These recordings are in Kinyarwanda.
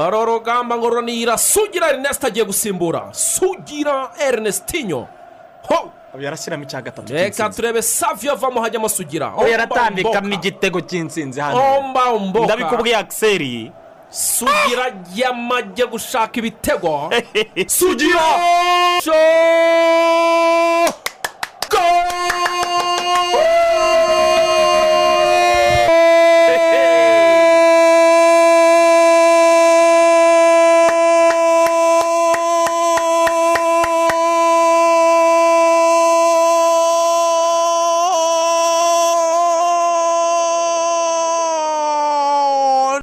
hari urugamba ngo runira sugira erineste agiye gusimbura sugira ernestinyo ho ubu yarashyiramo icya gatatu reka cy'insinzi turebe saviyo avamo hajyamo sugira ubu yaratambikamo igitego cy'insinzi hano omba mboka ndabikubwiye akiseri sugira yamajye gushaka ibitego sugira Jo!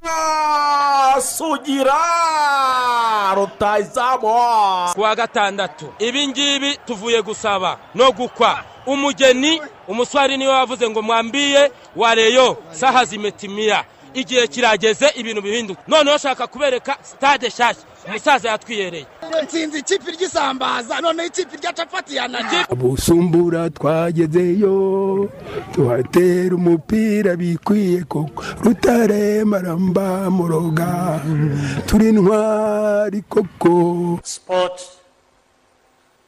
Na Sugira rutayizamu kuwa gatandatu ibi ngibi tuvuye gusaba no gukwa umugeni umuswari niwe wavuze ngo mwambiye wareyo saha zimetimiya igihe kirageze ibintu bihinduka noneho shaka kubereka sitade nshyashya umusaza yatwiyereye nsinzi ikipe ry'isambaza noneho ikipe rya capati yananiye ubusumbura twagezeyo tuhatera umupira bikwiye koko rutaremaramba muroga turi ntwari koko Sport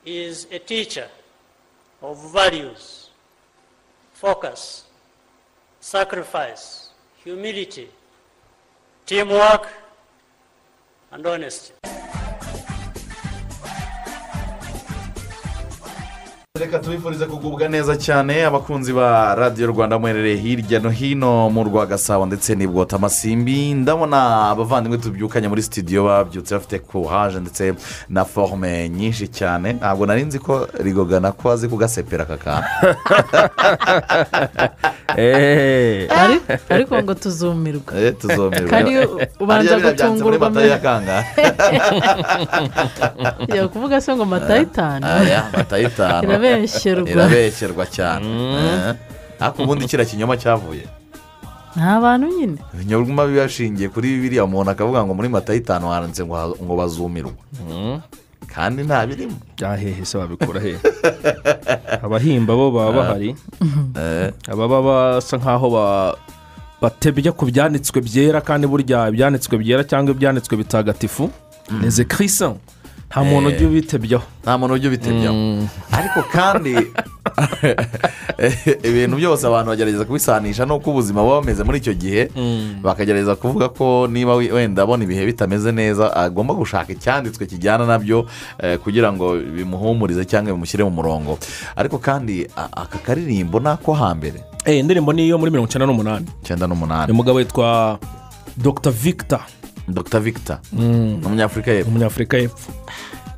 is a teacher of values, focus, sacrifice, humility, teamwork, and honesty. reka tubifurize kugubwa neza cyane abakunzi ba radiyo rwanda muherereye hirya no hino mu rwa gasabo ndetse n'i bwota amasimbi ndabona abavandimwe tubyukanye muri sitidiyo babyutse bafite kuhaje ndetse na forume nyinshi cyane ntabwo nari nzi ko rigogana ko azi kugasepera aka kantu Ari- ariko ngo tuzumirwe Eh, tuzomerwa Kandi ubanza Harya biriya byanditse muri gutungurwa matayo mbere. ya kangahe yakuvuga kuvuga se ngo matayitani aya matayo itanu irabeshyerwa irabeshyerwa cyane Eh. ariko ubundi kiriya kinyoma cyavuye nta bantu nyine ibinyabuzima biba bishingiye kuri biriya umuntu akavuga ngo muri mata y'itanu handitse ngo ha- ngo bazumirwe kandi nta birimo hehe se babikura hehe abahimba bo baba bahari ababa basa nkaho ba- batebya ku byanditswe byera kandi burya ibyanditswe byera cyangwa ibyanditswe bitagatifu ni zekirisa nta muntu ujya ubitebyaho nta muntu ujya ubitebyaho ariko kandi ibintu byose abantu bagerageza kubisanisha n'uko ubuzima buba bumeze muri icyo gihe bakagerageza kuvuga ko niba we- wenda abona ibihe bitameze neza agomba gushaka icyanditswe kijyana nabyo eh, kugira ngo bimuhumurize cyangwa bimushyire mu murongo ariko kandi a- aka karirimbo ni ako hambere Eh, indirimbo ni iyo muri mirongo icyenda n'umunani icyenda n'umunani umugabo witwa dr victor dr victor ni umunyafurika yepfo umunyafurika y'epfo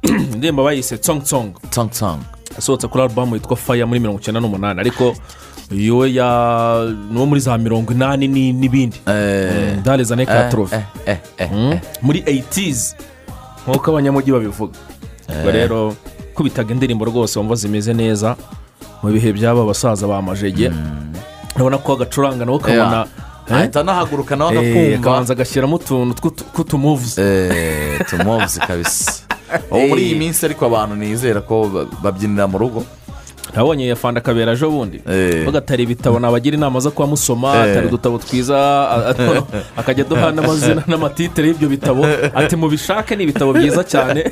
indirimbo bayise tsong tsang tsang asohotse kuri alubamu yitwa faya muri mirongo icyenda n'umunani ariko yo ya niwo muri za mirongo inani ni- n'ibindi Eh. dareza ne Eh, katrofe eh, eh, eh, eh. muri 80s nk'uko abanyamujyi babivuga ubwo rero kubitaga indirimbo rwose wumva zimeze neza mu bihe by'aba basaza ba majege urabona ko agacuranga nawe ukabona eh, ahita anahaguruka nawe eh, akabanza agakumva agashyiramo utuntu tw'utu- tw'utumuvuzi Eh, tumuvuze kabisa ubu muri iyi minsi ariko abantu nizera ko ba- babyinira mu rugo nabonye yafanda akabera ejo bundi Eh. vuga atari ibitabo nabagira inama zo kuba musoma Eh. atari udutabo twiza a- a- akajya aduha n'amazina n'amatitire y'ibyo bitabo ati mubishake ni ibitabo byiza cyane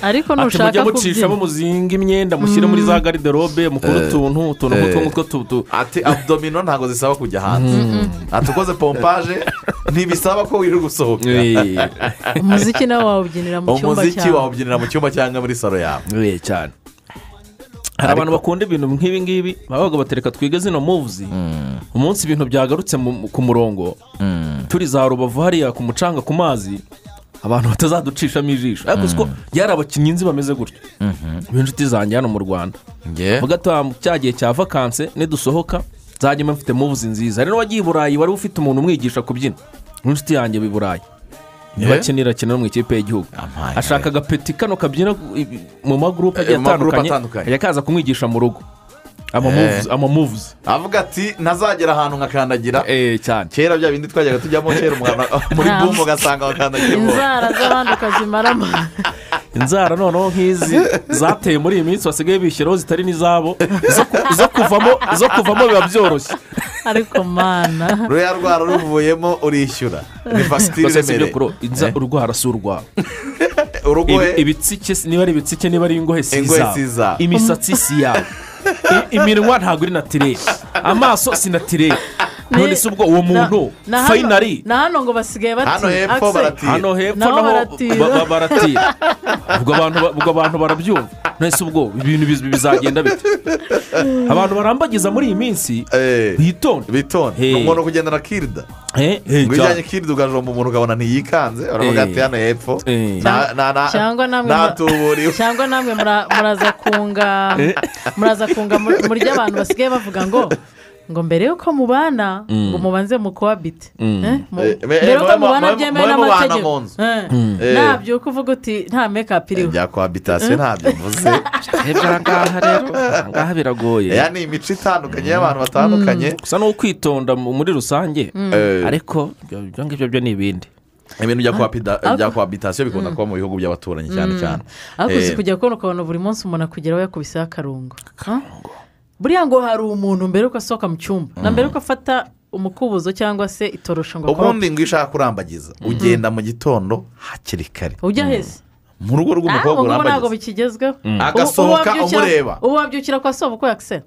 ariko ati mujye nushaka mucishamo kubyina muzinga imyenda mushyire muri za gariderobe mukore utuntu utuntu nk'utwo ngutwo tu- tu- ati abdomino ntabwo zisaba kujya hanze ati ukoze pompaje ntibisaba ko wiri gusohoka Eh, umuziki nawe wawubyinira mu cyumba umuziki cyawe wawubyinira mu cyumba cyangwa muri salo yawe eh, cyane hari abantu bakunda ibintu nk'ibi ngibi bavuga bati reka twige zino muvuzi umunsi ibintu byagarutse mu- ku murongo turi za rubavu hariya ku mucanga ku mazi abantu batazaducishamo ijisho ariko siko yari abakinnyi nzi bameze gutyo b'inshuti zanjye hano mu rwanda Nge? vuga ati "Ah, cya gihe cya vakanse nidusohoka nzajya mba mfite muvuzi nziza rero wagiye i burayi wari ufite umuntu umwigisha kubyina n'inshuti yanjye i burayi niba Yeah. akenera akenera no mu ikipe y'igihugu Amaye. ashaka agapeti kano kabyina ibi- mu magurupe agiye Eh, mu magurupe atandukanye atandukanye. ajya akaza kumwigisha mu rugo amamuvuzi amamuvuzi avuga ati ntazagera ahantu nkakandagira eee cyane kera bya bindi twajyaga tujyamo kera umwana muri Nta. bumbu ugasanga wakandagiramo inzara z'abandi ukazimaramo inzara noneho nk'izi zateye muri iyi minsi basigaye bishyiraho zitari n'izabo zo ku- zo kuvamo zo kuvamo biba byoroshye ariko mana ruriya rwara ruvuyemo urishyura ni fagitire gusa si ibyo iremereye kuro inza urwara si urwawe urugohe Ibi- ibitsike si- niba ari ibitsike niba ari ingohe si Ingohe izawe si izawe. imisatsi si iyawe I- iminwa ntabwo iri natirere amaso si natirere Ni- none se ubwo uwo muntu na hano- fayinari na hano ngo basigaye bati hano hepfo Axel, baratira hano hepfo Naho naho baratira. ba- ba- baratira ubwo abantu ba- ubwo abantu barabyumva none se ubwo ibintu biz- bizagenda bite abantu barambagiza muri iyi minsi Eh. bitonde bitonde Hey. ni umuntu kugendana kirida Eh, eh, cyane. ngo ujyanye kirida ukajomba umuntu ukabona ntiyikanze Eh. uravuga ati hano hepfo Eh. nta- nta- nta- cyangwa namwe ntatuburiwe cyangwa namwe mura- muraza kunga muraza kunga mu- muri abantu basigaye bavuga ngo ngo mbere y'uko mubana ngo mubanze mukobite Eh, mu- Eh, mbere eh, y'uko mube- mubana mube- byemewe mube mubana n'amategeko mu nzu. Eh, Eh. nabyuka uvuga uti nta mekapu iriho bya kohabitasiyo ntabyo mvuze Ebyo aha ngaha rero aha ngaha biragoye aya ni imico itandukanye y'abantu batandukanye gusa ni ukwitonda mu- muri rusange Eh, ariko ibyo ibyo ngibyo byo ni ibindi ibintu bya kohapida- bya kohabitasiyo bikunda kuba mu bihugu by'abaturanyi cyane cyane ariko Eh, uzi kujya kubona ukabona buri munsi umuntu akugeraho yakubiseho akarungo Ah? buriya ngo hari umuntu mbere y'uko asohoka mu cyumba na mbere y'uko afata umukubuzo cyangwa se itorosho ngo akorope ubundi ngo iyo ushaka kurambagiza ugenda mu gitondo hakiri kare ujya heza mu rugo Ah, rw'umukobwa ubu ngubu ntabwo urambagiza bikigezweho Agasohoka umureba. ubu wabyukira kwa sobuku yakisera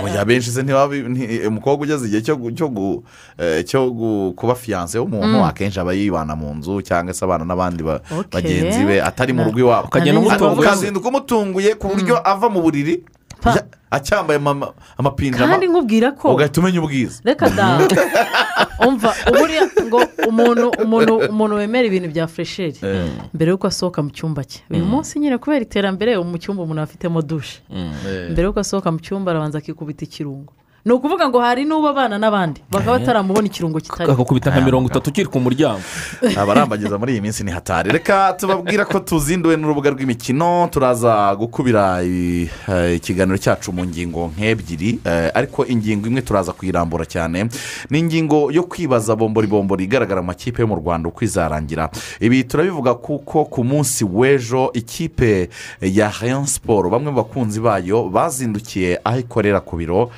oya benshi se ntibabi nti- umukobwa ugeze igihe cyo gu- cyo gu- eh, cyo gu- kuba fiyanse y'umuntu akenshi aba yibana mu nzu cyangwa se abana n'abandi ba- Okay. bagenzi be atari mu rugo iwabo ukagenda Amazing. Aka- umutungo yose ukazinduka umutunguye ku buryo ava mu buriri Pa. ya- acyambaye ama- amapinjama kandi nkubwira ko ugahita umenya ubwiza reka da umva uburiya ngo umuntu umuntu umuntu wemera ibintu bya furesheri mbere y'uko asohoka mu cyumba cye uyu munsi nyine kubera iterambere ubu mu cyumba umuntu afitemo dushe mbere y'uko asohoka mu cyumba arabanza akikubita ikirungo ni ukuvuga ngo hari n'uba abana n'abandi bakaba bataramubona ikirungo kitari akakubita nka mirongo itatu ukiri ku muryango abarambagiza muri iyi minsi ni hatari reka tubabwira ko tuzinduwe n'urubuga rw'imikino turaza gukubira i- eh, ikiganiro cyacu mu ngingo nk'ebyiri eh, ariko ingingo imwe turaza kuyirambura cyane ni ingingo yo kwibaza bombori bombori igaragara mu makipe yo mu rwanda uko izarangira ibi turabivuga kuko ku munsi w'ejo ikipe ya rayon siporo bamwe mu bakunzi bayo bazindukiye aho ikorera ku biro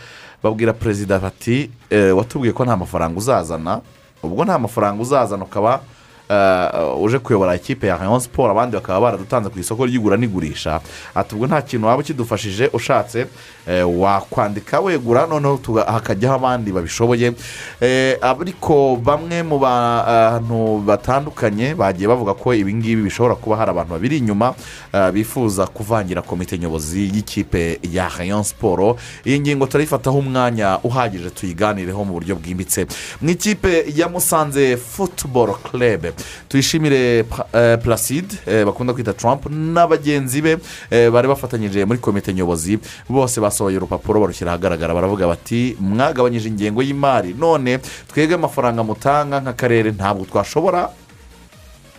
babwira perezida bati eh, watubwiye ko nta mafaranga uzazana ubwo nta mafaranga uzazana ukaba eh, uje kuyobora ikipe ya rayon siporo abandi bakaba baradutanze ku isoko ry'igura n'igurisha ati ubwo nta kintu waba ukidufashije ushatse eh, wakwandika wegura noneho tuga- hakajyaho abandi babishoboye Eh, ariko bamwe mu bantu batandukanye bagiye bavuga ko ibi ngibi bishobora kuba hari abantu babiri inyuma eh, bifuza kuvangira komite nyobozi y'ikipe ya rayon siporo iyi ngingo turayifataho umwanya uhagije tuyiganireho mu buryo bwimbitse mu ikipe ya musanze futuboro club tuyishimire Pa- eh, placide eh, bakunda kwita trump n'abagenzi be eh, bari bafatanyije muri komite nyobozi bose basohoye urupapuro barushyira ahagaragara baravuga bati mwagabanyije ingengo y'imari none twebwe amafaranga mutanga nk'akarere ntabwo twashobora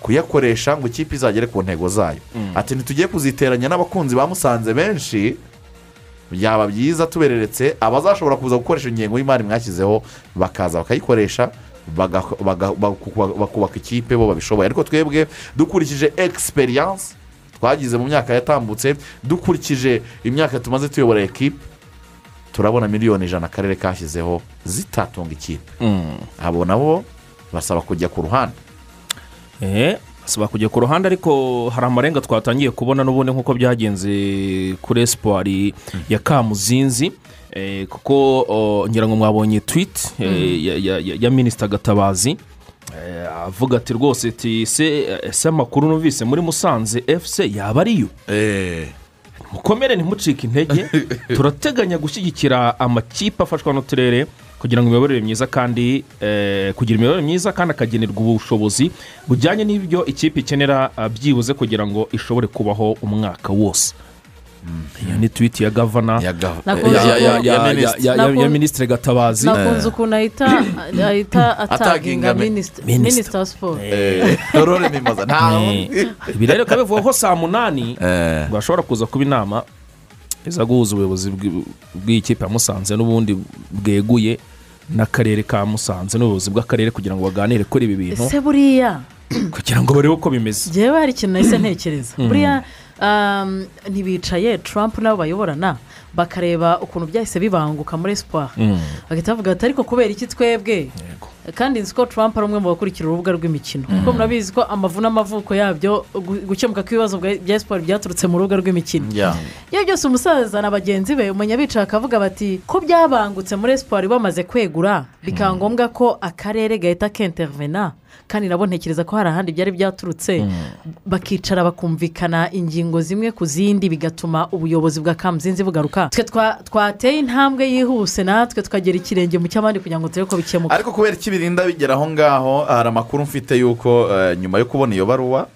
kuyakoresha ngo ikipe izagere ku ntego zayo ati ntitugiye kuziteranya n'abakunzi ba musanze benshi byaba byiza tubereretse abazashobora kuza gukoresha ingengo y'imari mwashyizeho bakaza bakayikoresha baga- baga- baku- bakubaka ikipe bo babishoboye ariko twebwe dukurikije egisperiyanse twagize mu myaka yatambutse dukurikije imyaka tumaze tuyobora ekipe turabona miliyoni ijana akarere kashyizeho zitatunga ikipe abo nabo basaba kujya ku ruhande eee basaba kujya ku ruhande ariko hari amarenga twatangiye kubona n'ubundi nk'uko byagenze kuri esipari ya kamuzinzi eh, kuko oh, ngira ngo mwabonye twiti ya- ya- ya- ya minisita gatabazi eh, avuga ati rwose ati se ese amakuru numvise muri musanze efuse yaba ariyo mukomere ntimucike intege turateganya gushyigikira amakipe afashwa n'uturere kugira ngo imiyoborere myiza kandi eh, kugira imiyoborere myiza kandi akagenerwa ubushobozi bujyanye n'ibyo ikipe ikenera ah, byibuze kugira ngo ishobore kubaho umwaka wose iyo ni twiti ya gavana Ya ga- Nakunze ya- ya- ya- ukuntu- ya ya- minisitiri. ya- ya- ya Nakun- minisitiri gatabazi nakunze ukuntu ahita ahita ataginga mi- minisita Minisita. minisita wa siporo Eh, Aurore Mimaza nta wundi. ibi rero bikaba bivugwa ko saa munani Eh. bashobora kuza kuba inama iza guhuza ubuyobozi bw'i- bw'ikipe ya musanze n'ubundi bweguye n'akarere ka musanze n'ubuyobozi bw'akarere kugira ngo baganire kuri ibi bintu ese buriya kugira ngo barebe uko bimeze njyewe hari ikintu nahise ntekereza buriya um, ntibicaye Trump n'abo bayoborana bakareba ukuntu byahise bibanguka muri siporo bagahita bavuga bati ariko kubera iki twebwe kandi nzi ko Trump ari umwe mu bakurikira urubuga rw'imikino kuko murabizi ko amavu n'amavuko yabyo gu- gukemuka kw'ibibazo bwa- bya siporo byaturutse mu rubuga rw'imikino Yeah. iyo byose umusaza na bagenzi be umenya bicaye akavuga bati ko byabangutse muri siporo bamaze kwegura bikaba ngombwa ko akarere gahita kentervena kandi nabo ntekereza ko hari ahandi byari byaturutse bakicara bakumvikana ingingo zimwe ku zindi bigatuma ubuyobozi bwa kamuzinzi bugaruka twe twa- twateye intambwe yihuse natwe tukagera ikirenge mu cy'abandi kugira ngo turebe ko bikemuka ariko kubera iki birinda bigera aho ngaho hari amakuru mfite y'uko eh, nyuma yo kubona iyo baruwa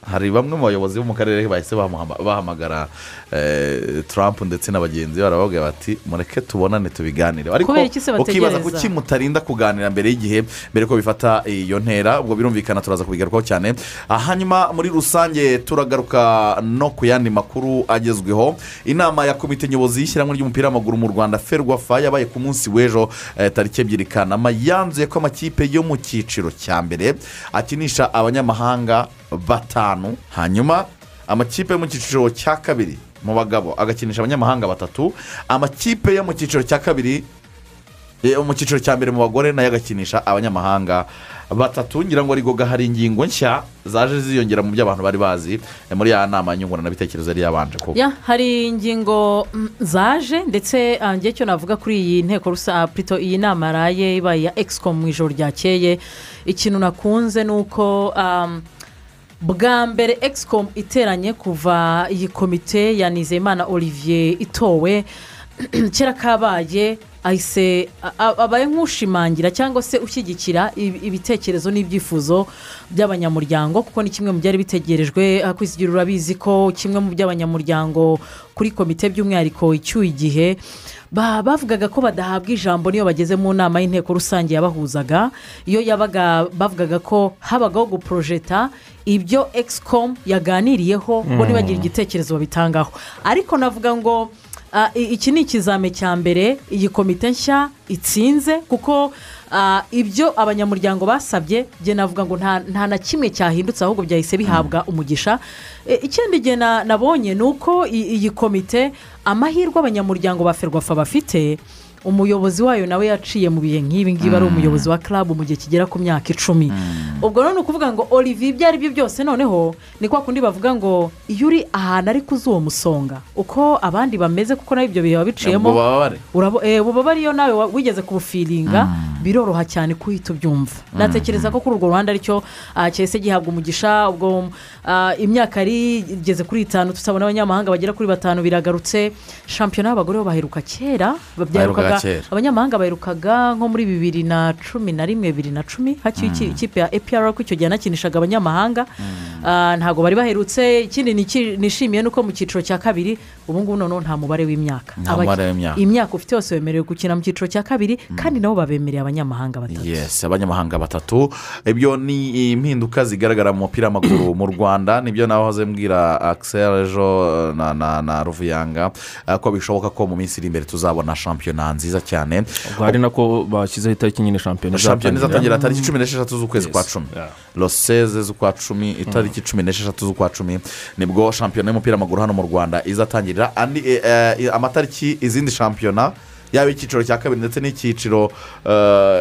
hari bamwe mu bayobozi bo mu karere bahise bamuhama- bahamagara eh, Trump ndetse na bagenzi be barababwira bati mureke tubonane tubiganire ariko Kubera iki se ukibaza bategereza? kuki mutarinda kuganira mbere y'igihe mbere ko bifata iyo ntera ubwo birumvikana turaza kubigarukaho cyane Ah, hanyuma muri rusange turagaruka no ku yandi makuru agezweho inama ya komite nyobozi y'ishyirahamwe ry'umupira w'amaguru mu rwanda ferwafa yabaye ku munsi w'ejo eh, tariki ebyiri kanama yanzuye ko amakipe yo mu cyiciro cya mbere akinisha abanyamahanga batanu hanyuma amakipe yo mu cyiciro cya kabiri mu bagabo agakinisha abanyamahanga batatu amakipe yo mu cyiciro cya kabiri eh, mu cyiciro cya mbere mu bagore nayo agakinisha abanyamahanga batatu ngira ngo arigoga hari ingingo nshya zaje ziyongera mu byo abantu bari bazi eh, muri ya nama nyunguranabitekerezo yari yabanje kuba Ya, hari ingingo mm, zaje ndetse ah, njye cyo navuga kuri iyi nteko rusange purito iyi nama yaraye ibaye iya egisico mu ijoro ryakeye ikintu nakunze ni uko um, bwa mbere egisico iteranye kuva iyi komite ya nizeyimana olivier itowe kera kabaye ahise a- a- abaye nk'ushimangira cyangwa se ushyigikira ibi- ibitekerezo n'ibyifuzo by'abanyamuryango kuko ni kimwe mu byari bitegerejwe ah, ku isi igira urabizi ko kimwe mu by'abanyamuryango kuri komite by'umwihariko icyuye igihe ba- bavugaga ko badahabwa ijambo n'iyo bageze mu nama y'inteko rusange yabahuzaga iyo yabaga bavugaga ko habagaho guporojeta ibyo egisicomu yaganiriyeho bo ntibagira igitekerezo babitangaho ariko navuga ngo Ah, i- iki ni ikizame cya mbere iyi komite nshya itsinze kuko ah, ibyo abanyamuryango basabye njye navuga ngo nta nta na kimwe cyahindutse ahubwo byahise bihabwa umugisha E, ikindi gihe na- nabonye ni uko i- iyi komite amahirwe abanyamuryango ba ferwafa bafite umuyobozi wayo nawe yaciye mu bihe nk'ibi ngibi ari umuyobozi wa club mu gihe kigera ku myaka icumi ubwo none ukuvuga ngo olivier ibyo ari byo byose noneho ni kwa kundi bavuga ngo iyo uri ahantu ariko uzi uwo musonga uko abandi bameze kuko nawe ibyo bihe biba biciyemo ngo bababare urabo- eh, ububabare iyo nawe wa- wigeze kubufiringa biroroha cyane kuhita ubyumva natekereza ko kuri urwo ruhande aricyo ah, cyahise gihabwa umugisha ubwo ah, imyaka yari igeze kuri itanu tutabona abanyamahanga bagera kuri batanu biragarutse shampiyona y'abagore bo baheruka kera Baherukaga byaherukaga kera. abanyamahanga baherukaga nko muri bibiri na cumi na rimwe bibiri na cumi haciye iki- ikipe ya epr ko icyo gihe yanakinishaga abanyamahanga Ah, ntabwo bari baherutse ikindi niki- nishimiye ni uko mu cyiciro cya kabiri ubu ngubu noneho nta mubare w'imyaka Nta Abaki- mubare w'imyaka. imyaka ufite yose wemerewe gukina mu cyiciro cya kabiri kandi nabo babemereye abanyamahanga batatu yes abanyamahanga batatu ibyo ni impinduka zigaragara mu mupira w'amaguru mu rwanda nibyo nawe wahoze mbwira akisel ejo na na na ruvuyanga eh, ko bishoboka ko mu minsi iri imbere tuzabona shampiyona nziza cyane ubwo hari nako bashyizeho itariki nyine shampiyona shampiyona izatangira. izatangira tariki cumi n'esheshatu z'ukwezi Yes. kwa cumi Yeah. roseze z'ukwa cumi itariki cumi n'esheshatu z'ukwa cumi nibwo shampiyona y'umupira w'amaguru hano mu rwanda izatangirira andi eh, eh, amatariki izindi shampiyona yaba icyiciro cya kabiri ndetse n'icyiciro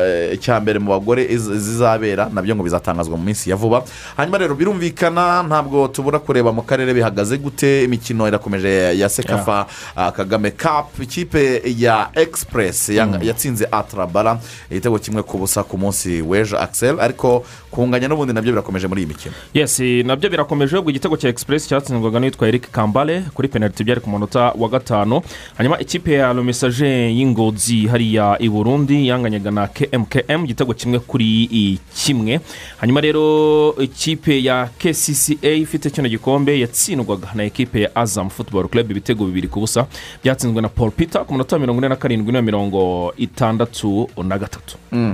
eh, cya mbere mu bagore iz- zizabera nabyo ngo bizatangazwa mu minsi ya vuba hanyuma rero birumvikana ntabwo tubura kureba mu karere bihagaze gute imikino irakomeje ya sekafa ah, kagame kapu ikipe ya egisipuresi yanga- yatsinze atarabara igitego kimwe ku busa ku munsi w'ejo akisel ariko kunganya n'ubundi nabyo birakomeje muri iyi mikino yes nabyo birakomeje ubwo igitego cya egisipuresi cyatsinzwaga n'uwitwa eric kambale kuri penaliti byari ku munota wa gatanu hanyuma ikipe ya romesaje y'ingozi hariya i burundi yanganyaga na kmkm igitego kimwe kuri i kimwe hanyuma rero ikipe ya kcca ifite kino gikombe yatsindwaga na ekipe ya azam futuboro club ibitego bibiri ku busa byatsinzwe na paul peter ku munota wa mirongo ine na karindwi na mirongo itandatu na gatatu ni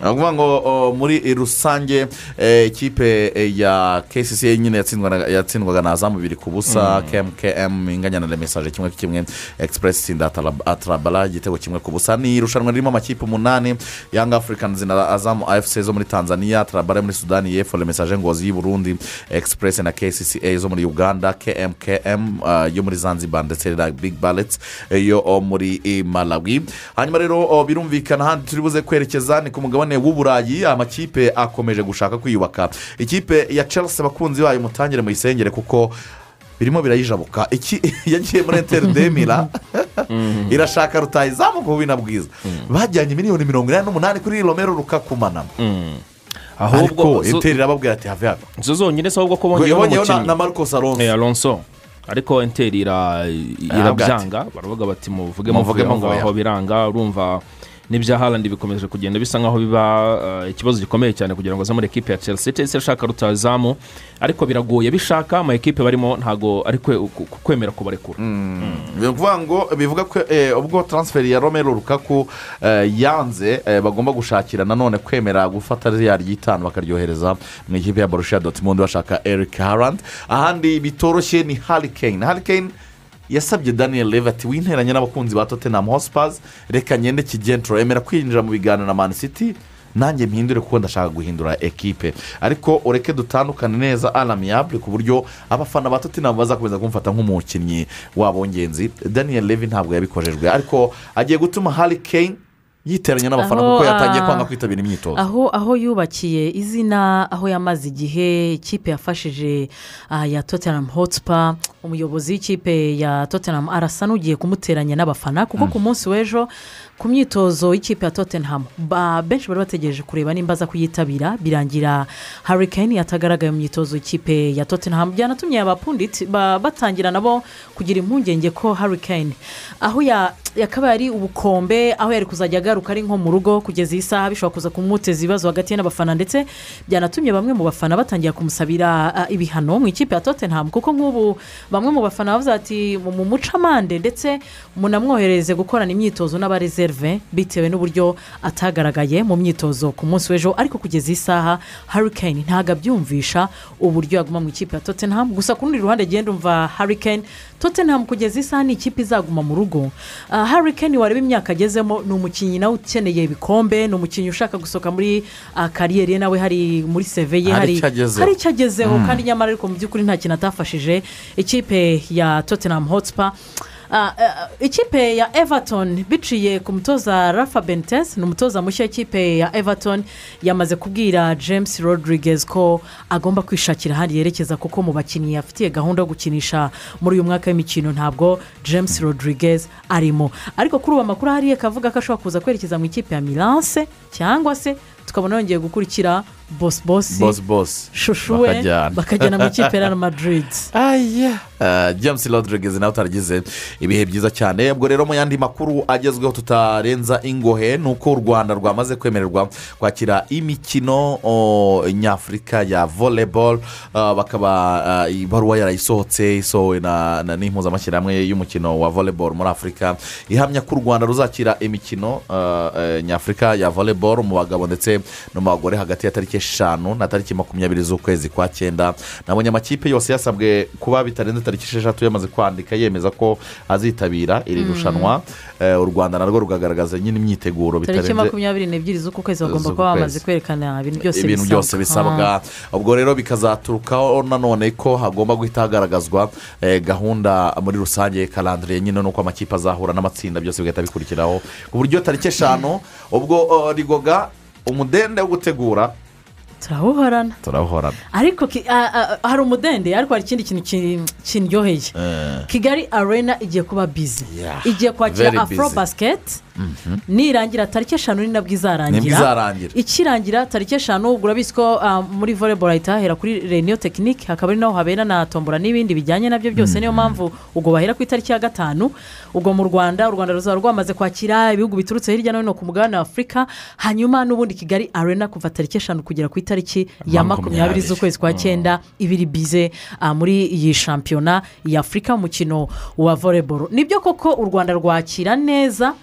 ukuvuga ngo o, muri rusange eh, ikipe eh, ya kcc nyine yatsindwa na- yatsindwaga na zamu bibiri ku busa kmkm inganya na remesaje kimwe kimwe egisipuresi itsinda atarabara Tanzania igitego kimwe ku busa ni irushanwa ririmo amakipe umunani Young Africans na azamu afc zo muri tanzania tarabare muri sudani y'epfo remesaje ngozi y'u Burundi express na kcca zo muri uganda kmkm ah, yo muri zanzibar ndetse na big ballets yo oh, muri eh, malawi hanyuma rero oh, birumvikana ahandi turi buze kwerekeza ni ku mugabane w'uburayi amakipe akomeje gushaka kwiyubaka ikipe ya chelsea abakunzi bayo mutangire muyisengere kuko birimo birayijabuka iki yagiye muri enteri demira irashaka rutayizamuka ubu na bwiza bajyanye miliyoni mirongo inani n'umunani kuri romero rukakumana ahubwo ariko zo- enteri irababwira ati have hano zo zonyine si ahubwo ko bongeyeho yabonyeho na- umukinnyi na marcos alonso Eh, alonso ariko enteri ira- Aravuga irabyanga baravuga bati muvuge muvuge Muvuge aho muvuge. ngaho biranga urumva n'ibya harandi bikomeje kugenda bisa nkaho biba eh, ikibazo gikomeye cyane kugira ngo aze muri ekipe ya chelsea chelsea irashaka rutazamu ariko biragoye bishaka ama ekipe barimo ntabwo ari kwe- ku- ku- kwemera kubarekura bivuga ngo bivuga ko eh, ubwo taransiferi ya romero rukaku eh, yanze eh, bagomba gushakira nanone kwemera gufata ririya ry'itanu bakaryohereza mu ikipe ya borussia dortmund bashaka eric harand ahandi bitoroshye ni harikane harikane yasabye daniel leve ati winteranye n'abakunzi ba tottenham hotspurs reka ngende kigentro emera kwinjira mu biganiro na man city nanjye mpindure kuko ndashaka guhindura ekipe ariko ureke dutandukane neza aramiyabure ku buryo abafana ba tottenham bazakomeza kumufata nk'umukinnyi wabo w'ingenzi daniel levy ntabwo yabikojejwe ariko agiye gutuma harry kane yiteranya n'abafana Aho, kuko yatangiye ah, kwanga kwitabira imyitozo aho aho yubakiye izina aho yamaze igihe ikipe yafashije ah, ya tottenham hotspur umuyobozi w'ikipe ya tottenham arasa n'ugiye kumuteranya n'abafana kuko ku munsi w'ejo ku myitozo y'ikipe ya tottenham ba- benshi bari bategereje kureba nimba aza kuyitabira birangira harikane yatagaragaye mu myitozo y'ikipe ya tottenham byanatumye abapunditi ba- batangira nabo kugira impungenge ko harikane aho ya- yakaba yari ubukombe aho yari kuzajya agaruka ari nko mu rugo kugeza iyi saha bishobora kuza kumuteza ibibazo hagati ye n'abafana ndetse byanatumye bamwe mu bafana batangira kumusabira ah, ibihano mu ikipe ya tottenham kuko nk'ubu bamwe mu bafana bavuze ati mu muce amande ndetse munamwohereze gukorana imyitozo n'abarezerve bitewe n'uburyo atagaragaye mu myitozo ku munsi w'ejo ariko kugeza iyi saha harikane ntabwo abyumvisha uburyo yaguma mu ikipe ya tottenham gusa ku rundi ruhande genda umva harikane tottenham kugeza isaha ni ikipe izaguma mu rugo Ah, harry kane wareba imyaka agezemo ni umukinnyi nawe ukeneye ibikombe ni umukinnyi ushaka gusohoka muri ah, kariyeri ye nawe hari muri seve ye Hari hari icyo agezeho. hari icyo agezeho kandi nyamara ariko mu by'ukuri nta kintu atafashije ikipe ya tottenham hotspur Ah, ah, ikipe ya everton biciye ku mutoza rafa bentes ni umutoza mushya w'ikipe ya everton yamaze kubwira james rodriguez ko agomba kwishakira ahandi yerekeza kuko mu bakinnyi afitiye gahunda yo gukinisha muri uyu mwaka w'imikino ntabwo james rodriguez arimo ariko kuri ubu amakuru hariya akavuga ko ashobora kuza kwerekeza mu ikipe ya milance cyangwa se tukabona yongeye gukurikira bosibosi bosi bosi shushu we bakajyana. bakajyana mu ikipe ya real madrid aya james rodriguez nawe utaragize ibihe byiza cyane ubwo rero mu yandi makuru agezweho tutarenza ingohe ni uko u rwanda rwamaze kwemererwa kwakira imikino o, nyafurika ya voleboro bakaba ah, ibaruwa yarayisohotse isohowe na na- n'impuzamashyirahamwe y'umukino wa voleboro muri afurika ihamya ko u rwanda ruzakira imikino ah, eh, nyafurika ya voleboro mu bagabo ndetse no mu bagore hagati ya tariki eshanu na tariki makumyabiri z'ukwezi kwa cyenda nabonye amakipe yose yasabwe kuba bitarenze tariki esheshatu yamaze kwandika yemeza ko azitabira iri rushanwa Eh, u rwanda narwo rukagaragaza nyine imyiteguro tariki bitarenze makumyabiri n'ebyiri z'uku kwezi bagomba z'uku kuba bamaze kwezi. kwerekana ibintu byose ibintu byose bisabwa ubwo rero bikazaturukaho nanone ko hagomba guhita hagaragazwa eh, gahunda muri rusange karandiriye nyine nuko amakipe azahura n'amatsinda byose bigahita bikurikiraho ku buryo tariki eshanu ubwo eh, rigoga umudende wo gutegura Ah, turahorana turahorana ariko ki- ah, ah, hari umudende ariko hari ikindi kintu ki- kindyoheye kigali arena igiye kuba bizi igiye very kwakira afro busy. basiketi nirangira tariki eshanu ni nabwo nibwo izarangira izarangira ikirangira tariki eshanu ubwo urabizi ko ah, muri voleboro hahita hahera kuri reniyo tekinike hakaba ari naho habera na tombora n'ibindi bijyanye nabyo byose niyo mpamvu ubwo bahera ku itariki ya gatanu ubwo mu rwanda u rwanda ruzaba rwamaze kwakira ibihugu biturutse hirya no hino ku mugabane wa afurika hanyuma n'ubundi kigali arena kuva tariki eshanu kugera ku itariki ya makumyabiri Makumyabiri. z'ukwezi kwa cyenda ibiri bize ah, muri iyi shampiyona ya afurika umukino wa voleboro nibyo koko u rwanda rwakira neza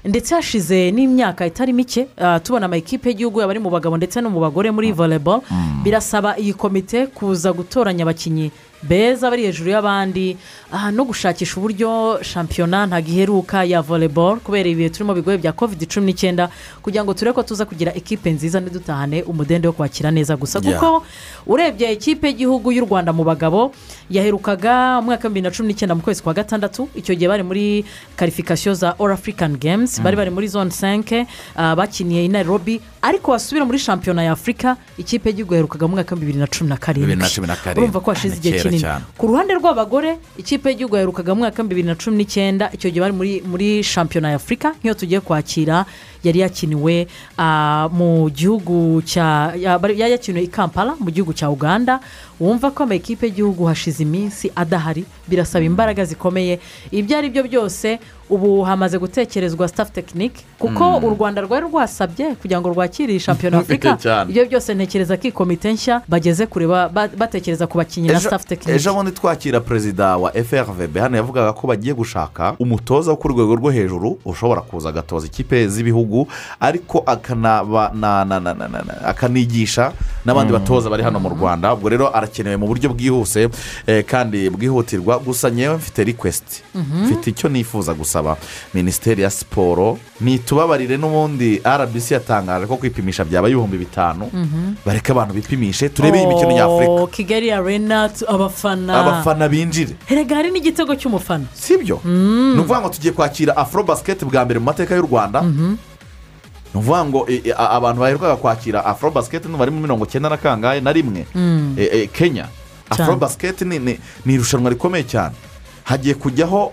ndetse hashize n'imyaka itari mike ah, tubona amakipe y'igihugu yaba ari mu bagabo ndetse no mu bagore muri voleboro birasaba iyi komite kuza gutoranya abakinnyi beza bari hejuru y'abandi aha no gushakisha uburyo shampiyona ntabwo iheruka ya volleyball kubera ibihe turimo bigoye bya covid cumi n'icyenda kugira ngo turebe ko tuza kugira ekipe nziza ntidutahane umudende wo kwakira neza gusa Yeah. kuko urebye ekipe y'igihugu y'u rwanda mu bagabo yaherukaga mu mwaka wa bibiri na cumi n'icyenda mu kwezi kwa gatandatu icyo gihe bari muri karifikasiyo za all african games bari bari muri zone 5 ah, bakiniye i nairobi ariko wasubira muri shampiyona ya afurika ikipe y'igihugu yaherukaga mu mwaka wa bibiri na cumi na Bibiri na cumi karindwi na karindwi. urumva ko hashize Ni igihe kera kinini cyane. ku ruhande rw'abagore ikipe y'igihugu yaherukaga mu mwaka wa bibiri na cumi n'icyenda icyo gihe bari muri muri shampiyona ya afurika nk'iyo tugiye kwakira yari yakiniwe ah, mu gihugu cya ya- bari- yari yakiniwe i kampala mu gihugu cya uganda wumva ko amakipe y'igihugu hashize iminsi adahari birasaba imbaraga zikomeye ibyo ari byo byose ubu hamaze gutekerezwa staff tekinike kuko u rwanda rwari rwasabye kugira ngo rwakire iyi shampiyona ya afurika Cyane. ibyo byose ntekereza ko iyi komite nshya bageze kure ba- ba- batekereza ku bakinnyi na Ejo- staff ejo tekinike bundi twakira perezida wa frvb hano yavugaga ko bagiye gushaka umutoza wo ku rwego rwo hejuru ushobora kuza agatoza ikipe z'ibihugu ariko akanaba- na- na- na- na- na- na- akanigisha n'abandi batoza bari hano mu rwanda ubwo rero arakenewe mu buryo bwihuse eh, kandi bwihutirwa gusa nyewe mfite request mfite icyo nifuza gusaba minisiteri ya siporo ntitubabarire n'ubundi rbc yatangaje ko kwipimisha byaba ibihumbi bitanu bareke abantu bipimishe turebe imikino nyafurika Oh, kigali arena tu- abafana abafana binjire erega hari n'igitego cy'umufana si ibyo ni ukuvuga ngo tugiye kwakira afro basiketi bwa mbere mu mateka y'u rwanda ni ukuvuga ngo e, e, a- abantu baherukaga kwakira afro basiketi ntibari muri mirongo icyenda na kangahe na rimwe E, e, kenya afro basiketi ni- ni ni irushanwa rikomeye cyane hagiye kujyaho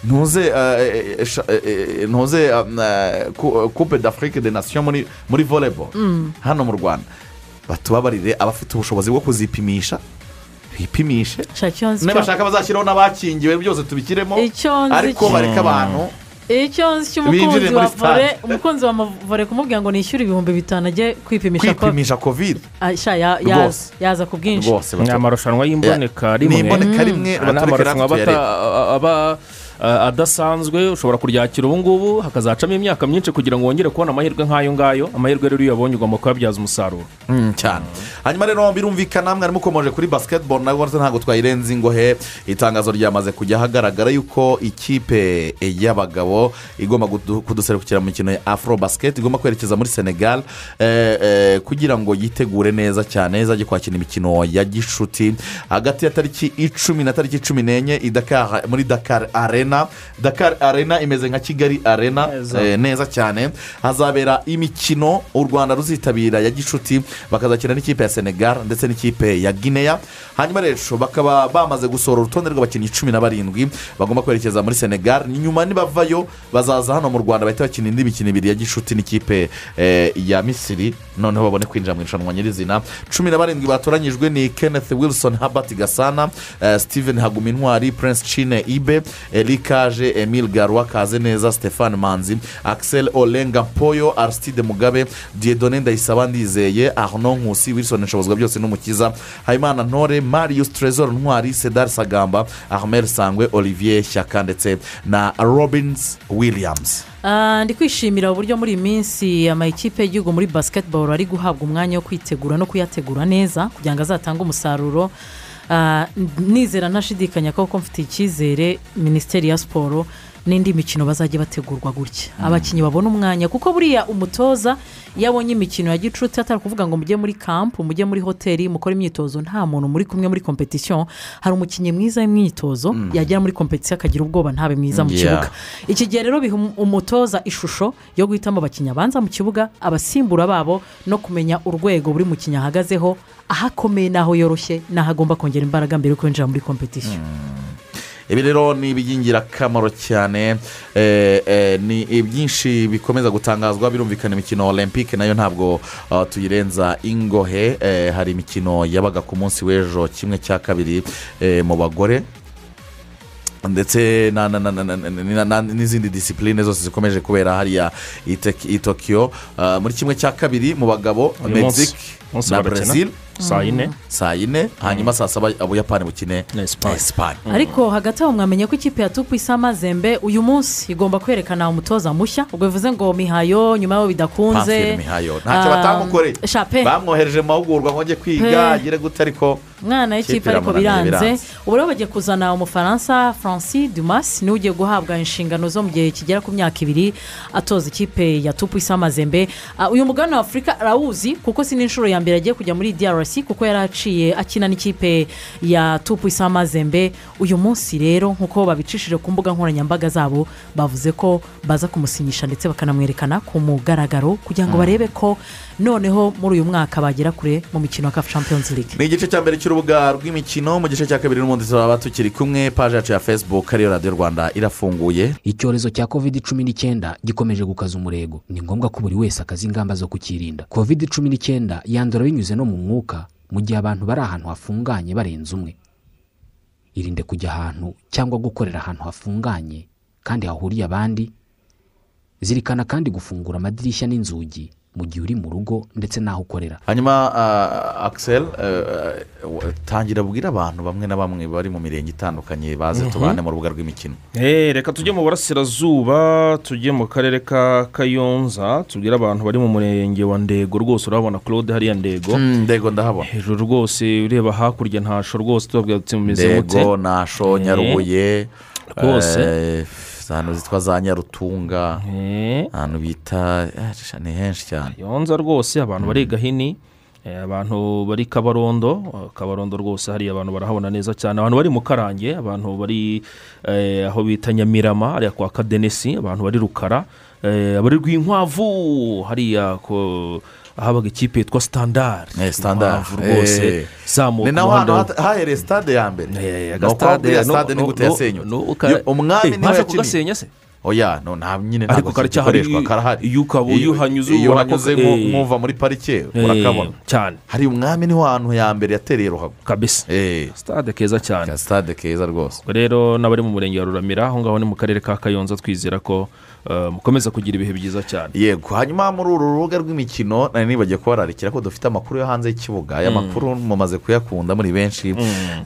ntuze eh, eh, sha- eh, eh, ntuze um, eh, ku- eh, coupe d'afrique de nation muri muri volleyball hano mu rwanda batubabarire abafite ubushobozi bwo kuzipimisha bipimishe Shaka icyo nzi cyo- n'abashaka bazashyiraho n'abakingiwe byose tubikiremo Icyo nzi ariko cyo- bareke abantu icyo nzi Binjire cy'umukunzi muri wa vore stade. umukunzi wa vore kumubwira ngo nishyure ibihumbi bitanu ajye kwipimisha ko kwipimisha kovide Ah, sha, ya- yaza Rwose. yaza ku bwinshi rwose ni amarushanwa y'imboneka ni rimwe imboneka rimwe Ah, ni amarushanwa aba ata- aba ah, adasanzwe ushobora kuryakira ubu ngubu hakazacamo imyaka myinshi kugira ngo wongere kubona amahirwe nk'ayo ngayo amahirwe rero iyo uyabonye ugomba kuyabyaza umusaruro cyane hanyuma rero birumvikana mwari mukomeje kuri basiketiboro nabwo ntabwo twayirenze ingohe itangazo ryamaze kujya hagaragara yuko ikipe y'abagabo igomba kudu- kuduserukira mu mikino ya afro basiketi igomba kwerekeza muri senegal eh, eh, kugira ngo yitegure neza cyane izajye kwakira imikino ya gishuti hagati ya tariki icumi na tariki cumi n'enye i Dakar- muri dakar arena dakar arena imeze nka kigali arena eh, neza cyane hazabera imikino u rwanda ruzitabira ya gishuti bakazakina n'ikipe ya senegal ndetse n'ikipe ya guinea hanyuma rero bakaba bamaze gusohora urutonde rw'abakinnyi cumi na barindwi bagomba kwerekeza muri senegal nyuma nibavayo bazaza hano mu rwanda bahita bakina indi mikino ibiri ya gishuti n'ikipe eh, ya misiri noneho babone kwinjira mu irushanwa nyirizina cumi na barindwi batoranyijwe ni kenneth wilson habert gasana eh, steven hagumintwari prince chine ibe erikaje emile garwa kazeneza stefan manzi axel olenga mpoyo aristide mugabe diedone ndayisaba ndizeye arno nkusi wilson nshobozwa byose n'umukiza habimana ntore marius trezor ntwari sedar sagamba armel sangwe olivier shyaka ndetse na robins williams Ah, ndi kwishimira uburyo muri iyi minsi amakipe y'igihugu muri basiketiboro ari guhabwa umwanya wo kwitegura no kuyategura neza kugira ngo azatange umusaruro Ah, nizera ntashidikanya ko ko mfite icyizere minisiteri ya siporo n'indi mikino bazajya bategurwa gutya abakinnyi babona umwanya kuko buriya umutoza iyo abonye imikino ya gicuti atari kuvuga ngo mujye muri kampu mujye muri hoteli mukore imyitozo nta muntu muri kumwe muri kompetisiyo hari umukinnyi mwiza w'imyitozo yagera muri kompetisiyo akagira ubwoba ntabe mwiza mu Yeah. kibuga iki gihe rero biha um- umutoza ishusho yo guhitamo abakinnyi abanza mu kibuga abasimbura babo no kumenya urwego buri mukinnyi ahagazeho aho akomeye n'aho yoroshye n'aho agomba kongera imbaraga mbere yo kwinjira muri kompetisiyo ibi rero ni iby'ingirakamaro cyane eh, eh, ni byinshi bikomeza gutangazwa birumvikana imikino olympique nayo ntabwo ah, tuyirenza ingohe eh, hari imikino yabaga ku munsi w'ejo kimwe cya kabiri eh, mu bagore ndetse na- na- na- na- na- na- na- n'izindi disipurine zose zikomeje kubera hariya i Tek- i tokiyo Ah, muri kimwe cya kabiri mu bagabo Uyu munsi- mexique munsi na barakina. brezil saa yine saa yine hanyuma saa saba ubuyapani bukine Na Espagne. esipanye ariko hagati aho mwamenye ko ikipe ya tupu isa amazembe uyu munsi igomba kwerekana umutoza mushya ubwo bivuze ngo mihayo nyuma y'aho bidakunze Pamfile Mihayo ntacyo Ah, batamukoreye sha pe. bamwohereje mu mahugurwa ngo ajye Pe. kwiga agire gute ariko umwana w'ikipe ariko biranze ubu rero bagiye kuzana umufaransa francis dumas niwe ugiye guhabwa inshingano zo mu gihe kigera ku myaka ibiri atoza ikipe ya tupu isa amazembe Ah, uyu mugabane wa afurika arawuzi kuko si n'inshuro ya mbere agiye kujya muri drc kuko yari aciye akina n'ikipe ya tupu isa amazembe uyu munsi rero nk'uko babicishije ku mbuga nkoranyambaga zabo bavuze ko baza kumusinyisha ndetse bakanamwerekana ku mugaragaro kugira ngo barebe ko noneho muri uyu mwaka bagera kure mu mikino ya kafu champions league ni igice cya mbere cy'urubuga rw'imikino mu gice cya kabiri n'ubundi tuzaba tukiri kumwe paje yacu ya fesibuku ariyo radiyo rwanda irafunguye icyorezo cya covid cumi n'icyenda gikomeje gukaza umurego ni ngombwa ko buri wese akaza ingamba zo kukirinda covid cumi n'icyenda yandura binyuze no mu mwuka mu gihe abantu bari ahantu hafunganye barenze umwe irinde kujya ahantu cyangwa gukorera ahantu hafunganye kandi hahuriye abandi zirikana kandi gufungura amadirishya n'inzugi mu gihe uri mu rugo ndetse n'aho ukorera hanyuma ah, Axel eh, eh, tangira bwira abantu bamwe na bamwe bari mu mirenge itandukanye baze tubane mu rubuga rw'imikino Eh, reka tujye mu burasirazuba tujye mu karere ka kayonza tubwire abantu bari mu murenge wa ndego rwose urabona claude hariya ndego Mm, ndego ndahabona hejuru rwose ureba hakurya ntasho rwose tubabwira tuti mumeze mute ndego nasho nyarubuye Rwose. eh, ahantu zitwa za nyarutunga Eh, ahantu bita eh, ni henshi cyane kayonza rwose abantu bari gahini eh, abantu bari kabarondo eh, kabarondo rwose hariya abantu barahabona neza cyane abantu bari mu karange abantu bari eh, aho bita nyamirama hariya kwa kadenesi abantu bari rukara eh, abari rwinkwavu hariya ko ahabaga ikipe yitwa standard Eh, Standard, Inkwavu rwose eh. zamuka ni naho umuhanda- hantu hata- hahereye sitade ya mbere Eh, ni uko wabwira no- sitade no- nigute no- yasenyutse no- uka- Yo, umwami Eh, niwe ntaje yakiniye kugasenya se oya no nta nyine ariko ntabwo karacyahari gikoreshwa karahari iyo ukaba Iyo- uyuhanyuze iyo ubona ko- uhanyuze eh. nko- nk'uva muri parike urakabona Eh, cyane hari umwami niho hantu ya mbere yatereye ruhago kabisa eee sitade keza cyane sitade keza rwose Ubwo rero n'abari mu murenge wa ruramira aho ngaho ni mu karere ka kayonza twizera ko eh, mukomeza kugira ibihe byiza cyane yego hanyuma muri uru rubuga rw'imikino nari nibagiye kubararikira ko dufite amakuru yo hanze y'ikibuga aya makuru mumaze kuyakunda muri benshi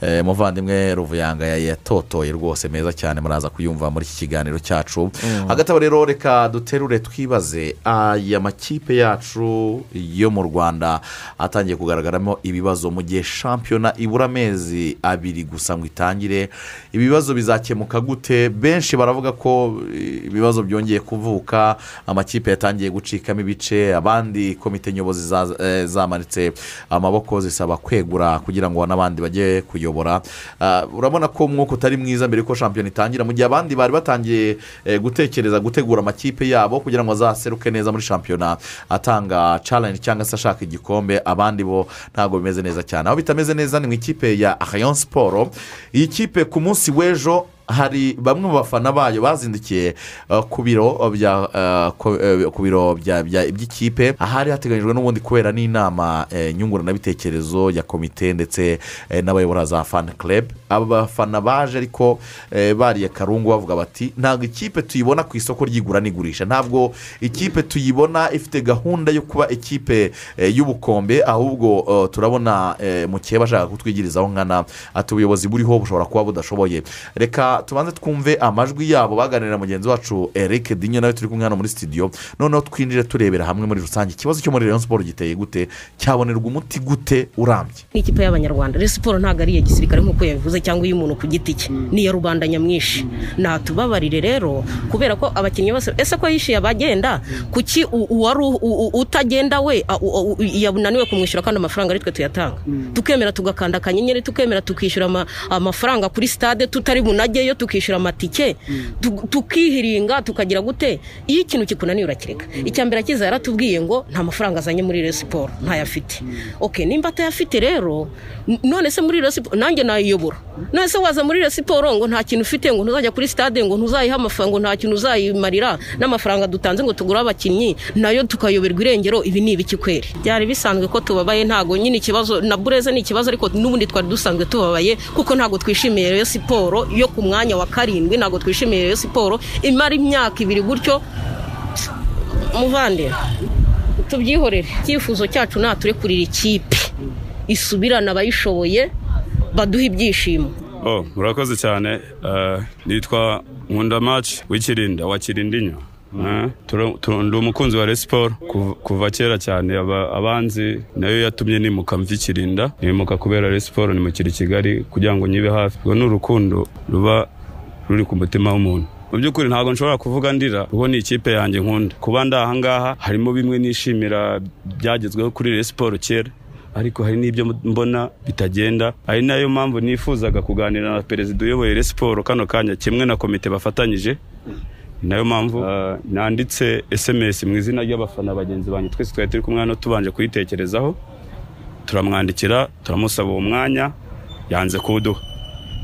Eh, muvandimwe ruvuyanga ya- yatotoye rwose meza cyane muraza kuyumva muri iki kiganiro cyacu hagati aho rero reka duterure twibaze aya makipe yacu yo mu rwanda atangiye kugaragaramo ibibazo mu gihe shampiyona ibura amezi abiri gusa ngo itangire ibibazo bizakemuka gute benshi baravuga ko eh, ibibazo byongeye kuvuka amakipe yatangiye gucikamo ibice abandi komite nyobozi za- eh, zamanitse amaboko zisaba kwegura kugira ngo n'abandi bajye kuyobora Ah, urabona ko umwuka utari mwiza mbere yuko shampiyona itangira mu gihe abandi bari batangiye eh, gutekereza gutegura amakipe yabo kugira ngo azaseruke neza muri shampiyona atanga challenge cyangwa se ashaka igikombe abandi bo ntabwo bimeze neza cyane aho bitameze neza ni mu ikipe ya rayon siporo iyi kipe ku munsi w'ejo hari bamwe mu bafana bayo bazindukiye uh, ku biro bya uh, ko- eh, ku biro bya- bya- by'ikipe ahari hateganyijwe n'ubundi kubera n'inama eh, nyunguranabitekerezo ya komite ndetse eh, n'abayobora za fan club aba bafana baje ariko eh, bariye karungu bavuga bati ntabwo ikipe tuyibona ku isoko ry'igura n'igurisha ntabwo ikipe tuyibona ifite gahunda yo kuba ikipe eh, y'ubukombe ahubwo eh, turabona eh, mukeba ashaka kutwigirizaho nkana ati ubuyobozi buriho bushobora kuba budashoboye reka tubanze twumve amajwi yabo baganira mugenzi wacu eric dinyo nawe turi kumwe hano muri studio noneho twinjire turebera hamwe muri rusange ikibazo cyo muri rayon siporo giteye gute cyabonerwa umuti gute urambye nk'ikipe y'abanyarwanda rero siporo ntabwo ari iya gisirikare nk'uko yabivuze cyangwa iy'umuntu ku giti cye ni iya rubanda nyamwinshi natubabarire rero kubera ko abakinnyi bose ese ko yishyuye abagenda kuki u- uwari u- u- utagenda we a- u- u- yananiwe kumwishyura kandi amafaranga ari twe tuyatanga tukemera tugakanda akanyenyeri tukemera tukishyura ama- amafaranga kuri stade tutari bunajyeyo tukishyura amatike tu- tukihiringa tukagira gute iyo ikintu kikunaniye urakireka icya mbere akiza yaratubwiye ngo nta mafaranga azanye muri Rayon siporo ntayafite ok nimba atayafite rero n- none se muri Rayon siporo nanjye nayiyobora none se waza muri Rayon siporo ngo nta kintu ufite ngo ntuzajya kuri stade ngo ntuzayihe amafaranga ngo nta kintu uzayimarira n'amafaranga dutanze ngo tugure abakinnyi nayo tukayoberwa irengero ibi ni ibiki kweri byari bisanzwe ko tubabaye ntabwo nyine ikibazo na bureze ni ikibazo ariko n'ubundi twari dusanzwe tubabaye kuko ntabwo twishimiye rero siporo yo ku mwanya wa karindwi ntabwo twishimiye rero siporo imara imyaka ibiri gutyo muvande tubyihorere icyifuzo cyacu naturekurira ikipe isubirane abayishoboye baduhe ibyishimo Oh, murakoze cyane Eh, nitwa nkunda maci w'ikirinde wa kirindinyo Ah, tura- tura- ndi umukunzi wa Rayon siporo Kuv- kuva kera cyane aba- abanzi nayo yatumye nimuka mva ikirinda nimuka kubera Rayon siporo nimukira i kigali kugira ngo nyibe hafi urwo ni urukundo ruba ruri ku mutima w'umuntu mu by'ukuri ntabwo nshobora kuvuga ndira kuko ni ikipe yanjye nkunda kuba ndi aha ngaha harimo bimwe nishimira byagezweho kuri Rayon siporo kera ariko hari n'ibyo mbona bitagenda ari nayo mpamvu nifuzaga kuganira na perezida uyoboye Rayon siporo kano kanya kimwe na komite bafatanyije ni nayo mpamvu uh, nanditse sms mu izina ry'abafana bagenzi banjye twese twari turi kumwe hano tubanje kuyitekerezaho turamwandikira turamusaba uwo mwanya yanze kuwuduha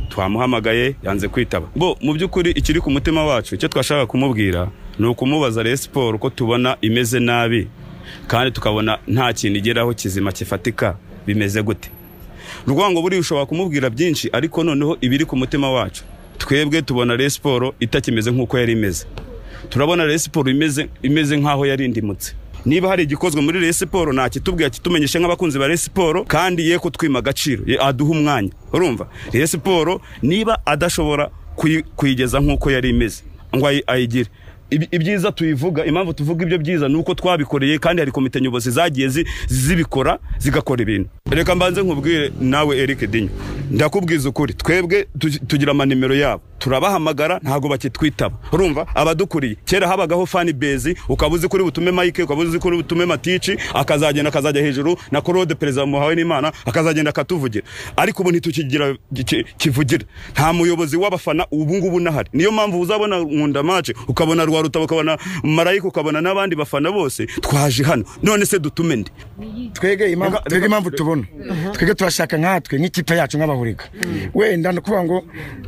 twamuhamagaye yanze kwitaba bo mu by'ukuri ikiri ku mutima wacu icyo twashaka kumubwira ni ukumubaza Rayon siporo ko tubona imeze nabi kandi tukabona nta kintu igeraho kizima kifatika bimeze gute urwango buriya ushobora kumubwira byinshi ariko noneho ibiri ku mutima wacu twebwe tubona Rayon siporo itakimeze nk'uko yari imeze turabona Rayon siporo imeze imeze nk'aho yari indimutse niba hari igikozwe muri Rayon siporo nta kitubwira kitumenyeshe nk'abakunzi ba Rayon siporo kandi ye ko twima agaciro ye aduha umwanya urumva Rayon siporo niba adashobora kuyi- kuyigeza nk'uko yari imeze ngo ayi- ayigire Ibi- ibyiza tuyivuga impamvu tuvuga ibyo byiza ni uko twabikoreye kandi hari komite nyobozi zagiye zi- zibikora zigakora ibintu reka mbanze nkubwire nawe eric dinyo ndakubwiza ukuri twebwe tu- tugira amanimero yabo turabahamagara ntabwo bakitwitaba urumva abadukuriye kera habagaho fani bezi ukaba uzi kuri butume mike ukaba uzi kuri butume matici akazagenda akazajya hejuru na korode perezida muhawe n'imana akazagenda akatuvugira ariko ubu ntitukigira ki- kivugira nta muyobozi w'abafana ubu ngubu unahari niyo mpamvu uzabona nkunda mace ukabona rwa rutabo ukabona marayika ukabona n'abandi bafana bose twaje hano none se dutume ndi twege impamvu Reka- twege reka- impamvu tubona twege turashaka nkatwe nk'ikipe yacu nk'abahuriga wenda no kuvuga ngo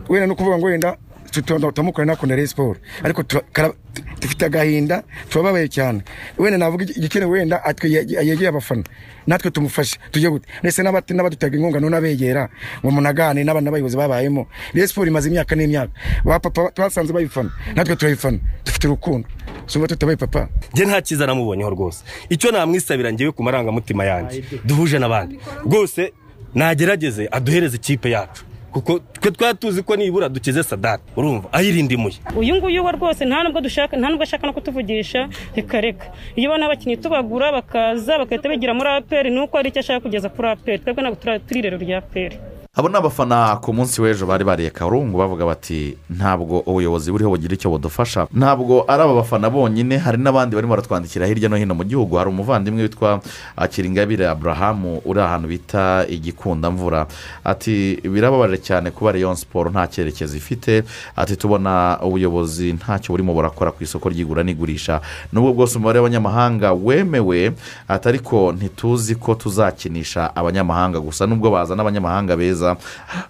wenda no kuvuga ngo wenda tutonda utamukora nakunda Rayon Sport ariko tura- kara- dufite agahinda turababaye cyane wenda navuga iki- igikenewe wenda atwe ye- yegeye abafana natwe tumufashe tujye gute ndetse n'abati- n'abadutega inkunga none abegera ngo munagane n'abana n'abayobozi babayemo Rayon Sport imaze imyaka n'imyaka ba papa twasanze bayifana natwe turayifana dufite urukundo sumva tutabaye papa njye nta cyiza namubonyeho rwose icyo namwisabira ngewe ku marangamutima yanjye duhuje n'abandi rwose nagerageze aduhereze ikipe yacu kuko twe twari tuzi ko nibura dukize sadati urumva ayirindimuye uyu nguyu we rwose nta nubwo dushaka nta nubwo ashaka no kutuvugisha reka reka iyo ubona abakinnyi tubagura bakaza bagahita bigira muri aperi ni uko hari icyo ashaka kugeza kuri aperi twebwe ntabwo turi- turi irero rya aperi abo ni abafana ku munsi w'ejo bari bariye karungu bavuga bati ntabwo ubuyobozi buriho bugira icyo budufasha ntabwo ari aba bafana bonyine hari n'abandi barimo baratwandikira hirya no hino mu gihugu hari umuvandimwe witwa ah, kiringabire aburahamu uri ahantu bita igikundamvura ati birababaje cyane kuba Rayon siporo nta cyerekezo ifite ati tubona ubuyobozi ntacyo burimo burakora ku isoko ry'igura n'igurisha nubwo bwose umubare w'abanyamahanga wemewe ati ariko ntituzi ko tuzakinisha abanyamahanga gusa nubwo bazana abanyamahanga beza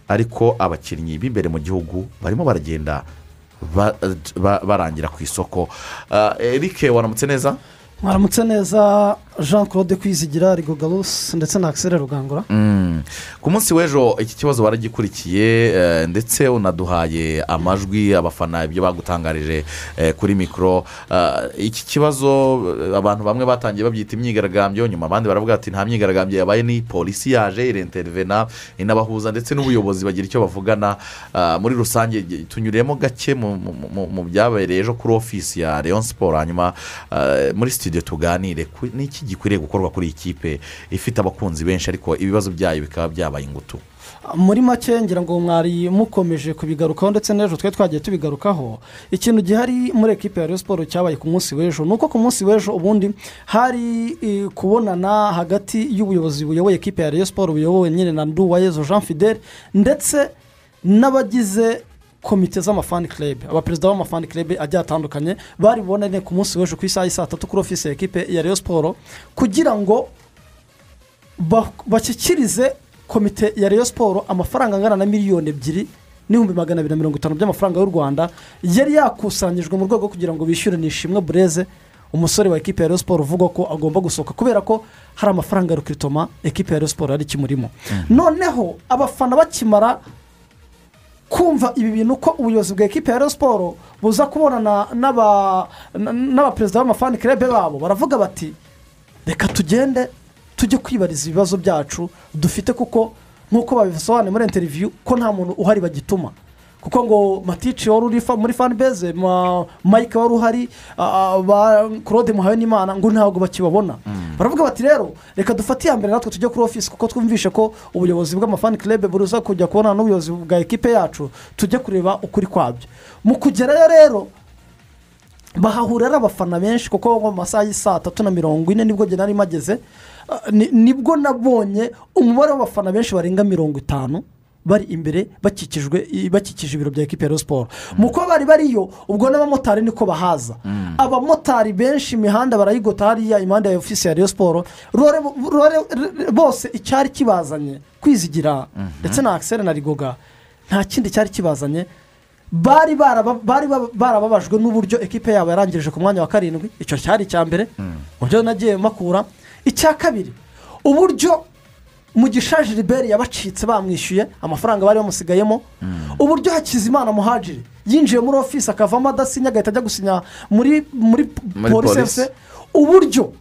ariko abakinnyi b'imbere mu gihugu barimo baragenda ba- ba- barangira ku isoko Ah, eric waramutse neza mwaramutse neza jean claude kwizigira rigogarus ndetse na axel rugangura Mm. ku munsi w'ejo iki kibazo baragikurikiye eh, ndetse unaduhaye amajwi abafana ibyo bagutangarije eh, kuri mikoro Ah, iki kibazo eh, abantu bamwe batangiye babyita imyigaragambyo nyuma abandi baravuga bati nta myigaragambyo yabaye ni polisi yaje irenterivena inabahuza ndetse n'ubuyobozi bagira icyo bavugana Ah, muri rusange gi- tunyuremo gake mu- mu- mu- mu byabereye ejo kuri ofisi ya leon siporo hanyuma ah, muri studio tuganire ku- n'iki gikwiriye gukorwa kuri iyi kipe ifite abakunzi benshi ariko ibibazo byayo bikaba byabaye ingutu muri make ngira ngo mwari mukomeje kubigarukaho ndetse n'ejo twe twagiye tubigarukaho ikintu gihari muri ekipe ya Rayon siporo cyabaye ku munsi w'ejo ni uko ku munsi w'ejo ubundi hari eh, kubonana hagati y'ubuyobozi buyoboye ekipe ya Rayon siporo buyobowe nyine na nduwayezo jean fidele ndetse n'abagize komite z'amafani club abaperezida b'amafani club agiye atandukanye bari bubonane ku munsi w'ejo ku isaha y'i saa tatu kuri ofisi ya ekipe ya Rayon siporo kugira ngo ba- bashyikirize komite ya Rayon siporo amafaranga angana na miliyoni ebyiri n'ibihumbi magana abiri na mirongo itanu by'amafaranga y'u rwanda yari yakusanyijwe mu rwego kugira ngo bishyure nishimwe bureze umusore wa ekipe ya Rayon siporo uvuga ko agomba gusohoka kubera ko hari amafaranga ya rukitoma ekipe ya Rayon siporo yari ikimurimo noneho abafana bakimara kumva ibi bintu ko ubuyobozi bwa ekipe ya Rayon siporo buza kubonana n'aba- n- n'abaperezida b'amafani kirebe babo baravuga bati reka tugende tujye kwibariza ibibazo byacu dufite kuko nk'uko babisobanuye muri interiviyu ko nta muntu uhari bagituma kuko ngo matici wari uri fa- muri fanibeze ma- mike wari uhari ah, ah, ba claude muhawe n'imana ngo ntabwo bakibabona baravuga bati rero reka dufate iya mbere natwe tujye kuri ofisi kuko twumvishe ko ubuyobozi bw'amafani club buza kujya kubona n'ubuyobozi bwa ekipe yacu tujye kureba ukuri kwabyo mu kugerayo rero bahahurira ari abafana benshi kuko mu masaha y'i saa tatu na mirongo ine nibwo njye nari mageze Ah, ni- nibwo nabonye umubare w'abafana benshi barenga mirongo itanu bari imbere bakikijwe i- bakikije ibiro bya ekipi ya Rayon siporo mu kuba bari bariyo ubwo n'abamotari niko bahaza abamotari benshi imihanda barayigota hariya impande ya ofisi ya Rayon siporo rore- rore- r- bose icyari kibazanye kwizigira ndetse na akiseri na rigoga nta kindi cyari kibazanye bari baraba- bari baba- barababajwe n'uburyo ekipe yabo yarangirije ku mwanya wa karindwi icyo cyari icya mbere uburyo nagiye makura icya kabiri uburyo mugisha gilbert yabacitse bamwishyuye amafaranga bari bamusigayemo uburyo hakizimana muhajiri yinjiye muri ofisi akavamo adasinya agahita ajya gusinya muri muri Muri polisi polisi. efuse uburyo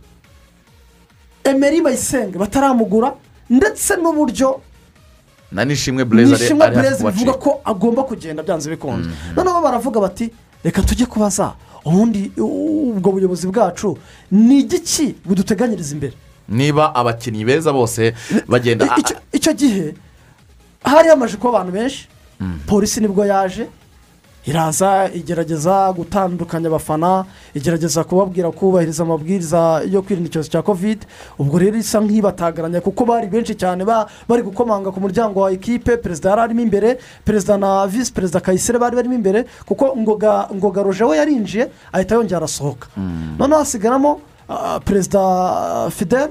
emeri bayisenge bataramugura ndetse n'uburyo na nishimwe burezi ari nishimwe ari hafi burezi bivuga kubacika ko agomba kugenda byanze bikunze noneho baravuga bati reka tujye kubaza ubundi u- ubwo buyobozi bwacu ni igiki buduteganyiriza imbere niba abakinnyi beza bose bagenda a- a- icyo gihe hari hamaze kuba abantu benshi Mm. polisi nibwo yaje iraza igerageza gutandukanya abafana igerageza kubabwira kubahiriza amabwiriza yo kwirinda icyorezo cya kovide ubwo rero isa nk'ibatagaranya kuko bari benshi cyane ba- bari gukomanga ku muryango wa ekipe perezida yari arimo imbere perezida na visi perezida kayisire bari barimo imbere kuko ngoga ngoga roje we yarinjiye ahita yongera arasohoka noneho hasigaramo ah, perezida fidel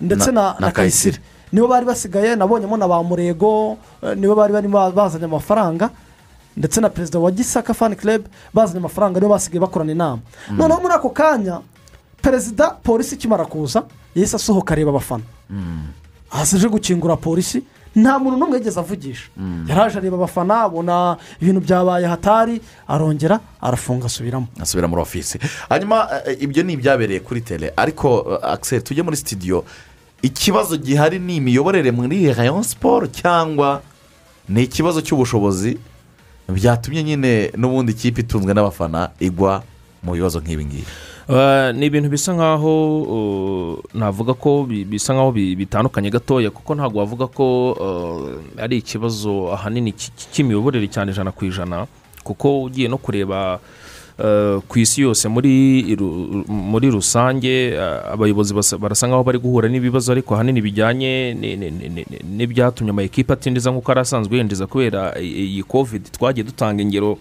ndetse Na- na na na kayisire nibo bari basigaye nabonyemo na ba murego eh, nibo bari barimo bazanye amafaranga ndetse na perezida wa gisaka fani club bazanye amafaranga nibo basigaye bakorana inama Mm. noneho muri ako kanya perezida polisi ikimara kuza yahise asohoka areba abafana hasi aje gukingura polisi nta muntu n'umwe yigeze avugisha yaraje areba abafana abona ibintu byabaye hatari arongera arafunga asubiramo asubira muri ofisi hanyuma eh, ibyo ni ibyabereye kuri tele ariko eh, akiseri tujye muri sitidiyo ikibazo gihari ni imiyoborere muri rayon siporo cyangwa ni ikibazo cy'ubushobozi byatumye nyine n'ubundi ikipe itunzwe n'abafana igwa mu bibazo nk'ibi ngibi Eh, ni ibintu bisa nkaho uh, navuga ko bi- bisa nkaho bi- bitandukanye gatoya kuko ntabwo wavuga ko uh, ari ikibazo ahanini cy- cy- cy'imiyoborere cyane ijana ku ijana kuko ugiye no kureba eh, ku isi yose muri ru- muri rusange eh, abayobozi basa- barasa nkaho bari guhura n'ibibazo ariko ahanini bijyanye ni- ni- ni- ni- n'ibyatumye amakipe atindiza nk'uko yari asanzwe yinjiza kubera i- iyi covid twagiye dutanga ingero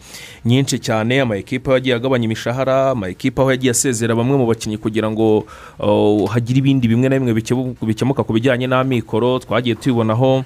nyinshi cyane amakipe aho yagiye agabanya imishahara amakipe aho yagiye asezera bamwe mu bakinnyi kugira ngo uh, hagire ibindi bimwe na bimwe bikebu- bikemuka ku bijyanye n'amikoro twagiye tubibonaho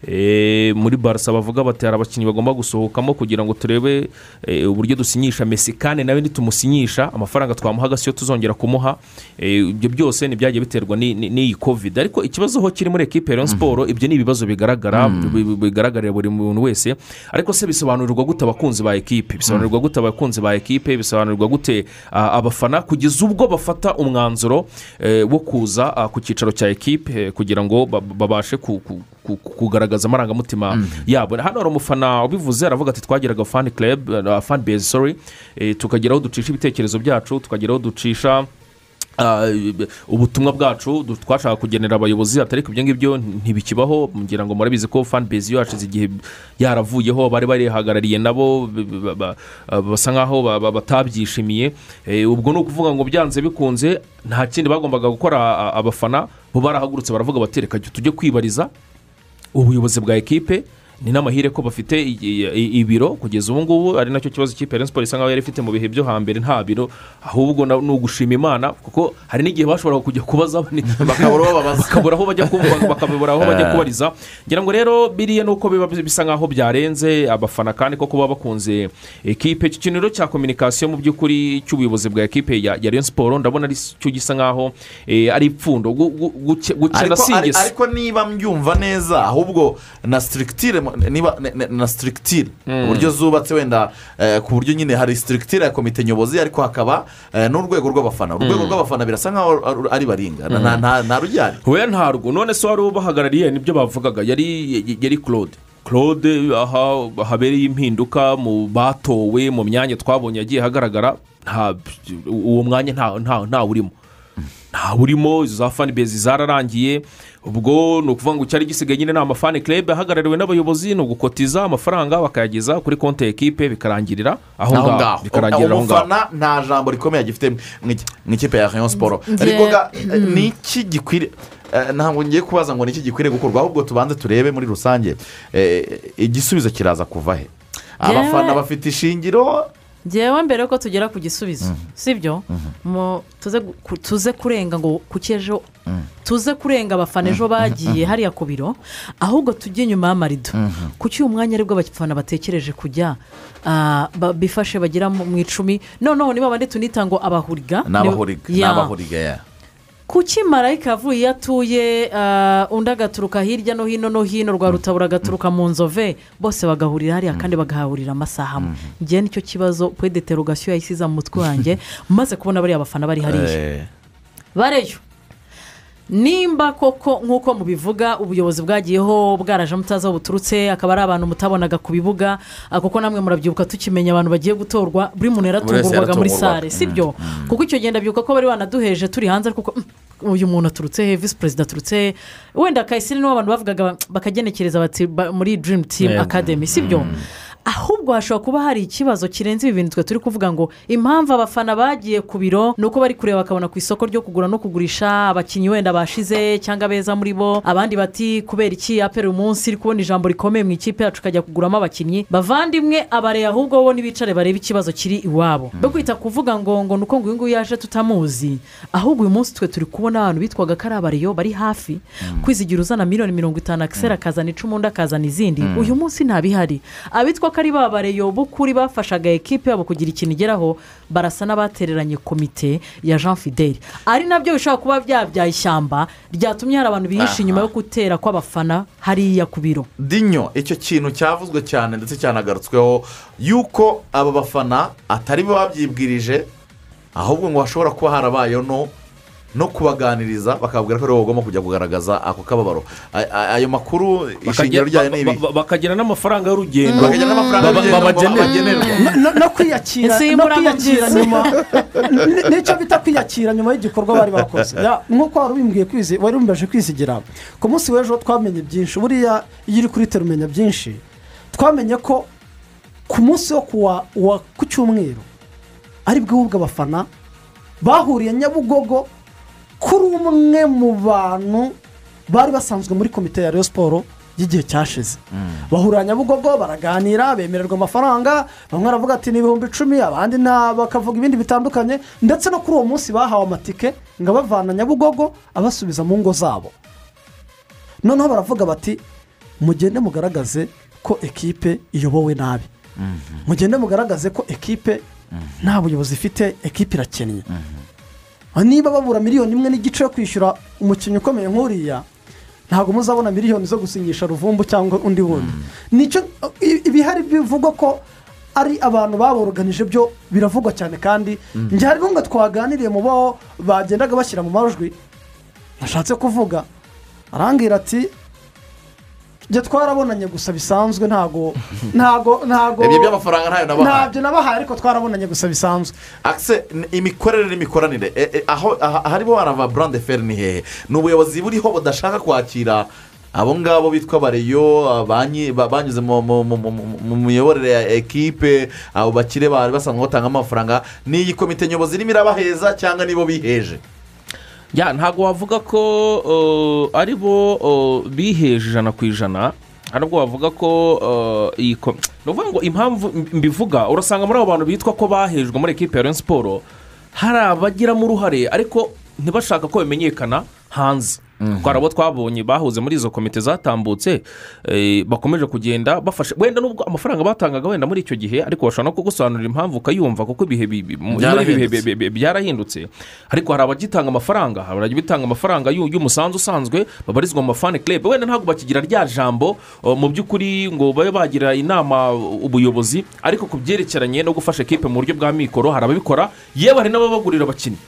Eh, muri barasa bavuga bati hari abakinnyi bagomba gusohokamo kugira ngo turebe eh, uburyo dusinyisha mesi kandi nawe ntitumusinyisha amafaranga twamuhaga siyo tuzongera kumuha Eh, ibyo byose ntibyagiye biterwa ni- ni- n'iyi covid ariko ikibazo ho kiri muri ekipe ya Rayon siporo ibyo ni ibibazo bigaragara bi- bi- bigaragarira buri muntu wese ariko se bisobanurirwa gute abakunzi ba ekipe bisobanurirwa gute abakunzi ba ekipe bisobanurirwa gute ah, abafana kugeza ubwo bafata umwanzuro eh, wo kuza ah, ku cyicaro cya ekipe eh, kugira ngo ba- babashe ku- ku- ku- kugaragaza amarangamutima yabo hano hari umufana ubivuze aravuga ati twagiraga fani club ah, fani base sorry eh, tukagira aho ducisha ibitekerezo byacu tukagira aho ducisha ah, ubutumwa bwacu du- twashaka kugenera abayobozi atari ko ibyo ngibyo ntibikibaho ngira ngo murabizi ko fan base yashize igihe yaravuyeho bari barihagarariye nabo b- b- ba- ba- basa nkaho ba- ba- batabyishimiye Eh, ubwo ni ukuvuga ngo byanze bikunze nta kindi bagombaga gukora a- abafana bo barahagurutse baravuga bati reka tujye kwibariza ubuyobozi bwa ekipe ni n'amahire ko bafite i- i- i- ibiro kugeza ubu ngubu ari nacyo kibazo ikipe ya Rayon Sports isa nkaho yari ifite mu bihe byo hambere nta biro ahubwo na- ni ugushima imana kuko hari n'igihe bashoboraga kujya kubaza Bakabura uwo babaza. bakabura aho bajya kuba- bakabura aho bajya kubariza ngira ngo rero biriya ni uko biba bisa nkaho byarenze abafana kandi koko baba bakunze ekipe icyo kintu rero cya kominikasiyo mu by'ukuri cy'ubuyobozi bwa ekipe ya ya Rayon Sports ndabona ari cyo gisa nkaho eh, ari ipfundo gu- gu- guke- gukena ariko, si ari- ingeso ariko niba mbyumva neza ahubwo na sitirikitire niba ne- ne- na sitirikitire Mm. uburyo zubatse wenda eh, ku buryo nyine hari sitirikitire ya komite nyobozi ariko hakaba eh, n'urwego rw'abafana Mm. urwego rw'abafana birasa nkaho ar- ari baringa na- na- nta nta rujyanye we ntabwo none se wari ubahagarariye nibyo bavugaga yari yari claude claude aha habereye impinduka mu batowe mu myanya twabonye yagiye hagaragara nta uwo mwanya nta nta ntawurimo ntawurimo za fanibezi zararangiye ubwo ni ukuvuga ngo icyari gisigaye nyine ni amafani club ahagarariwe n'abayobozi ni ugukotiza amafaranga bakayageza kuri konti ya ekipe bikarangirira aho ngaho bikarangirira aho ngaho umufana nta jambo rikomeye agifite mu iki- mu ikipe ya rayon siporo ariko ga Nge- ni iki gikwiriye ntabwo ngiye kubaza ngo ni iki gikwiriye gukorwa ahubwo tubanze turebe muri rusange eh, igisubizo kiraza kuva he abafana bafite ishingiro ngewe mbere yuko tugera ku gisubizo sibyo Mu- tuze gu- tuze kurenga ngo kuki ejo tuze kurenga abafana ejo Mhm, mhm, bagiye mhm. hariya ku biro ahubwo tujye inyuma y'amarido kuki uyu mwanya aribwo abafana batekereje kujya ah, ba- bifashe bagira mu mu icumi noneho niba bandi tunita ngo abahuriga ni abahuriga ni Ya. abahuriga ya kuki marayika yavuye iyo atuye ah, undi agaturuka hirya no hino no hino rwa rutabura agaturuka mu nzove bose bagahurira hariya kandi bagahahurira amasaha amwe ngewe nicyo kibazo pwedeterogasiyo yayisize mu mutwe wanjye maze kubona bariya bafana bari hariya Eh, bareyo nimba koko nk'uko mubivuga ubuyobozi bwagiyeho bwaraje mutazi aho buturutse akaba ari abantu mutabonaga ku bibuga ah, kuko namwe murabyibuka tukimenya abantu bagiye gutorwa buri muntu yaratungurwaga muri yaratungurwaga. sale sibyo kuko icyo gihe ndabyuka ko bari banaduheje turi hanze kuko uyu muntu aturutse he visi perezida aturutse he wenda kayisire nibo abantu bavugaga ba- bakagenekereza bati ba- muri dirimu timu Yego. akademi sibyo ahubwo hashobora kuba hari ikibazo kirenze ibi bintu twe turi kuvuga ngo impamvu abafana bagiye ku biro ni uko bari kureba bakabona ku isoko ryo kugura no kugurisha abakinnyi wenda bashize cyangwa beza muri bo abandi bati kubera iki apera uyu munsi iri kubona ijambo rikomeye mu ikipe yacu ukajya kuguramo abakinnyi bavandimwe abareye ahubwo bo ntibicare barebe ikibazo kiri iwabo bo kwita kuvuga ngo ngo ni uko ngo uyu nguyu yaje tutamuzi ahubwo uyu munsi twe turi kubona abantu bitwaga ko ari abariyo bari hafi kwizigira uzana miliyoni mirongo itanu akisera akazana icumu undi akazana izindi Mm. uyu munsi ntabihari abitwa ko ari ba bareyo b'ukuri bafashaga ekipe yabo kugira ikintu igeraho barasa n'abatereranye komite ya jean fideli ari nabyo bishobora kuba byabyaye ishyamba ryatumye hari abantu bihishe Aha. inyuma yo gutera kw'abafana hariya ku biro dinyo icyo kintu cyavuzwe cyane ndetse cyanagarutsweho yuko aba bafana atari bo babyibwirije ahubwo ngo hashobora kuba harabayeho no no kubaganiriza bakababwira ko aribo bagomba kujya kugaragaza ako kababaro A- a- ayo makuru ishingiro ryayo ni ibi Bakajya- ba- ba- bakagira n'amafaranga y'urugendo Bakagira n'amafaranga Baba- y'urugendo babagenerwa babagenerwa. No- no kwiyakira no Insimburanabyizi. kwiyakira nyuma N- nicyo bita kwiyakira nyuma y'igikorwa bari bakoze Ya, nk'uko wari ubimbwiye kwizi wari umbaje kwisigira ku munsi w'ejo twamenye byinshi buriya iyo uri kuri tera umenya byinshi twamenye ko ku munsi wo kuwa wa ku cyumweru ari bw'ubwo abafana bahuriye nyabugogo kuri umwe mu bantu bari basanzwe muri komite ya Rayon siporo y'igihe cyashize bahurira nyabugogo baraganira bemererwa amafaranga bamwe baravuga ati ni ibihumbi icumi abandi nta bakavuga ibindi bitandukanye ndetse no kuri uwo munsi bahawe amatike ngo abavana nyabugogo abasubiza mu ngo zabo noneho baravuga bati mugende mugaragaze ko ekipe iyobowe nabi mugende mugaragaze ko ekipe nta buyobozi ifite ekipe irakennye niba babura miliyoni imwe n'igice yo kwishyura umukinnyi ukomeye nk'uriya ntabwo muzabona miliyoni zo gusinyisha ruvumbu cyangwa undi wundi nicyo i- ibihari bivugwa ko ari abantu baboroganije byo biravugwa cyane kandi Mm. njye hari n'umwe twaganiriye mu bo bagendaga bashyira mu majwi ashatse kuvuga arambwira ati njye twarabonanye gusa bisanzwe ntago ntago ntago Ibyo by'amafaranga ntayo nabahaye. ntabyo nabahaye ariko twarabonanye gusa bisanzwe akise n- imikorere n'imikoranire Eh, eh, aho aha- ahariho harava burande feri ni hehe ni ubuyobozi buriho budashaka kwakira abo ngabo bitwa bareyo abanyi- ba- banyuze mu- mu- mu- mu- mu- mu miyoborere ya ekipe abo bakire bari basanzwe batanga amafaranga ni iyi komite nyobozi irimo irabaheza cyangwa nibo biheje ya ntabwo wavuga ko uh, ari bo uh, biheje ijana ku ijana ntabwo wavuga ko uh, iyi ko ni ukuvuga ngo impamvu mb- mbivuga urasanga muri abo bantu bitwa ko bahejwe muri ekipe ya Rayon siporo hari abagiramo uruhare ariko ntibashaka ko bimenyekana hanze kuko hari abo twabonye bahuze muri izo komite zatambutse eh, bakomeje kugenda bafashe wenda nubwo amafaranga batangaga wenda muri icyo gihe ariko bashobora no kugusobanurira impamvu ukayumva kuko ibihe bi- bi- muri ibi bihe bi- Byarahindutse. bi- bi- byarahindutse ariko hari abagitanga amafaranga hari abajya bitanga amafaranga y'u- y'umusanzu usanzwe babarizwa mu mafani club wenda ntabwo bakigira rya jambo uh, mu by'ukuri ngo babe bagira inama uh, ubuyobozi ariko ku byerekeranye no gufasha ekipe mu buryo bwa mikoro hari ababikora yewe hari n'ababagurira abakinnyi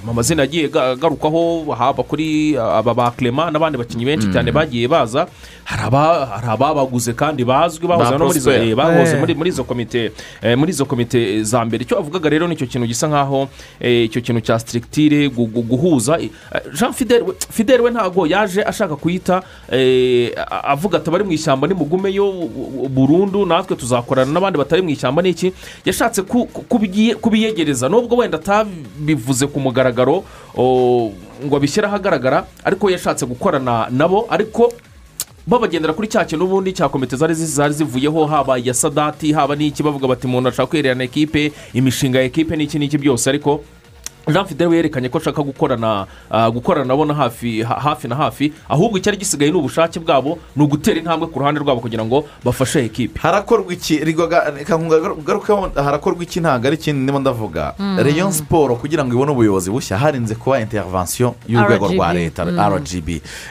amazina yagiye aga- agarukwaho haba kuri uh, aba ba clement n'abandi bakinnyi benshi Mm. cyane bagiye baza hari aba- hari ababaguze kandi bazwi Ba bahoze no muri izo- Prosper. eh, bahoze Eh. muri- muri izo komite eh, muri izo komite za mbere icyo avugaga rero nicyo kintu gisa nkaho eh, icyo kintu cya sitirikitire gu- gu- guhuza eh, jean fidel we- fidel we ntabwo yaje ashaka kuyita eh, a- avuga ati abari mu ishyamba nimugumeyo u- u- burundu natwe tuzakorana n'abandi batari mu ishyamba n'iki yashatse ku- ku- kubigiye- kubiyegereza nubwo wenda atabivuze ku mugaragaro o, ngo abishyire ahagaragara ariko yashatse gukorana nabo ariko babagendera kuri cya kintu ubundi cya komite zari zi- zari zivuyeho haba iya sadati haba n'iki bavuga bati umuntu ashaka kwihererana ekipe imishinga ya ekipe n'iki n'iki byose ariko jean fidel yerekanye ko ashaka gukorana ah, gukorana nabo na hafi ha- hafi na hafi ahubwo icyari gisigaye ni ubushake bwabo ni ugutera intambwe ku ruhande rwabo kugira ngo bafashe ekipe harakorwa iki rigwaga- reka nkuga- ngarukeho harakorwa iki ntabwo ari ikindi ndimo ndavuga Mm. reyo siporo kugira ngo ibone ubuyobozi bushya harinze kuba intervention y'urwego RGB. rwa leta Mm. rgb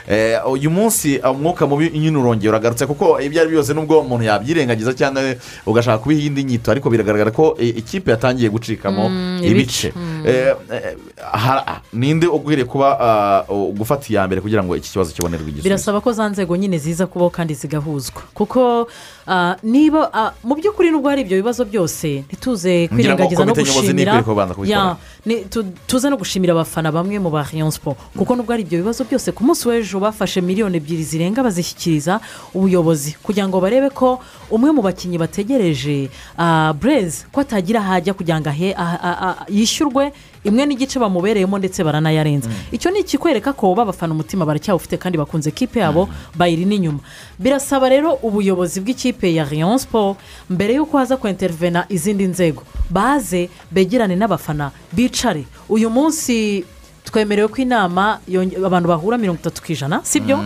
Eh, uyu munsi umwuka mubi nyine urongera uragarutse kuko ibyo ari byo byose nubwo umuntu yabyirengagiza cyangwa ugashaka kubiha indi nyito ariko biragaragara ko eh, ikipe yatangiye gucikamo Mm, ibice ibice. Mm. Eh, eh, hara- ninde ukwiriye kuba ah, gufata iya mbere kugira ngo iki kibazo kibonerwe igisubizo birasaba ko za nzego nyine ziza kubaho kandi zigahuzwa kuko ah, niba ah, mu by'ukuri nubwo hari ibyo bibazo byose ntituze Ngira ngo kwirengagiza no komite nyobozi gushimira ntikwiye kubanza kubikora. Ya, ni- tu- tuze no gushimira abafana bamwe mu ba rayon siporo kuko nubwo hari ibyo bibazo byose ku munsi w'ejo bafashe miliyoni ebyiri zirenga bazishyikiriza ubuyobozi kugira ngo barebe ko umwe mu bakinnyi bategereje ah, bureze ko atagira aho ajya kugira ngo ahe- ah, ah, ah, yishyurwe imwe n'igice bamubereyemo ndetse baranayarenza icyo ni ikikwereka ko babafana umutima baracyawufite kandi bakunze kipe yabo bayiri n'inyuma birasaba rero ubuyobozi bw'ikipe ya rayon siporo mbere y'uko haza kwintervena izindi nzego baze begerane n'abafana bicare uyu munsi twemerewe ko inama yonge- abantu bahura mirongo itatu ku ijana sibyo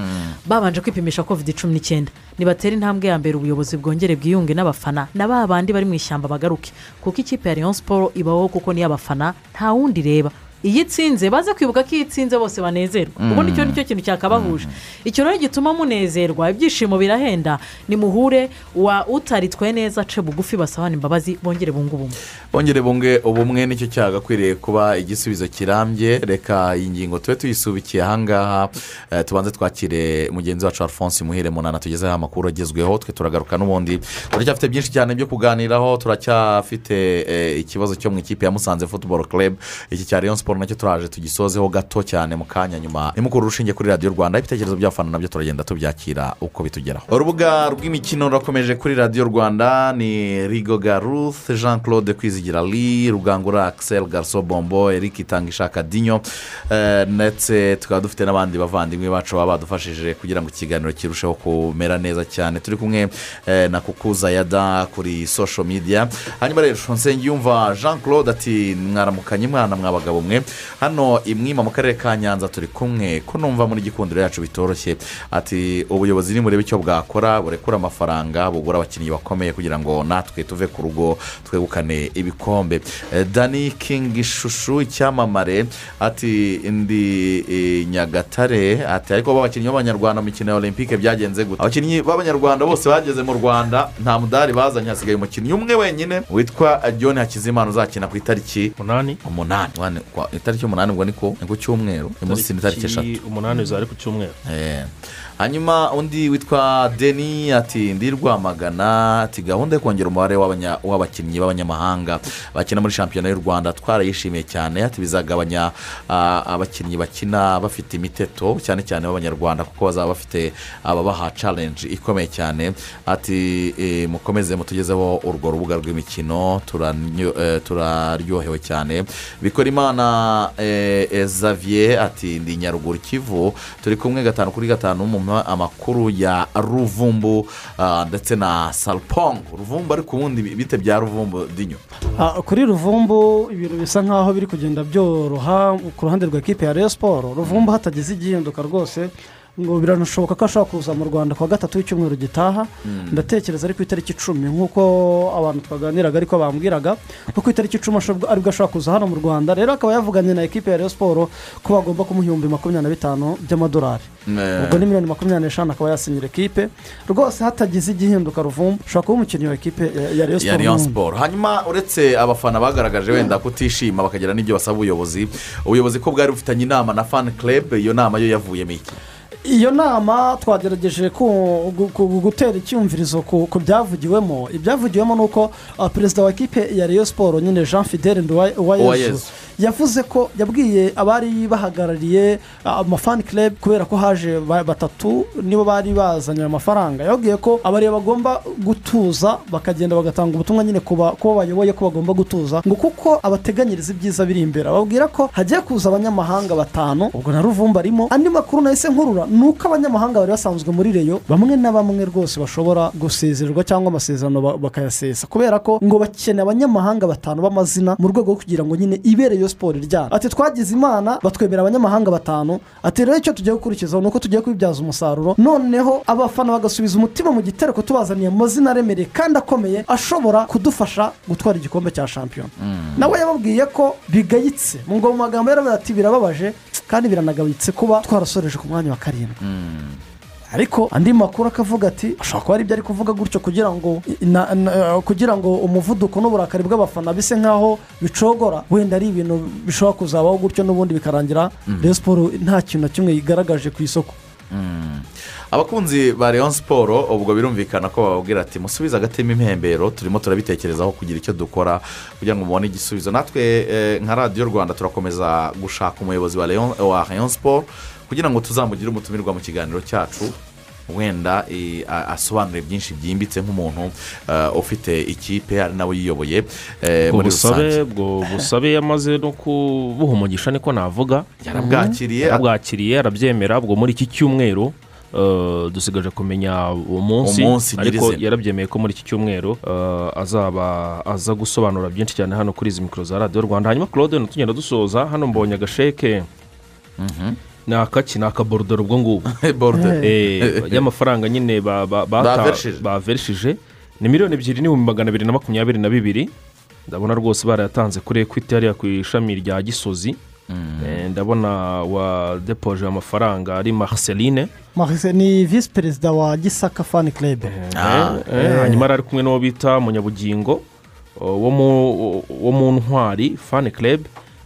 babanje kwipimisha covid cumi n'icyenda nibatera intambwe ya mbere ubuyobozi bwongere bwiyunge n'abafana na ba bandi bari mu ishyamba bagaruke kuko ikipe ya rayon siporo ibaho kuko niyo abafana nta wundi ireba iyo itsinze baze kwibuka ko iyo itsinze bose banezerwa Mm. ubundi icyo ni cyo kintu cyakabahuje icyo rero gituma munezerwa ibyishimo birahenda nimuhure wa utaritwaye neza ace bugufi basabane imbabazi bongere bunge ubumwe bongere bunge ubumwe nicyo cyagakwiriye kuba igisubizo kirambye reka iyi ngingo tube tuyisubikiye ahangaha eh, tubanze twakire mugenzi wacu alphonse muhire munana tugezeho amakuru agezweho twe turagaruka n'ubundi turacyafite byinshi cyane byo kuganiraho turacyafite eh, ikibazo cyo mu ikipe ya musanze football club iki cya rayon siporo nacyo turaje tugisozeho gato cyane mu kanya nyuma nimukuru urushinge kuri radiyo rwanda ibitekerezo by'abafana nabyo turagenda tubyakira uko bitugeraho urubuga rw'imikino rurakomeje kuri radiyo rwanda ni rigoga ruth jean claude kwizigira li rugangura axel garso bombo eric itangishaka dinyo eh, ndetse tukaba dufite n'abandi bavandimwe bacu baba badufashije kugira ngo ikiganiro kirusheho kumera neza cyane turi kumwe eh, na kukuza yada kuri social media hanyuma rero nsengiyumva jean claude ati mwaramukanye mwana mwabagabo mwe hano imwima mu karere ka nyanza turi kumwe ko numva muri gikundiro yacu bitoroshye ati ubuyobozi nimurebe icyo bwakora burekura amafaranga bugura abakinnyi bakomeye kugira ngo natwe tuve ku rugo twegukane ibikombe Eh, dani kingi ishusho icyamamare ati ndi eh, nyagatare ati ariko abakinnyi b'abanyarwanda mu mikino ya olympique byagenze gute abakinnyi b'abanyarwanda bose bageze mu rwanda nta mudari bazanye hasigaye umukinnyi umwe wenyine witwa john hakizimana uzakina ku itariki umunani umunani Wane- kwa- itariki umunani ubwo ni ku ni ku cyumweru uyu munsi ni itariki eshatu umunani zari ku cyumweru Eh. hanyuma undi witwa deni ati ndi rwamagana ati gahunda yo kongera umubare w'abanya- w'abakinnyi b'abanyamahanga bakina muri shampiyona y'u rwanda twarayishimiye cyane ati bizagabanya ah, abakinnyi bakina bafite imiteto cyane cyane b'abanyarwanda kuko bazaba bafite ababaha challenge ikomeye cyane ati eh, mukomeze mutugezeho urwo rubuga rw'imikino turanyo- eh, turaryohewe cyane bikora imana eh, eh, Xavier ati ndi nyaruguru kivu turi kumwe gatanu kuri gatanu mu ma- amakuru ya ruvumbu ah, ndetse na salpongo ruvumbu ariko ubundi bi- bite bya ruvumbu dinyo Ah, kuri ruvumbu ibintu bisa nk'aho biri kugenda byoroha ku ruhande rwa ekipi ya reyo siporo ruvumbu hatagize igihinduka rwose ngo biranashoboka ko ashobora kuza mu rwanda ku wa gatatu w'icyumweru gitaha ndatekereza ari ku itariki icumi nk'uko abantu twaganiraga ariko bambwiraga ko ku itariki icumi ashobora- aribwo ashobora kuza hano mu rwanda rero akaba yavuganye na ekipe ya Rayon siporo ko bagomba kumuha ibihumbi makumyabiri na bitanu by'amadolari ubwo ni miliyoni makumyabiri n'eshanu akaba yasinyira ekipe rwose hatagize igihinduka ruvumbu ushobora kuba umukinnyi wa ekipe ya- ya Rayon ya siporo Rayon n'undi. siporo hanyuma uretse abafana bagaragaje wenda kutishima bakagira n'ibyo basaba ubuyobozi ubuyobozi ko bwari bufitanye inama na fani kerebe iyo nama yo yavuyemo iki iyo nama twagerageje ku- gu- gu- gutera icyumvirizo ku ku byavugiwemo ibyavugiwemo ni uko ah, perezida wa kipe ya Rayon siporo nyine jean fidele Nduwayezu. nduwayezu yavuze ko yabwiye abari bahagarariye ah, amafani club kubera ko haje ba- batatu nibo bari bazanye ayo mafaranga yababwiye ko abariya bagomba gutuza bakagenda bagatanga ubutumwa nyine ku ba- ku bo bayoboye ko bagomba gutuza ngo kuko abateganyiriza ibyiza biri imbere ababwira ko hagiye kuza abanyamahanga batanu ubwo na ruvumba arimo andi makuru nahise nkurura ni uko abanyamahanga bari basanzwe muri reyo bamwe na bamwe rwose bashobora gusezererwa cyangwa amasezerano ba- bakayasesa kubera ko ngo bakeneye abanyamahanga batanu b'amazina mu rwego rwo kugira ngo nyine ibere iyo siporo iryana ati twagize imana batwemera abanyamahanga batanu ati rero icyo tugiye gukurikizaho ni uko tugiye kubibyaza umusaruro noneho abafana bagasubiza umutima mu gitereko tubazaniye amazina aremereye kandi akomeye ashobora kudufasha gutwara igikombe cya shampiyona nawe yababwiye ko bigayitse mu ngo mu magambo yaravuze ati birababaje kandi biranagayitse kuba twarasoreje ku mwanya wa karindwi ariko andi makuru akavuga ati ashobora kuba ari ibyo ari kuvuga gutyo kugira ngo na- na- kugira ngo umuvuduko n'uburakari bw'abafana bise nk'aho bicogora wenda ari ibintu bishobora kuzabaho gutyo n'ubundi bikarangira Rayon siporo nta kintu na kimwe yigaragaje ku isoko abakunzi ba Rayon siporo ubwo birumvikana ko bababwira ati musubize agatema impembero turimo turabitekerezaho kugira icyo dukora kugira ngo mubone igisubizo natwe eh, nka radiyo rwanda turakomeza gushaka umuyobozi wa Rayon- wa Rayon siporo kugira ngo tuzamugire umutumirwa mu kiganiro cyacu wenda eh, a- asobanure byinshi byimbitse nk'umuntu eh, ufite ikipe ari nawe yiyoboye eh, ubwo muri rusange busabe ubwo busabe yamaze no kubuha umugisha niko navuga Yarabwakiriye. yarabwakiriye arabyemera ubwo muri iki cyumweru eh, dusigaje kumenya umunsi Umunsi ariko nyirizina. yarabyemeye ko muri iki cyumweru eh, azaba aza gusobanura byinshi cyane hano kuri izi mikoro za radiyo rwanda hanyuma claude tugenda dusoza hano mbonye agasheke ni akaki ni akaborudoro ubwo ngubwo Borudoro. Eh, y'amafaranga nyine ba- ba- bata- Baverishije. baverishije ni miliyoni ebyiri n'ibihumbi magana abiri na makumyabiri na bibiri ndabona rwose barayatanze kuri ekwiti hariya ku ishami rya gisozi Eh, ndabona wa depoje amafaranga ari marceline Marise ni visi perezida wa gisaka fani club Eh, eh, hanyuma yari ari kumwe n'uwo bita munyabugingo o, wo mu- wo mu ntwari fani club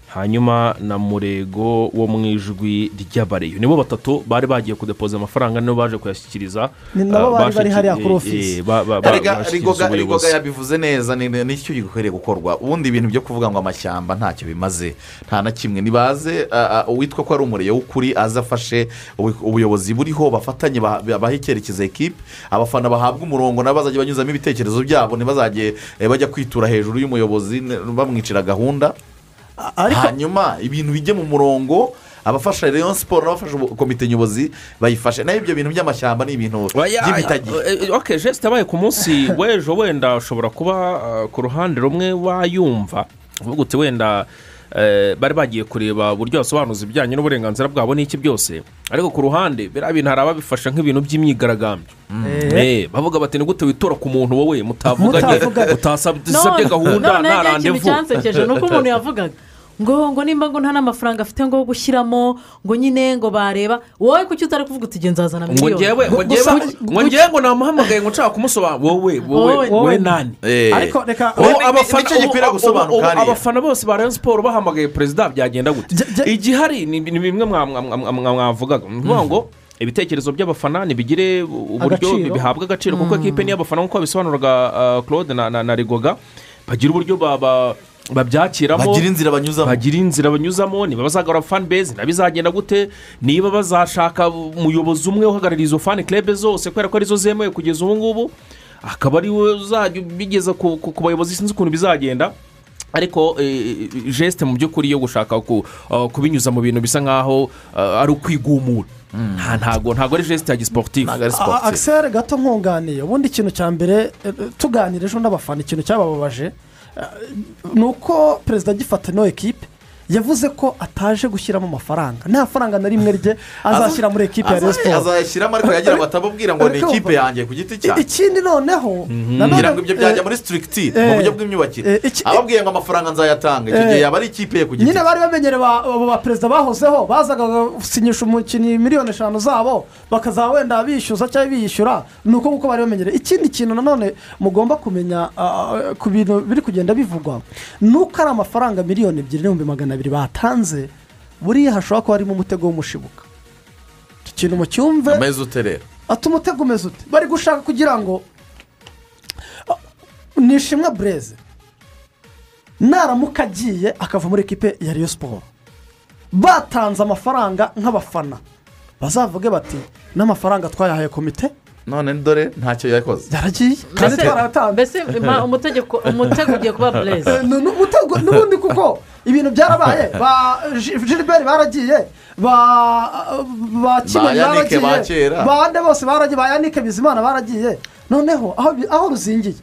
hanyuma na murego wo mu ijwi ry'abareyo nibo batatu bari bagiye kudepoza amafaranga nibo baje kuyashyikiriza Ni nabo eh, bari bari bashiki- hariya kuri eh, ofisi. eh, ba- ba- ba- Erega, bashyikiriza rigoga ubuyobozi. rigoga yabivuze neza ni- ni- nicyo gikwiriye gukorwa ubundi ibintu byo kuvuga ngo amashyamba ntacyo bimaze nta na kimwe nibaze ah, ah, uwitwa ko ari umuriro w'ukuri aze afashe ubu- ubuyobozi buriho bafatanye bah- bahe icyerekezo ekipe abafana bahabwa umurongo nabo bazajya banyuzamo ibitekerezo byabo ntibazajye eh, bajya kwitura hejuru y'umuyobozi ne- bamwicira gahunda hanyuma ibintu bijye mu murongo abafasha Rayon siporo n'abafasha ubu- komite nyobozi bayifashe naho ibyo bintu by'amashyamba ni ibintu by'imitagi ok jesite abaye ku munsi w'ejo wenda ushobora kuba uh, ku ruhande rumwe wayumva uvuga uti wenda eh, bari bagiye kureba uburyo basobanuza ibijyanye n'uburenganzira bwabo n'iki byose ariko ku ruhande biriya bintu hari ababifasha nk'ibintu by'imyigaragambyo Eh. Eh, bavuga bati ni gute witora ku muntu wowe mutavuganye Mutavuganye. utasabye gahunda nta nta kintu randevu cyansekeje ni uko umuntu yavugaga ngo ngo nimba ngo nta n'amafaranga afite ngo yo gushyiramo ngo nyine ngo bareba wowe kuki utari kuvuga uti "Jya nzazana ngo miliyoni ngewe ngo ngewe ngo ngewe ngo namuhamagaye ngo nshaka kumusobanurira wowe wowe Wowe. wowe nani Eh. ariko reka ubu Ni- ni- abafana nicyo gikwiriye ubu- ubu- gusobanuka ubu hariya. abafana bose ba Rayon siporo bahamagaye perezida byagenda gute igihari ni ni bimwe mwa- mwa- mwa- mwa- mwa- mwavugaga ni ukuvuga ngo ibitekerezo by'abafana ntibigire uburyo Agaciro. bihabwa agaciro kuko Mm. ekipe y'abafana nk'uko bisobanuraga claude na- na na rigoga bagira uburyo ba- ba- babyakiramo Bagira inzira banyuzamo. bagira inzira banyuzamo niba bazagura fani bezi bizagenda gute niba bazashaka umuyobozi umwe uhagarariye izo fani kerebe zose kubera ko arizo zemewe kugeza ubu ngubu akaba ariwe uzajya ubigeza ku ku- ku bayobozi sinzi ukuntu bizagenda ariko eh, jesite mu by'ukuri yo gushaka ku- eh, kubinyuza mu bintu bisa nkaho eh, ari ukwigumura nta ntago ntago ari jesite ya gisiporutifu A- akiseri gato nkunganiye ubundi ikintu cya mbere eh, tuganira ejo n'abafana ikintu cyabababaje eh, ni uko perezida agifata ino ekipe yavuze ko ataje gushyiramo amafaranga nta faranga na rimwe rye azashyira muri ekipe ya Rayon Aza- Sports azayashyiramo ariko yagira batamubwira ngo ni Ariko- ikipe yanjye ku giti I- cyanjye ikindi noneho nanone- kugira ngo ibyo byajya eh, muri sitirikiti eh, mu buryo bw'imyubakire ababwiye ngo amafaranga nzayatanga icyo eh, gihe yaba ari ikipe ye ku giti nyine bari bamenyereye ba- abo baperezida bahozeho bazaga gusinyisha umukinnyi miliyoni eshanu zabo bakazaba wenda bishyuza cyangwa biyishyura ni uko nguko bari bamenyereye ikindi kintu nanone mugomba kumenya ah, ku bintu biri kugenda bivugwa ni uko ari amafaranga miliyoni ebyiri n'ibihumbi magana abiri batanze buriya hashobora kuba harimo umutego w'umushibuka icyo kintu mucyumve ameza uterera ati umutego umeze ute bari gushaka kugira ngo ni ishimwe bureze naramuka agiye akava muri ekipe ya riyo siporo batanze amafaranga nk'abafana bazavuge bati n'amafaranga twayahaye komite none dore ntacyo yakoze yaragiye kandi twarayatanze mbese ma- umutegeko- umutego ugiye kuba bureze Eh, nu- nu- umutego n'ubundi kuko ibintu byarabaye ba Ji- gilbert baragiye ba ba kimwe Yannick baragiye ba kera. bande bose baragiye ba yanike bizimana baragiye noneho aho bi- aho ruzingiye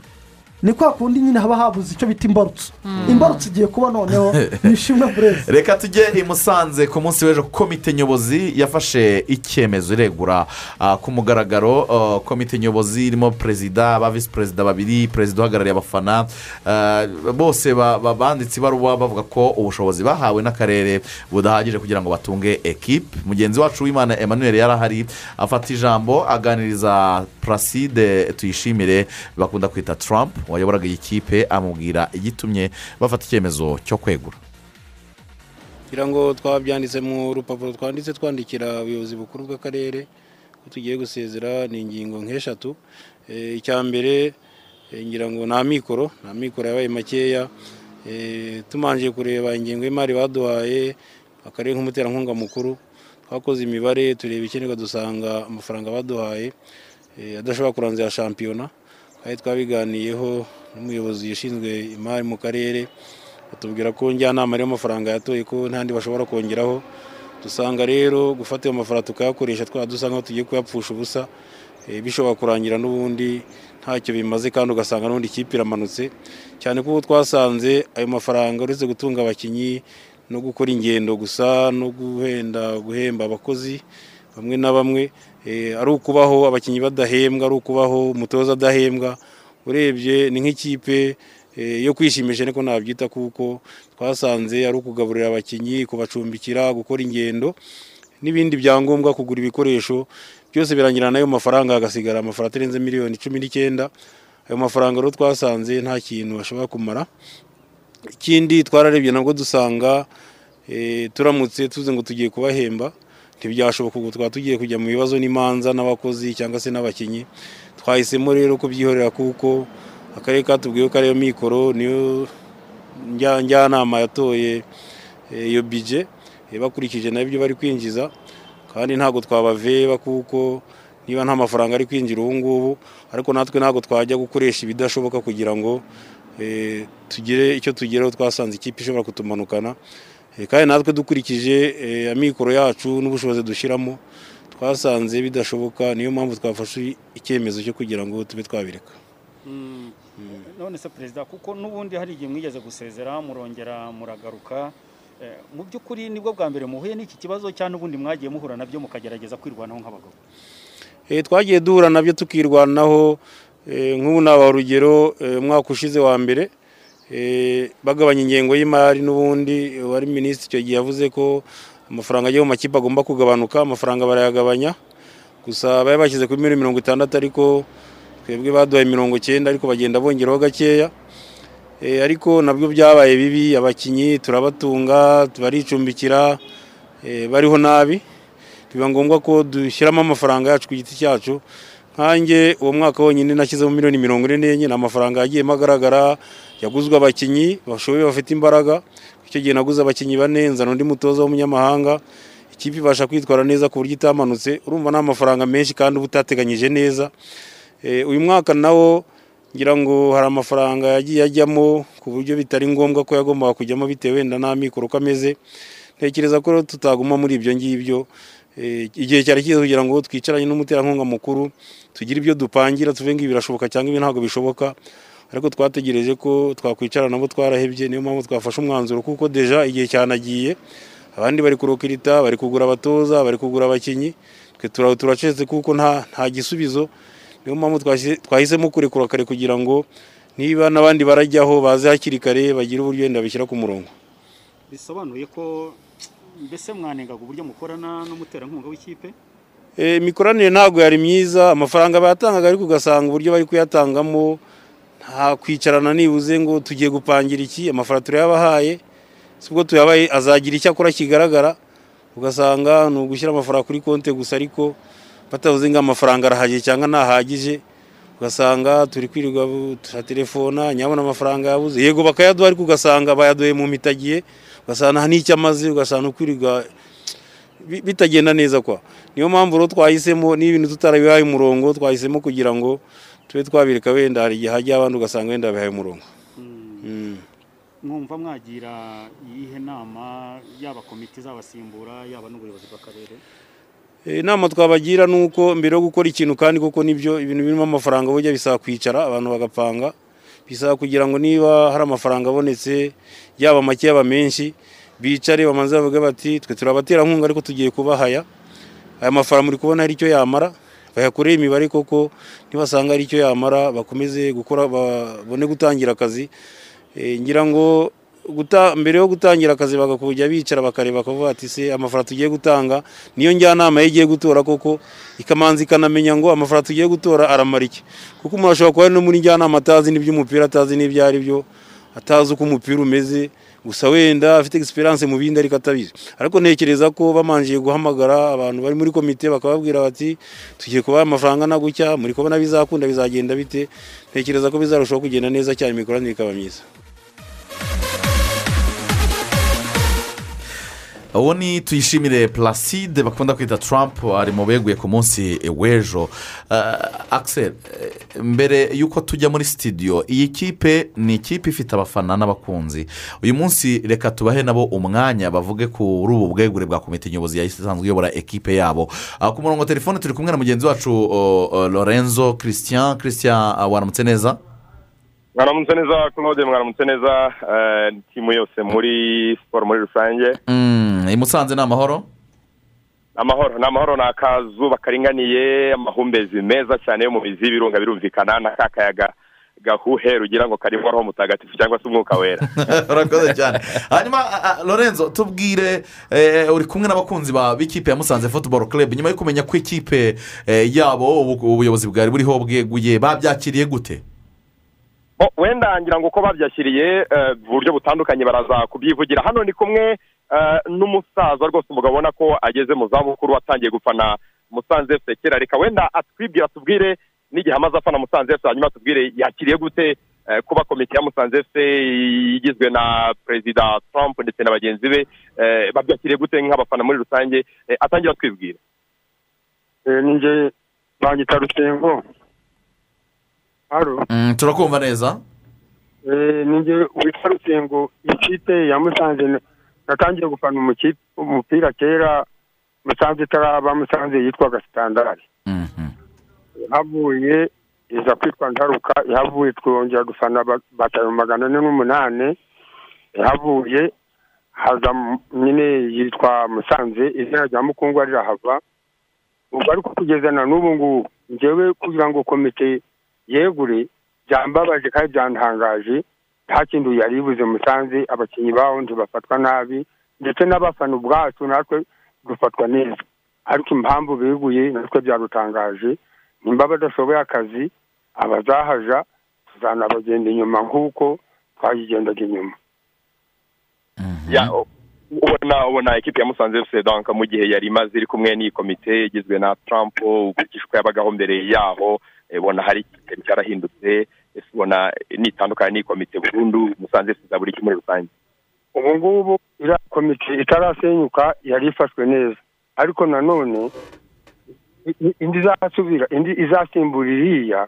ni kwa kundi nyine haba habuze icyo bita imbarutso imbarutso igiye kuba noneho ni ishimwe burezi reka tujye i musanze ku munsi w'ejo komite nyobozi yafashe icyemezo iregura ah, ku mugaragaro ah, komite nyobozi irimo perezida ba visi perezida babiri perezida uhagarariye abafana ah, bose ba- ba- banditse ibaruwa bavuga ko ubushobozi bahawe n'akarere budahagije kugira ngo batunge ekipe mugenzi wacu w'imana emmanuel yari ahari afata ijambo aganiriza placide tuyishimire bakunda kwita trump wayoboraga iyi kipe amubwira igitumye bafata icyemezo cyo kwegura kugira ngo twaba byanditse mu rupapuro twanditse twandikira abayobozi bukuru bw'akarere ko tugiye gusezera ni ingingo nk'eshatu Eh, icya mbere eh, ngira ngo nta mikoro nta mikoro yabaye makeya Eh, tumanje kureba ingengo y'imari baduhaye akarere nk'umuterankunga mukuru twakoze imibare tureba ikenerwa dusanga amafaranga baduhaye eh, adashobora kuranza ya shampiyona twari twabiganiyeho n'umuyobozi ushinzwe imari mu karere batubwira ko njyanama ariyo mafaranga yatoye ko ntandi bashobora kongeraho dusanga rero gufata ayo mafaranga tukayakoresha twaba dusa nkaho tugiye kuyapfusha ubusa eh, bishobora kurangira n'ubundi ntacyo bimaze kandi ugasanga n'ubundi ikipe iramanutse cyane ko ubu twasanze ayo mafaranga uretse gutunga abakinnyi no gukora ingendo gusa no guhenda guhemba abakozi bamwe na bamwe eh, ari ukubaho abakinnyi badahembwa ari ukubaho umutoza adahembwa urebye ni nk'ikipe eh, yo kwishimisha ariko nabyita kuko twasanze ari ukugaburira abakinnyi kubacumbikira gukora ingendo n'ibindi byangombwa kugura ibikoresho byose birangira n'ayo mafaranga hagasigara amafaranga atarenze miliyoni cumi n'icyenda ayo mafaranga rero twasanze nta kintu bashobora kumara ikindi twararebye nabwo dusanga eh, turamutse tuze ngo tugiye kubahemba ntibyashoboka ubu twaba tugiye kujya mu bibazo n'imanza n'abakozi cyangwa se n'abakinnyi twahisemo rero kubyihorera kuko akarere katubwiye ko ariyo mikoro niyo njya- njyanama yatoye eh, iyo bije eh, bakurikije nayo ibyo bari kwinjiza kandi ntabwo twabaveba kuko niba nta mafaranga ari kwinjira ubu ngubu ariko natwe ntabwo twajya gukoresha ibidashoboka kugira ngo eh, tugire icyo tugeraho twasanze ikipe ishobora kutumanukana Eh, kandi natwe dukurikije eh, amikoro yacu n'ubushobozi dushyiramo twasanze bidashoboka niyo mpamvu twafashe icyemezo cyo kugira ngo tube twabireka none se perezida kuko n'ubundi hari igihe mwigeze gusezera murongera muragaruka Eh, mu by'ukuri nibwo bwa mbere muhuye n'iki kibazo cyangwa ubundi mwagiye muhura nabyo mukagerageza kwirwanaho nk'abagabo Eh, twagiye duhura nabyo tukirwanaho eh, nk'ubu naba urugero eh, umwaka ushize wa mbere eh, bagabanya ingengo y'imari n'ubundi eh, wari minisitiri icyo gihe yavuze ko amafaranga ajya mu makipe agomba kugabanuka amafaranga barayagabanya gusa bari bashyize kuri miliyoni mirongo itandatu ariko twebwe baduhaye mirongo icyenda ariko bagenda bongeraho gakeya Eh, ariko nabwo byabaye bibi abakinnyi turabatunga baricumbikira eh, bariho nabi biba ngombwa ko dushyiramo amafaranga yacu ku giti cyacu nkanjye uwo mwaka wonyine nashyizemo miliyoni mirongo ine n'enye ni amafaranga yagiyemo agaragara yaguzwe abakinnyi bashoboye bafite imbaraga icyo gihe naguze abakinnyi bane nzana undi mutoza w'umunyamahanga ikipe ibasha kwitwara neza ku buryo itamanutse urumva ni amafaranga menshi kandi uba utateganyije neza Eh, uyu mwaka nawo ngira ngo hari amafaranga yagiye ajyamo ku buryo bitari ngombwa ko yagombaga kujyamo bitewe wenda n'amikoro uko ameze ntekereza ko rero tutaguma muri ibyo ngibyo Eh, igihe cyari cyiza kugira ngo twicaranye n'umuterankunga mukuru tugire ibyo dupangira tuve ngo ibi birashoboka cyangwa ibi ntabwo bishoboka ariko twategereje ko twakwicara nabo twarahebye niyo mpamvu twafashe umwanzuro kuko deja igihe cyanagiye abandi bari kurokirita bari kugura abatoza bari kugura abakinnyi twe tura- turacecetse kuko nta nta gisubizo niyo mpamvu twashyize- twahisemo kurekura kare kugira ngo niba n'abandi barajyaho baze hakiri kare bagire uburyo wenda bashyira ku murongo bisobanuye ko mbese mwanengaga uburyo mukorana n'umuterankunga w'ikipe Eh, imikoranire ntabwo yari myiza amafaranga bayatangaga ariko ugasanga uburyo bari kuyatangamo nta kwicarana nibuze ngo tugiye gupangira iki amafaranga turayabahaye si ubwo tuyabaye azagira icyo akora kigaragara ugasanga ni ugushyira amafaranga kuri konti gusa ariko batavuze ngo amafaranga arahagije cyangwa ntahagije ugasanga turi kwirirwa bu- turatelefona nyabona amafaranga yabuze yego bakayaduha ariko ugasanga bayaduye mu mitagiye ugasanga nta n'icyo amaze ugasanga ni ukwirirwa bi- bitagenda neza kwa niyo mpamvu rero twahisemo n'ibintu tutarabihaye umurongo twahisemo kugira ngo tube twabireka wenda hari igihe hajya abandi ugasanga wenda bihaye umurongo Mm. mwumva mwagira iyihe nama yaba komite izabasimbura yaba n'ubuyobozi bw'akarere Eh, inama twabagira ni uko mbere yo gukora ikintu kandi koko nibyo ibintu birimo amafaranga burya bisaba kwicara abantu bagapanga bisaba kugira ngo niba hari amafaranga abonetse yaba make yaba menshi bicare bamanze bavuge bati twe turi abaterankunga ariko tugiye kubahaya aya mafaranga muri kubona hari icyo yamara bayakoreye imibare koko nibasanga hari icyo yamara bakomeze gukora babone gutangira akazi Eh, ngira ngo guta, mbere yo gutangira akazi bakakujya bicara bakareba bakavuga ati se amafaranga tugiye gutanga niyo njyanama ye igiye gutora koko ikamanza ikanamenya ngo amafaranga tugiye gutora aramara iki kuko umuntu ashobora kuba ari no muri njyanama atazi n'iby'umupira atazi n'ibyo ari byo atazi uko umupira umeze gusa wenda afite experience mu bindi ariko atabizi ariko ntekereza ko bamanjiye guhamagara abantu bari muri komite bakababwira bati tugiye kubaha amafaranga na gutya muri kubona bizakunda bizagenda bite ntekereza ko bizarushaho kugenda neza cyane imikoranire ikaba myiza uwo ni tuyishimire placide bakunda kwita trump ari mu beguye ku munsi w'ejo Ah, Axel eh, mbere y'uko tujya muri sitidiyo iyi kipe ni ikipe ifite abafana n'abakunzi uyu munsi reka tubahe nabo umwanya bavuge kuri ubu bwegure bwa komite nyobozi yahise isanzwe iyobora ekipe yabo Ah, ku murongo wa telefone turi kumwe na mugenzi wacu oh, oh, lorenzo christian christian ah, waramutse neza mwaramutse neza claude mwaramutse neza eh, timu yose muri siporo muri rusange Mm, i musanze ni amahoro amahoro ni amahoro ni akazuba karinganiye amahumbezi meza cyane yo mu mizi y'ibirunga birumvikana na ka kayaga gahuhe rugira ngo karimo roho mutagatifu cyangwa se umwuka wera urakoze cyane hanyuma a- a- lorenzo tubwire eh, uri kumwe n'abakunzi ba b'ikipe ya musanze futuboro club nyuma yo kumenya ko ikipe eh, yabo ubu- ubuyobozi bwari buriho bweguye babyakiriye gute Bo, wenda ngira ngo uko babyashyiriye eh, uburyo butandukanye baraza kubyivugira hano ni kumwe eh, n'umusaza rwose umugabo ubona ko ageze mu zabukuru atangiye gufana musanze fc kera reka wenda atwibwira atubwire n'igihe amaze afana musanze fc hanyuma atubwire yakiriye gute eh, kuba komite ya musanze fc igizwe na perezida trump ndetse na bagenzi be eh, babyakiriye gute nk'abafana muri rusange Eh, atangira atwibwira ninjye banyita rusengo haro Mm, turakumva neza ninjye witwa rusengo ikipe ya musanze natangiye gufana umukipe- umupira kera musanze itaraba musanze yitwaga sitandari ihavuye iza kwitwa ntaruka ihavuye twongera gufana ba- batayo magana ane n'umunani ihavuye haza mu- nyine yitwa musanze izina rya mukungwa rirahava ubwo ariko kugeza na n'ubu ngubu ngewe kugira ngo komite yegure byambabaje kandi byantangaje nta kintu yari ibuze musanze abakinnyi baho ntibafatwa nabi ndetse n'abafana ubwacu natwe dufatwa neza ariko impamvu beguye natwe byadutangaje nimba badashoboye akazi abazahaja tuzanabagenda inyuma nk'uko twayigendaga inyuma ya u- ubona ubona ekipi ya musanze fc donc mu gihe yari imaze iri kumwe n'iyi komite igizwe na trump ukurikije uko yabagaho mbere yaho eh, ubona hari ikintu cyarahindutse ese ubona nitandukanye n'iyi komite burundu musanze fc izabura iki muri rusange ubu ngubu iriya komite itarasenyuka yari ifashwe neza ariko nanone i- i- indi izasubira indi izasimbura iriya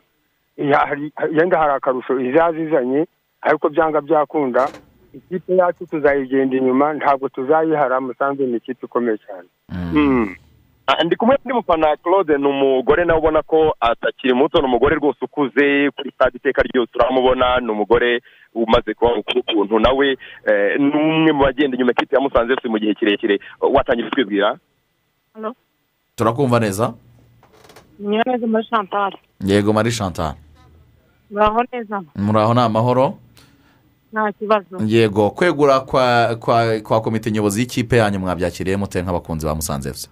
ya- hari- yenda hari akarusho izazizanye ariko byanga byakunda ikipe yacu tuzayigenda inyuma ntabwo tuzayihara musanze ni ikipe ikomeye cyane Ah, ndi kumwe n'undi mufana claude ni umugore nawe ubona ko atakiri muto ni umugore rwose ukuze kuri stade iteka ryose uramubona ni umugore umaze kuba mukuru ukuntu nawe eh, ni umwe mu bagenda inyuma ya kipe ya musanze fc mu gihe kirekire watangiye kutwibwira turakumva neza neza muri chantal yego marie chantal muraho neza muri aho ni amahoro nta kibazo yego kwegura kwa kwa kwa komite nyobozi y'ikipe yanyu mwabyakiriye mute nk'abakunzi ba musanze fc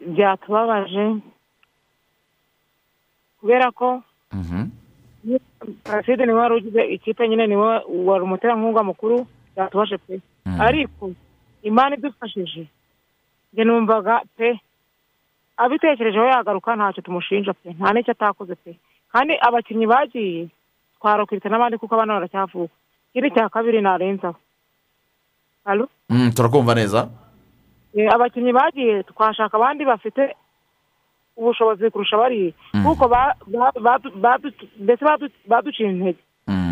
byatubabaje kubera ko paraside niwe wari ugize ikipe nyine niwe wari umuterankunga mukuru byatubaje pe ariko imana idufashije njye numvaga pe abitekerejeho yagaruka ntacyo tumushinja pe nta n'icyo atakoze pe kandi abakinnyi bagiye twarokirita n'abandi kuko abana baracyavuka ikindi cya kabiri narenzaho Alo? Mm, turakumva neza Eh, abakinnyi bagiye twashaka abandi bafite ubushobozi kurusha bariya kuko ba- ba- badu- badu- mbese badu- baduciye intege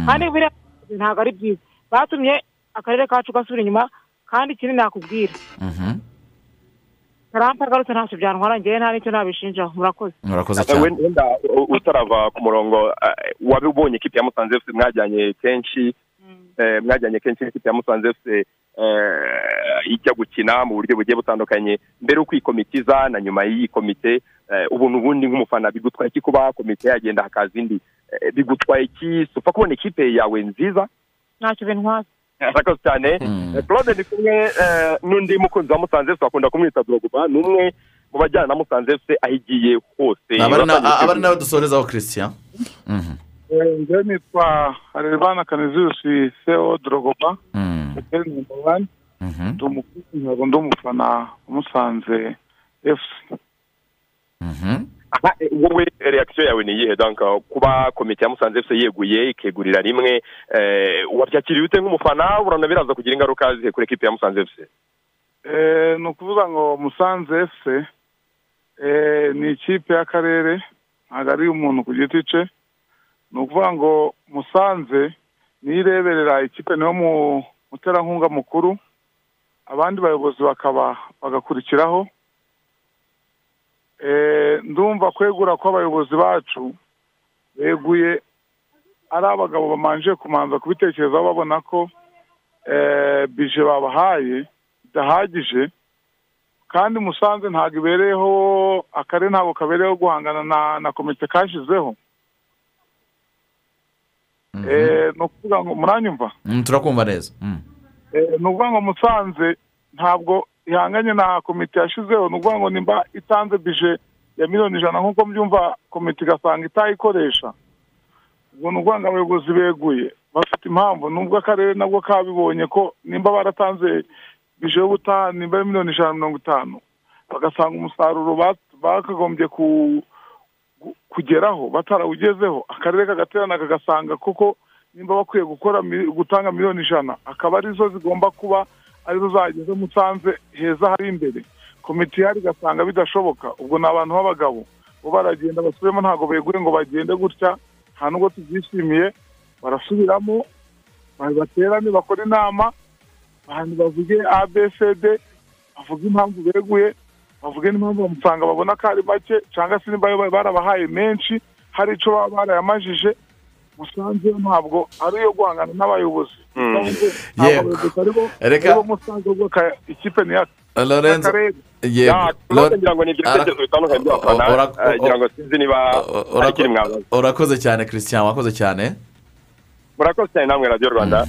kandi buriya ntabwo ari byiza batumye akarere kacu gasubira inyuma kandi ikindi nakubwira tarampa agarutse ntacyo byantwara ngewe nta n'icyo nabishinjaho murakoze murakoze cyane wenda u- utarava ku murongo eh, waba ubonye ikipe ya musanze fc mwajyanye kenshi eh, mwajyanye kenshi n'ikipe ya musanze fc eh, ijya gukina mu buryo bugiye butandukanye mbere y'uko iyi komite iza na nyuma y'iyi komite eh, ubu n'ubundi nk'umufana bigutwaye iki kuba komite yagenda hakaza indi Eh, bigutwaye iki si upfa kubona ikipe yawe nziza ntacyo bintwaza murakoze cyane claude ndi kumwe eh, n'undi mukunzi wa musanze fc bakunda kumwita dorogoba ni umwe mu bajyana na musanze fc aho igiye hose Aba ari na- Batangiye aba ari nawe dusorezaho christian njyewe nitwa harerimana kanezisi seo dorogoba hoteli nomba wani ndi umukozi ntabwo ndi umufana umusanze efusi aha eh, wowe reakisiyo yawe ni iyihe danka kuba komite ya musanze fc yeguye ikegurira rimwe eh, wabyakiriye ute nk'umufana urabona biraza kugira ingaruka zihe kuri ekipi ya musanze fc Eh, ni ukuvuga ngo musanze efuse ni ikipe y'akarere ntabwo ari iy'umuntu ku giti cye ni ukuvuga ngo musanze niyo ireberera ikipe niwo mu- muterankunga mukuru abandi bayobozi bakaba bagakurikiraho Eh, ndumva kwegura kw'abayobozi bacu beguye ari abagabo bamanje kumanza kubitekerezaho babona ko eh, bije babahaye idahagije kandi musanze ntabwo ibereyeho akarere ntabwo kabereyeho guhangana na na komite kashyizeho Eh, ni ukuvuga ngo muranyumva Mm, turakumva neza Mm. Eh, ni ukuvuga ngo musanze ntabwo ihanganye na komite yashyizeho ni ukuvuga ngo nimba itanze bije ya miliyoni ijana nk'uko mbyumva komite igasanga itayikoresha ubwo ni ukuvuga ngo abayobozi beguye bafite impamvu nubwo akarere nabwo kabibonye ko nimba baratanze bije y'ubutaha nimba ari miliyoni ijana na mirongo itanu bagasanga umusaruro ba- bakagombye ku gu- kugeraho batarawugezeho akarere kagaterana kagasanga koko nimba bakwiye gukora mi- gutanga miliyoni ijana akaba arizo zigomba kuba arizo zageze musanze heza hari imbere komite ihari igasanga bidashoboka ubwo ni abantu b'abagabo bo baragenda basubiramo ntabwo beguye ngo bagende gutya nta nubwo tubyishimiye barasubiramo ba- baterane bakora inama abantu bavuge abcd bavuge impamvu beguye bavuge n'impamvu bamusanga babona ko ari make cyangwa se niba ba- barabahaye menshi hari icyo baba barayamajije musanze yo ntabwo ari iyo guhangana n'abayobozi ntabwo Yego. abayobozi ari bo- Reka- ari bo musanze ahubwo aka- ikipe ni yacu Lorenzo, Akarere. yego. Ya, Lo- tubaze ngira ngo ni ibyo Ara- bitekerezo bitandukanye by'abafana, Ora- eh, ngira ngo sinzi niba hari ikiri mwabaza Ora- urakoze cyane christian wakoze cyane murakoze cyane namwe radiyo rwanda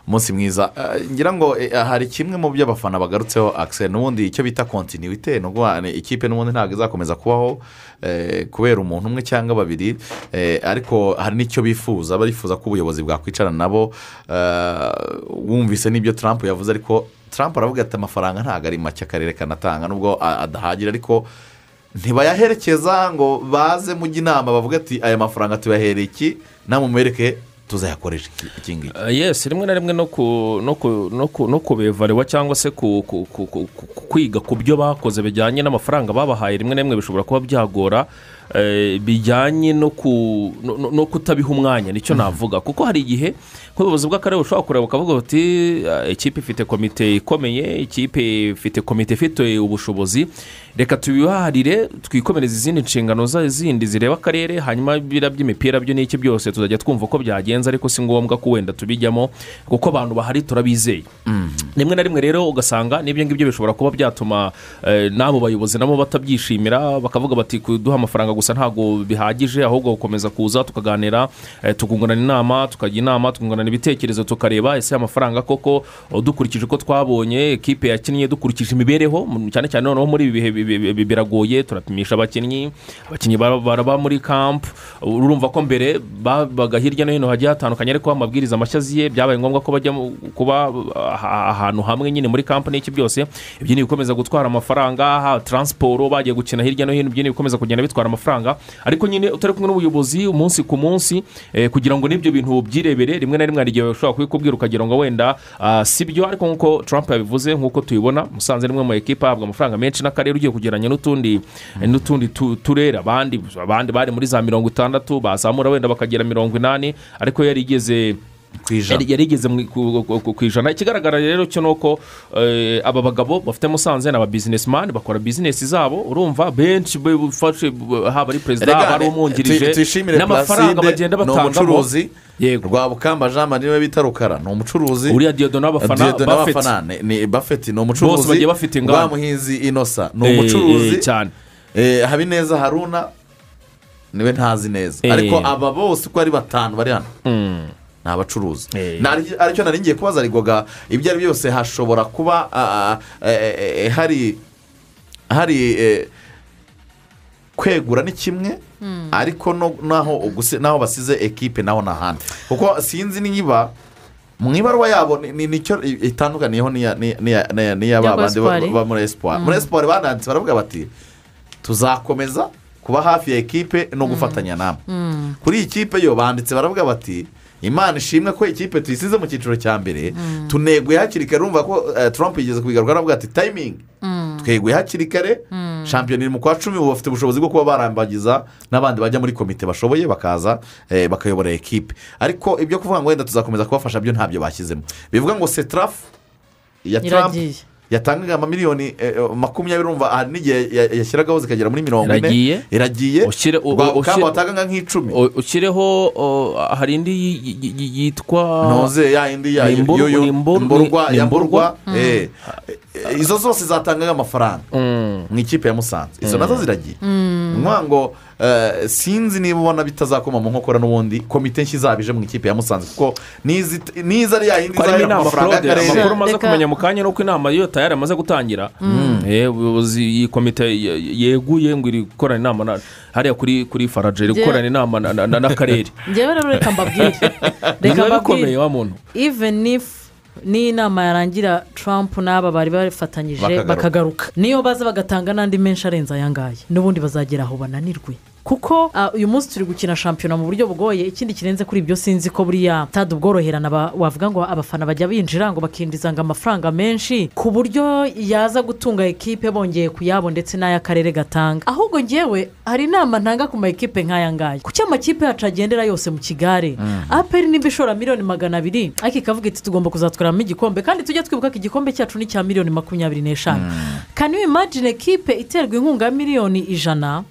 umunsi mwiza Eh, ngira ngo eh, hari kimwe mu byo abafana bagarutseho akiseri n'ubundi icyo bita kontinuwite ni ukuvuga ni ikipe n'ubundi ntabwo izakomeza kubaho eh, kubera umuntu umwe cyangwa babiri eh, ariko hari n'icyo bifuza barifuza ko ubuyobozi bwakwicarana nabo eh, wumvise n'ibyo Trump yavuze ariko Trump aravuga ati amafaranga ntabwo ari make akarere kanatanga nubwo a- adahagira ariko ntibayaherekeza ngo baze mujye inama bavuge ati aya mafaranga tuyahereye iki namwe mubereke tuzayakoresha iki- iki ngiki Uh, yes rimwe na rimwe no ku no ku no ku no kubevarewa cyangwa se ku ku- ku- ku- ku- ku- kwiga ku byo bakoze bijyanye n'amafaranga babahaye rimwe na rimwe bishobora kuba byagora eh, bijyanye no ku no- no no kutabiha umwanya nicyo navuga kuko hari igihe nk'ubuyobozi bw'akarere bushobora kureba bakavuga bati "Ah, ikipe ifite komite ikomeye ikipe ifite komite ifite ubushobozi reka tubiharire twikomereze izindi nshingano za- zindi zireba akarere hanyuma biriya by'imipira byo n'iki byose tuzajya twumva ko byagenze ariko si ngombwa ko wenda tubijyamo kuko abantu bahari turabizeye rimwe na rimwe rero ugasanga n'ibyo ngibyo bishobora kuba byatuma eh, n'abo bayobozi nabo batabyishimira bakavuga bati kuduha amafaranga gusa ntabwo bihagije ahubwo gukomeza kuza tukaganira eh, tukungurana inama tukajya inama tukungurana ibitekerezo tukareba ese amafaranga koko oh, dukurikije uko twabonye ekipe yakinnye dukurikije imibereho mu- cyane cyane noneho muri ibi bihe bi- bi- bi- biragoye turapimisha abakinnyi abakinnyi bara- baraba muri kampu urumva ko mbere babaga hirya no hino hagiye hatandukanye ariko amabwiriza mashya aziye byabaye ngombwa ko bajya mu- kuba ah, ahantu hamwe nyine muri kampu n'iki byose ibyo ni ibikomeza gutwara amafaranga ha- taransiporo bagiye gukina hirya no hino ibyo ni ibikomeza kugenda bitwara amafaranga ariko nyine utari kumwe n'ubuyobozi umunsi ku munsi eh, kugira ngo n'ibyo bintu byirebere rimwe na rimwe hari igihe ushobora kubikubwira ukagira ngo wenda ah, si byo ariko nk'uko Trump yabivuze nk'uko tubibona musanze rimwe mu ekipa ahabwa amafaranga menshi n'akarere ugiye kugereranya n'utundi n'utundi tu- turere abandi abandi bari muri za mirongo itandatu bazamura wenda bakagera mirongo inani ariko we yarigeze yari yari igeze mu- ku- ku- ku- ku ijana ikigaragara rero cyo ni uko eh, aba bagabo bafite musanze ni aba bizinesimani bakora bizinesi zabo urumva benshi bafashe haba ari perezida haba ari umwungirije n'amafaranga bagenda ni batangamo umucuruzi rwabukamba jean marie niwe bita rukara ni umucuruzi Uriya Dieudonne Abafana, Dieudonne Buffett. Abafana ni- ni bafeti ni umucuruzi Bose bagiye bafite ingamba. rwamuhinzi inosa ni Eh, umucuruzi eh, cyane Eh, habineza haruna niwe ntazi neza Eh. ariko aba bose uko ari batanu bari hano ni abacuruzi Nari- aricyo nari ngiye kubaza arigoga ibyo ari byo byose hashobora kuba ah, ah, eh, eh, eh, hari hari eh, kwegura ni kimwe ariko no- naho uguse- naho basize ekipe naho ni ahandi kuko sinzi niba mu ibaruwa yabo ni- ni- nicyo i- itandukaniyeho n'iya- n'iya- n'iya- n'iya- n'iya ba Y'aba bandi ba- Espoir. ba muri esiporo muri esiporo bananditse baravuga bati tuzakomeza kuba hafi ya ekipe no gufatanya namwe kuri iyi kipe yo banditse baravuga bati imana ishimwe ko ikipe tuyisize mu cyiciro cya mbere tuneguye hakiri kare urumva ko eh, trump yigeze kubigaruka aravuga ati tayimingi tweguye hakiri kare shampiyona iri mu kwa cumi ubu bafite ubushobozi bwo kuba barambagiza n'abandi bajya muri komite bashoboye bakaza eh, bakayobora ekipe ariko ibyo kuvuga ngo wenda tuzakomeza kubafasha byo ntabyo bashyizemo bivuga ngo setarafu ya Trump Iragiye. yatangaga amamiliyoni eh, eh, makumyabiri urumva hari n'igihe ya- yashyiragaho zikagera muri mirongo Iragiye. ine iragiye Ushyire- u- Rwa- u- ushyire- kamba watangaga nk'icumi O- ushyireho o, hari indi yi- yi- yi- yi- yitwa ntoze ya indi ya Ni imburu- yo- yo- ni imburu- imburwa ni ya imburwa. mburwa eh. Eh, izo zose zatangaga amafaranga mu ikipe ya musanze izo Mm. nazo ziragiye Mm. ni ukuvuga ngo eh, sinzi niba ubona bitazakoma mu nkokora n'ubundi komite nshya izabije mu ikipe ya musanze kuko nizi niza ari ya yindi ko harimo izahera inama amafaranga claude y'akarere amakuru umaze kumenya mu kanya ni uko inama yo tayari amaze gutangira Mm. Eh, ubuyobozi iyi komite ye- yeguye ngo iri gukorana inama na- hariya kuri kuri farage iri Njye- gukorana inama na- na- na- n'akarere njyewe rero reka mbabwire Ni biba mbabwire. bikomeye wa muntu even if niyo inama yarangira trump n'aba bari bafatanyije Bakagaruka. bakagaruka niyo baza bagatanga n'andi menshi arenze aya ngaya n'ubundi bazagera aho bananirwe kuko ah, uyu munsi turi gukina shampiyona mu buryo bugoye ikindi kirenze kuri ibyo sinzi ko buriya stade ubworoherana ba- wavuga ngo abafana bajya binjira ngo bakinjiza ngo amafaranga menshi ku buryo yaza gutunga ekipe bongeye ku yabo ndetse n'ay'akarere gatanga ahubwo ngewe hari inama ntanga ku ma ekipe nk'aya ngaya ku cyo amakipe yacu agendera yose mu kigare aperi nimba ishora miliyoni magana abiri ariko ikavuga iti tugomba kuzatwaramo igikombe kandi tujye twibuka ko igikombe cyacu ni icya miliyoni makumyabiri n'eshanu kani imagine ekipe iterwa inkunga ya miliyoni ijana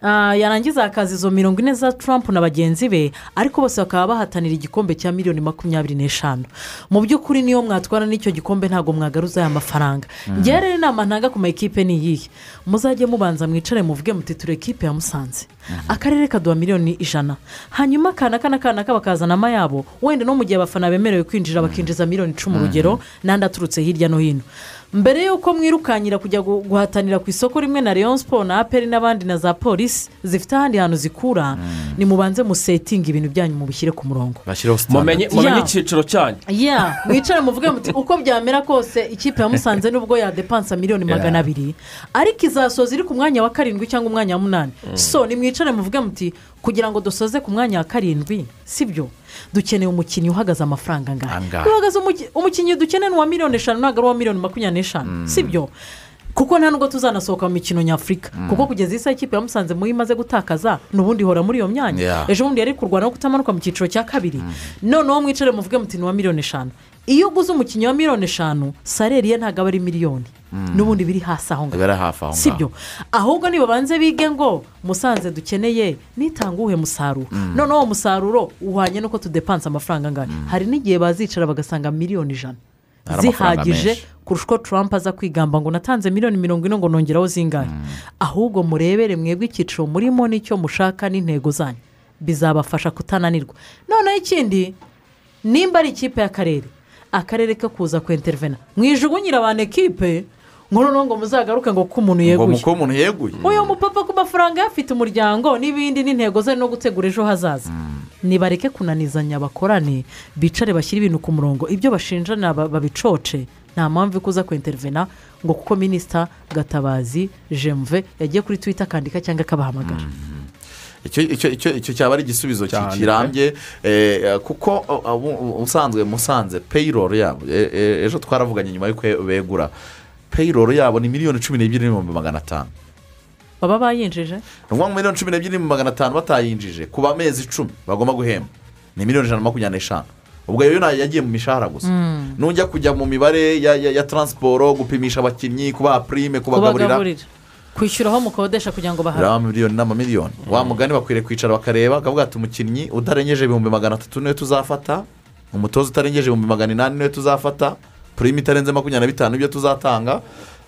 Ah, yarangiza hakaza izo mirongo ine za Trump na bagenzi be ariko bose bakaba bahatanira igikombe cya miliyoni makumyabiri n'eshanu mu by'ukuri niyo mwatwara n'icyo gikombe ntabwo mwagaruza aya mafaranga Mm. njyewe rero inama ntanga ku ma ekipe ni iyihe muzajye mubanza mwicare muvuge muti turi ekipe ya musanze akarere kaduha miliyoni ijana hanyuma akana kana kana bakazana amayabo wenda no mu gihe abafana bemerewe kwinjira bakinjiza miliyoni icumi urugero n'andi aturutse hirya no hino mbere y'uko mwirukanyira kujya gu- guhatanira ku isoko rimwe na leon sport na aperi n'abandi na za polisi zifite ahandi hantu zikura ni mubanze musetinga ibintu byanyu mubishyire ku murongo mumenye standard. mumenye Yeah. icyiciro cyanyu ya mwicare muvuge muti uko byamera kose ikipe ya musanze nubwo yadepansa miliyoni Yeah. magana abiri ariko izasoza iri ku mwanya wa karindwi cyangwa umwanya wa munani Mm. so nimwicare muvuge muti kugira ngo dusoze ku mwanya wa karindwi sibyo dukeneye umukinnyi uhagaze amafaranga angana Angahe. iyo uhagaze umuki- umukinnyi dukeneye ni uwa miliyoni eshanu ntabwo ari uwa miliyoni makumyabiri n'eshanu sibyo kuko nta nubwo tuzanasohoka mu mikino nyafurika kuko kugeza isaha ikipe yamusanze muyo imaze gutakaza n'ubundi ihora muri iyo myanya Yeah. ejo bundi yari kurwana no kutamanuka mu cyiciro cya kabiri noneho mwicare muvuge muti ni uwa miliyoni eshanu iyo uguze umukinnyi wa miliyoni eshanu sareri ye ntabwo aba ari miliyoni n'ubundi biri hasi aho ngaho bari hafi aho si ngaho byo ahubwo nibabanze bige ngo musanze dukeneye nitanga uwuhe musaruro Mm. noneho uwo musaruro uhwanye n'uko tudepanse amafaranga angana hari n'igihe bazicara bagasanga miliyoni ijana Hari amafaranga zihagije menshi. kurusha uko Trump aza kwigamba ngo natanze miliyoni mirongo ine ngo nongeraho zingahe ahubwo murebere mwebwe icyiciro murimo n'icyo mushaka n'intego zanyu bizabafasha kutananirwa noneho ikindi nimba ari ikipe y'akarere akarere ko kuza kwentervena mwijugunyira abantu ekipe ngo noneho ngo muzagaruke ngo ko umuntu ngo yeguye muko umuntu yeguye uyu mupapa ku mafaranga ye afite umuryango n'ibindi n'intego ze no gutegura ejo hazaza nibareke kunanizanya bakorane bicare bashyire ibintu ku murongo ibyo bashinjana ba- babicoce nta mpamvu yo kuza kwentervena ngo kuko minisita gatabazi jemve yagiye kuri twita akandika cyangwa akabahamagara icyo icyo icyo icyo cyaba ari igisubizo ki- kirambye eh, kuko uh, abu- u- ubusanzwe musanze payroll yabo eh, eh, ejo twaravuganye nyuma y'uko begura payroll yabo ni miliyoni cumi n'ebyiri n'ibihumbi magana atanu baba bayinjije ni ukuvuga ngo miliyoni cumi n'ebyiri n'ibihumbi magana atanu batayinjije ku bamezi icumi bagomba guhemba ni miliyoni ijana na makumyabiri n'eshanu ubwo yo ntayo yagiye mu mishahara gusa Mm. nujya kujya mu mibare ya, ya, ya transiporo gupimisha abakinnyi kubaha prime kubagaburira kubagaburira kwishyuraho mukodesha kugira ngo bahare raba miliyoni n'amamiliyoni wa mugani bakwiriye kwicara bakareba bakavuga ati umukinnyi utarengeje ibihumbi magana atatu niwe tuzafata umutoza utarengeje ibihumbi magana inani niwe tuzafata purime itarenze makumyabiri na bitanu ibyo tuzatanga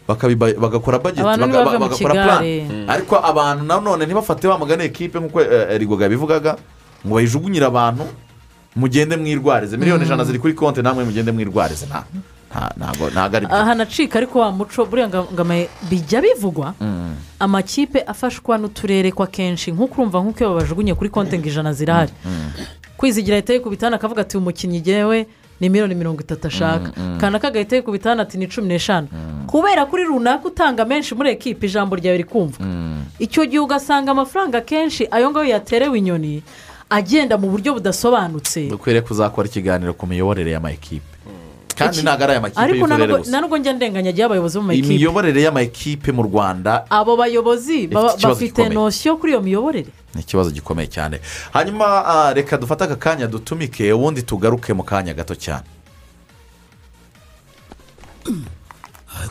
bakabiba- bagakora bageti Abantu baga- ntibave mu bagakora kigare. plan ariko abantu nanone ntibafate wa mugani ekipe nk'uko eh, eh, rigoga yabivugaga ngo bayijugunyire abantu mugende mwirwarize miliyoni ijana ziri kuri konti namwe mugende mwirwarize nta- nta- ntago- ntago ari byo hanacika ariko wa muco buriya nga- nga ama- bijya bivugwa Mm. amakipe afashwa n'uturere ko akenshi nk'uko urumva nk'uko iyo babajugunye kuri konti ngo ijana zirahari kwizigira ahita yikubitana akavuga ati uyu mukinnyi ngewe ni miliyoni mirongo itatu ashaka Mm, mm. kanaka agahita yikubitana ati ni cumi n'eshanu kubera kuri runaka utanga menshi muri ekipi ijambo ryawe rikumva icyo gihe ugasanga amafaranga akenshi ayo ngayo yaterewe inyoni agenda mu buryo budasobanutse dukwiriye kuzakora ikiganiro ku miyoborere y'amakipe kandi Iki- ntabwo ari aya makipe ariko y'uturere nta nubwo- gusa nta nubwo njya ndenganya agiye abayobozi bo mu makipe imiyoborere y'amakipe mu rwanda abo bayobozi baba- ikibazo bafite gikomeye. nosiyo kuri iyo miyoborere ni ikibazo gikomeye cyane hanyuma ah, reka dufate aka kanya dutumike ubundi tugaruke mu kanya gato cyane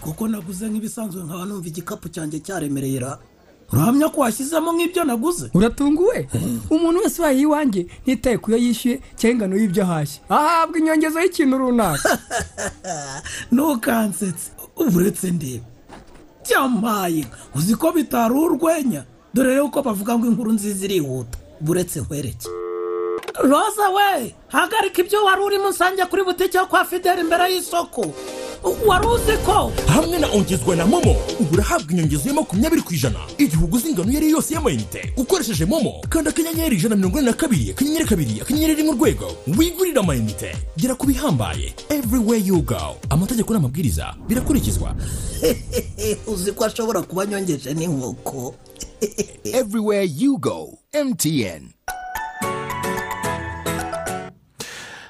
kuko naguze nk'ibisanzwe nkaba numva igikapu cyanjye cyaremerera urahamya ko washyizemo nk'ibyo naguze uratunguwe umuntu wese ubaye iwanjye ntitaye ku yo yishyuye cyangwa ingano y'ibyo ahashye ahabwa inyongezo y'ikintu runaka ntukansetse ubu uretse ndebe byamaye uzi ko bitari urwenya dore yuko bavuga ngo inkuru nziza irihuta buretse nkwereke roza we hagarika ibyo wari urimo usange kuri butike yo kwa fideli imbere y'isoko wari uzi ko hamwe na ongezwa na momo ubu urahabwa inyongezo ya makumyabiri ku ijana igihe uguze ingano iyo ari yo yose y'amayinite ukoresheje momo kanda akanyenyeri ijana na mirongo ine na kabiri akanyenyeri kabiri akanyenyeri rimwe urwego wigurire amayinite gera ku bihambaye everywhere you go amategeko n'amabwiriza birakurikizwa uzi ko ashobora kuba anyongeje n'inkoko everywhere you go mtn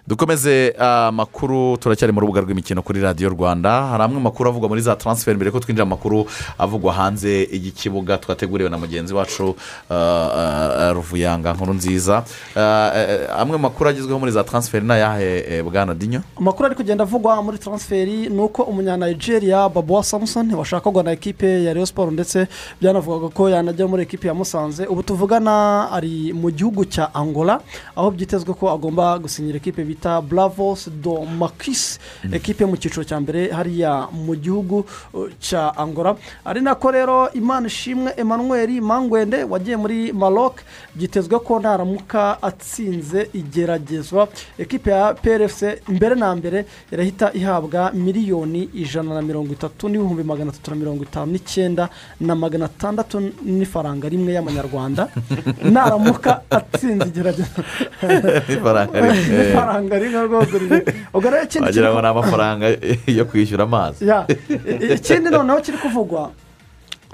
dukomeze ah, amakuru turacyari mu rubuga rw'imikino kuri radiyo rwanda hari amwe makuru avugwa muri za taransiferi mbere ko twinjira mu makuru avugwa hanze y'ikibuga twateguriwe na mugenzi wacu ah, ah, ruvuyanga nkuru nziza Ah, eh, amwe makuru agezweho muri za taransiferi ni ayahe eh, bwana dinyo amakuru ari kugenda avugwa muri transferi ni uko umunyanigeria babuwa samusoni washakagwa na ekipe ya Rayon siporo ndetse byanavugaga ko yanajya muri ekipe ya musanze ubu tuvugana ari mu gihugu cya angola aho byitezwe ko agomba gusinyira ekipe bita bravos do makisi ekipe yo mu cyiciro cya mbere hariya mu gihugu uh, cya angola ari nako rero imana ishimwe emmanuel mangwende wagiye muri maroc byitezwe ko naramuka atsinze igeragezwa ekipe ya prfc mbere na mbere irahita ihabwa miliyoni ijana na mirongo itatu n'ibihumbi magana atatu na mirongo itanu n'icyenda na magana atandatu n'ifaranga rimwe y'amanyarwanda naramuka atsinze igerageza ifaranga rimwe. ifaranga rimwe rwose riri- ubwo rero ikindi wagira ngo kintu- ni amafaranga yo kwishyura amazi Ya, i- i- ikindi noneho kiri kuvugwa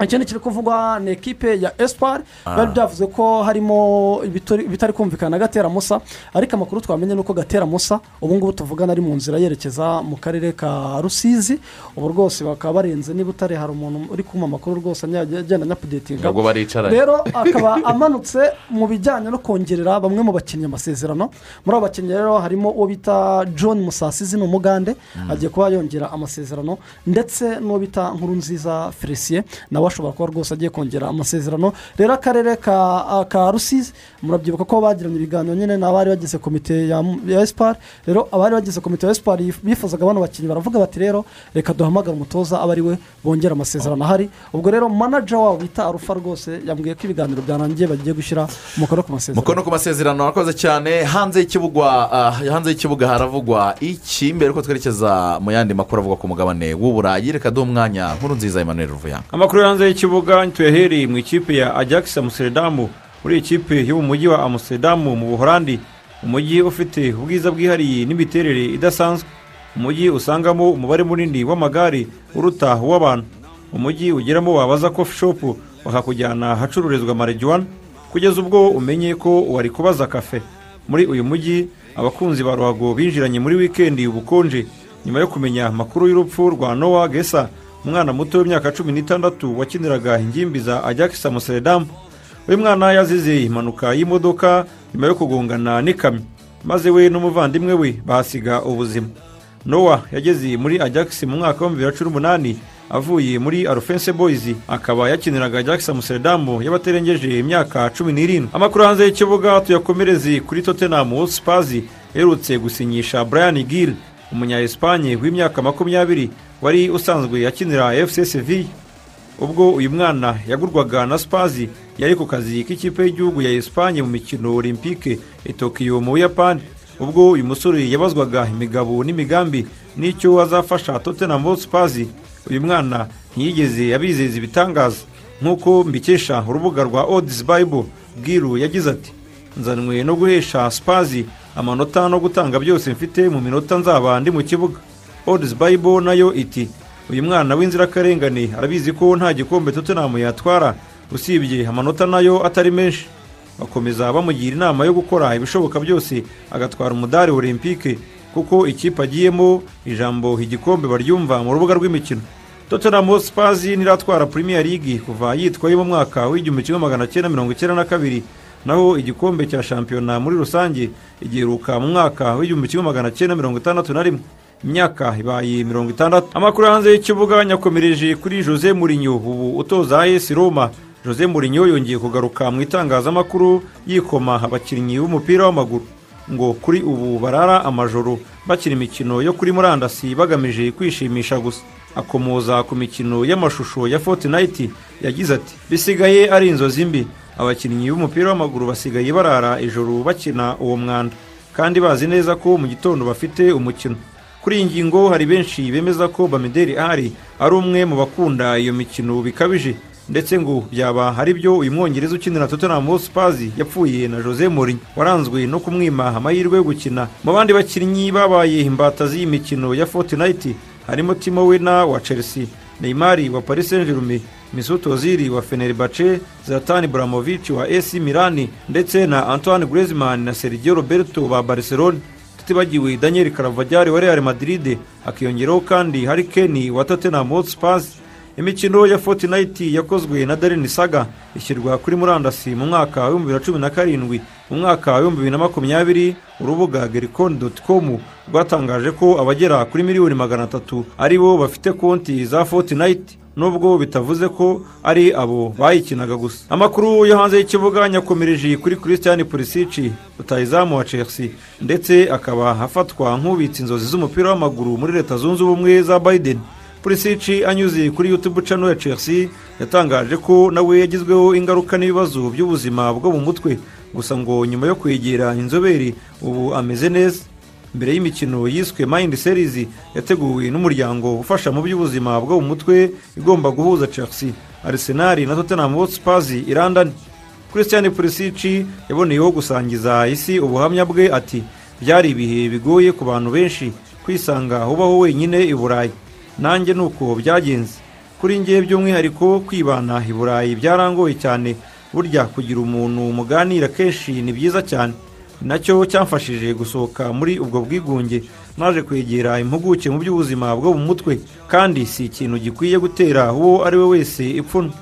ikindi kiri kuvugwa ni ekipe ya esipari Ah. bari byavuze ko harimo ibitari ibitari kumvikana na gatera musa ariko amakuru twamenye ni uko gatera musa ubu ngubu tuvugana ari mu nzira yerekeza mu karere ka rusizi ubu rwose bakaba barenze niba utari hari umuntu uri kumpa amakuru rwose ajya- agenda anyapudetinga ntabwo baricaranye rero akaba amanutse mu bijyanye no kongerera bamwe mu bakinnyi amasezerano muri abo bakinnyi rero harimo uwo bita john musasizi ni umugande agiye kuba yongera amasezerano ndetse n'uwo bita nkurunziza felicien nawe ashobora kuba rwose agiye kongera amasezerano rero akarere ka ah, ka rusizi murabyibuka ko bagiranye ibiganiro nyine n'abari bagize komite ya ya esipari rero abari bagize komite ya esipari yif- bifuzaga bano bakinnyi baravuga bati rero reka duhamagare umutoza aba ari we bongera amasezerano ahari ubwo rero manager wabo bita arufa rwose yambwiye ko ibiganiro byarangiye bagiye gushyira umukono ku masezerano mukono ku masezerano arakoze cyane hanze y'ikibuga ah, hanze y'ikibuga haravugwa iki mbere ko twerekeza mu yandi makuru avugwa ku mugabane w'uburayi reka duhe umwanya nkuru nziza Emmanuel Ruvuyanga amakuru yo hanze y'ikibuga tuyahereye mu ikipe ya ajax amuseredamu muri ikipe yo mu mujyi wa amuseredamu mu buhorandi umujyi ufite ubwiza bwihariye n'imiterere idasanzwe umujyi usangamo umubare munini w'amagare uruta uw'abantu umujyi ugeramo wabaza coffee shop bakakujyana ahacururizwa marijuwana kugeza ubwo umenye ko wari kubaza kafe muri uyu mujyi abakunzi ba ruhago binjiranye muri wikendi ubukonje nyuma yo kumenya amakuru y'urupfu rwa nowa gesa umwana muto w'imyaka cumi n'itandatu wakiniraga ingimbi za ajakisa museredamu uyu mwana yazize impanuka y'imodoka nyuma yo kugongana n'ikamyo maze we n'umuvandimwe we bahasiga ubuzima nowa yageze muri ajakisi mu mwaka w'ibihumbi bibiri na cumi n'umunani avuye muri arufense boyizi akaba yakiniraga ajakisi museredamu y'abaterengeje imyaka cumi n'irindwi amakuru hanze y'ikibuga tuyakomereze kuri totenamu spazi iherutse gusinyisha brian gill umunya esipanye w'imyaka makumyabiri wari usanzwe akinira fc seville ubwo uyu mwana yagurwaga na spazi yari ku kazi k'ikipe y'igihugu ya esipanye mu mikino olympique i tokiyo mu buyapani ubwo uyu musore yabazwaga imigabo n'imigambi n'icyo azafasha tottenham spazi uyu mwana ntiyigeze abizeza ibitangaza nk'uko mbikesha urubuga rwa odds bible bwiru yagize ati nzanwe no guhesha spazi amanota no gutanga byose mfite mu minota nzaba ndi mu kibuga odds bible nayo iti uyu mwana w'inzirakarengane arabizi ko nta gikombe tottenham yatwara usibye amanota nayo atari menshi bakomeza bamugira inama yo gukora ibishoboka byose agatwara umudari olympique kuko ikipe agiyemo ijambo igikombe baryumva mu rubuga rw'imikino tottenham spazi niratwara premier league kuva yitwaye mu mwaka w'igihumbi kimwe magana cyenda mirongo icyenda na kabiri naho igikombe cya shampiyona muri rusange igiheruka mu mwaka w'igihumbi kimwe magana cyenda mirongo itandatu na rimwe imyaka ibaye mirongo itandatu amakuru hanze y'ikibuga nyakomereje kuri jose murinyo ubu utoza AS roma jose murinyo yongeye kugaruka mu itangazamakuru yikoma abakinnyi b'umupira w'amaguru ngo kuri ubu barara amajoro bakina imikino yo kuri murandasi bagamije kwishimisha gusa akomoza ku mikino y'amashusho ya fortnite yagize ati bisigaye ari inzozi mbi abakinnyi b'umupira w'amaguru basigaye barara ijoro bakina uwo mwanda kandi bazi neza ko mu gitondo bafite umukino kuri iyi ngingo hari benshi bemeza ko bamideri ahari ari umwe mu bakunda iyo mikino bikabije ndetse ngo byaba ari byo uyu mwongereza ukinira tottenham hotspurs yapfuye na jose mourinho waranzwe no kumwima amahirwe yo gukina mu bandi bakinnyi babaye imbata z'iyi mikino ya fortnite harimo timo wena wa chelsea neymar wa paris saint germain misut ozil wa fenerbahce zlatan ibrahimovic wa ac milan ndetse na antoine griezmann na sergio roberto ba barcelona tutibagiwe daniel karavajyari wa real madrid hakiyongeraho kandi hari keni wa tottenham hotspurs imikino ya fortnite yakozwe na darren saga ishyirwa kuri murandasi mu mwaka w'ibihumbi bibiri na cumi na karindwi mu mwaka w'ibihumbi bibiri na makumyabiri urubuga gericon com rwatangaje ko abagera kuri miliyoni magana atatu ari bo bafite konti za fortnite nubwo bitavuze ko ari abo bayikinaga gusa amakuru yo hanze y'ikibuga nyakomereje kuri christian pulisic rutayizamu wa chelsea ndetse akaba afatwa nk'ubitse inzozi z'umupira w'amaguru muri leta zunze ubumwe za biden pulisic anyuze kuri youtube channel ya chelsea yatangaje ko nawe yagizweho ingaruka n'ibibazo by'ubuzima bwo mu mutwe gusa ngo nyuma yo kwegera inzobere ubu ameze neza mbere y'imikino yiswe mind series yateguwe n'umuryango ufasha mu by'ubuzima bwo mu mutwe igomba guhuza chelsea arsenal na tottenham hotspurs i london christian pulisic yaboneyeho gusangiza isi ubuhamya bwe ati byari ibihe bigoye ku bantu benshi kwisanga ubaho wenyine i burayi nanjye ni uko byagenze kuri ngewe by'umwihariko kwibana i burayi byarangoye cyane burya kugira umuntu muganira kenshi ni byiza cyane nacyo cyamfashije gusohoka muri ubwo bwigunge naje kwegera impuguke mu by'ubuzima bwo mu mutwe kandi si ikintu gikwiye gutera uwo ari we wese ipfunwe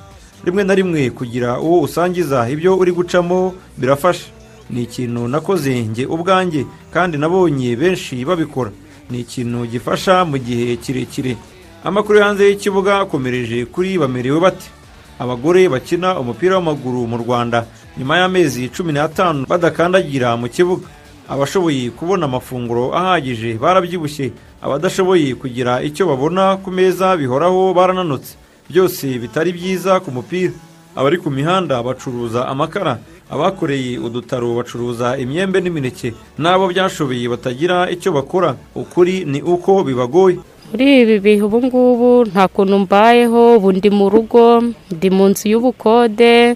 rimwe na rimwe kugira uwo usangiza ibyo uri gucamo birafasha ni ikintu nakoze njye ubwanjye kandi nabonye benshi babikora ni ikintu gifasha mu gihe kirekire amakuru yo hanze y'ikibuga akomereje kuri bamerewe bate abagore bakina umupira w'amaguru mu rwanda nyuma y'amezi cumi n'atanu badakandagira mu kibuga abashoboye kubona amafunguro ahagije barabyibushye abadashoboye kugira icyo babona ku meza bihoraho barananutse byose bitari byiza ku mupira abari ku mihanda bacuruza amakara abakoreye udutaro bacuruza imyembe n'imineke n'abo byashoboye batagira icyo bakora ukuri ni uko bibagoye muri ibi bihe ubu ngubu nta kuntu mbayeho ubu ndi mu rugo ndi mu nzu y'ubukode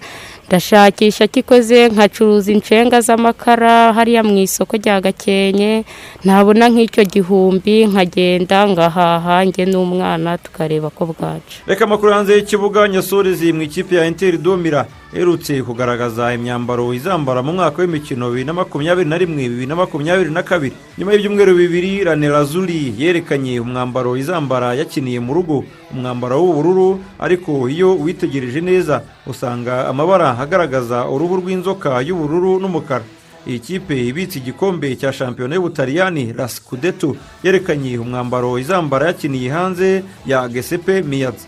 ndashakisha kikoze nkacuruza inshenga z'amakara hariya mu isoko rya gakenke ntabona nk'icyo gihumbi nkagenda ngahaha njye n'umwana tukareba ko bwaca reka amakuru hanze y'ikibuga nyasorezi mu ikipe ya interi domira iherutse kugaragaza imyambaro izambara mu mwaka w'imikino bibiri na makumyabiri na rimwe bibiri na makumyabiri na kabiri nyuma y'ibyumweru bibiri ranerazuri yerekanye umwambaro izambara yakiniye mu rugo umwambaro w'ubururu ariko iyo witegereje neza usanga amabara agaragaza uruhu rw'inzoka y'ubururu n'umukara iyi kipe ibitse igikombe cya shampiyona y'ubutaliyani rasikudeto yerekanye umwambaro izambara yakiniye hanze ya gesepe miyatsi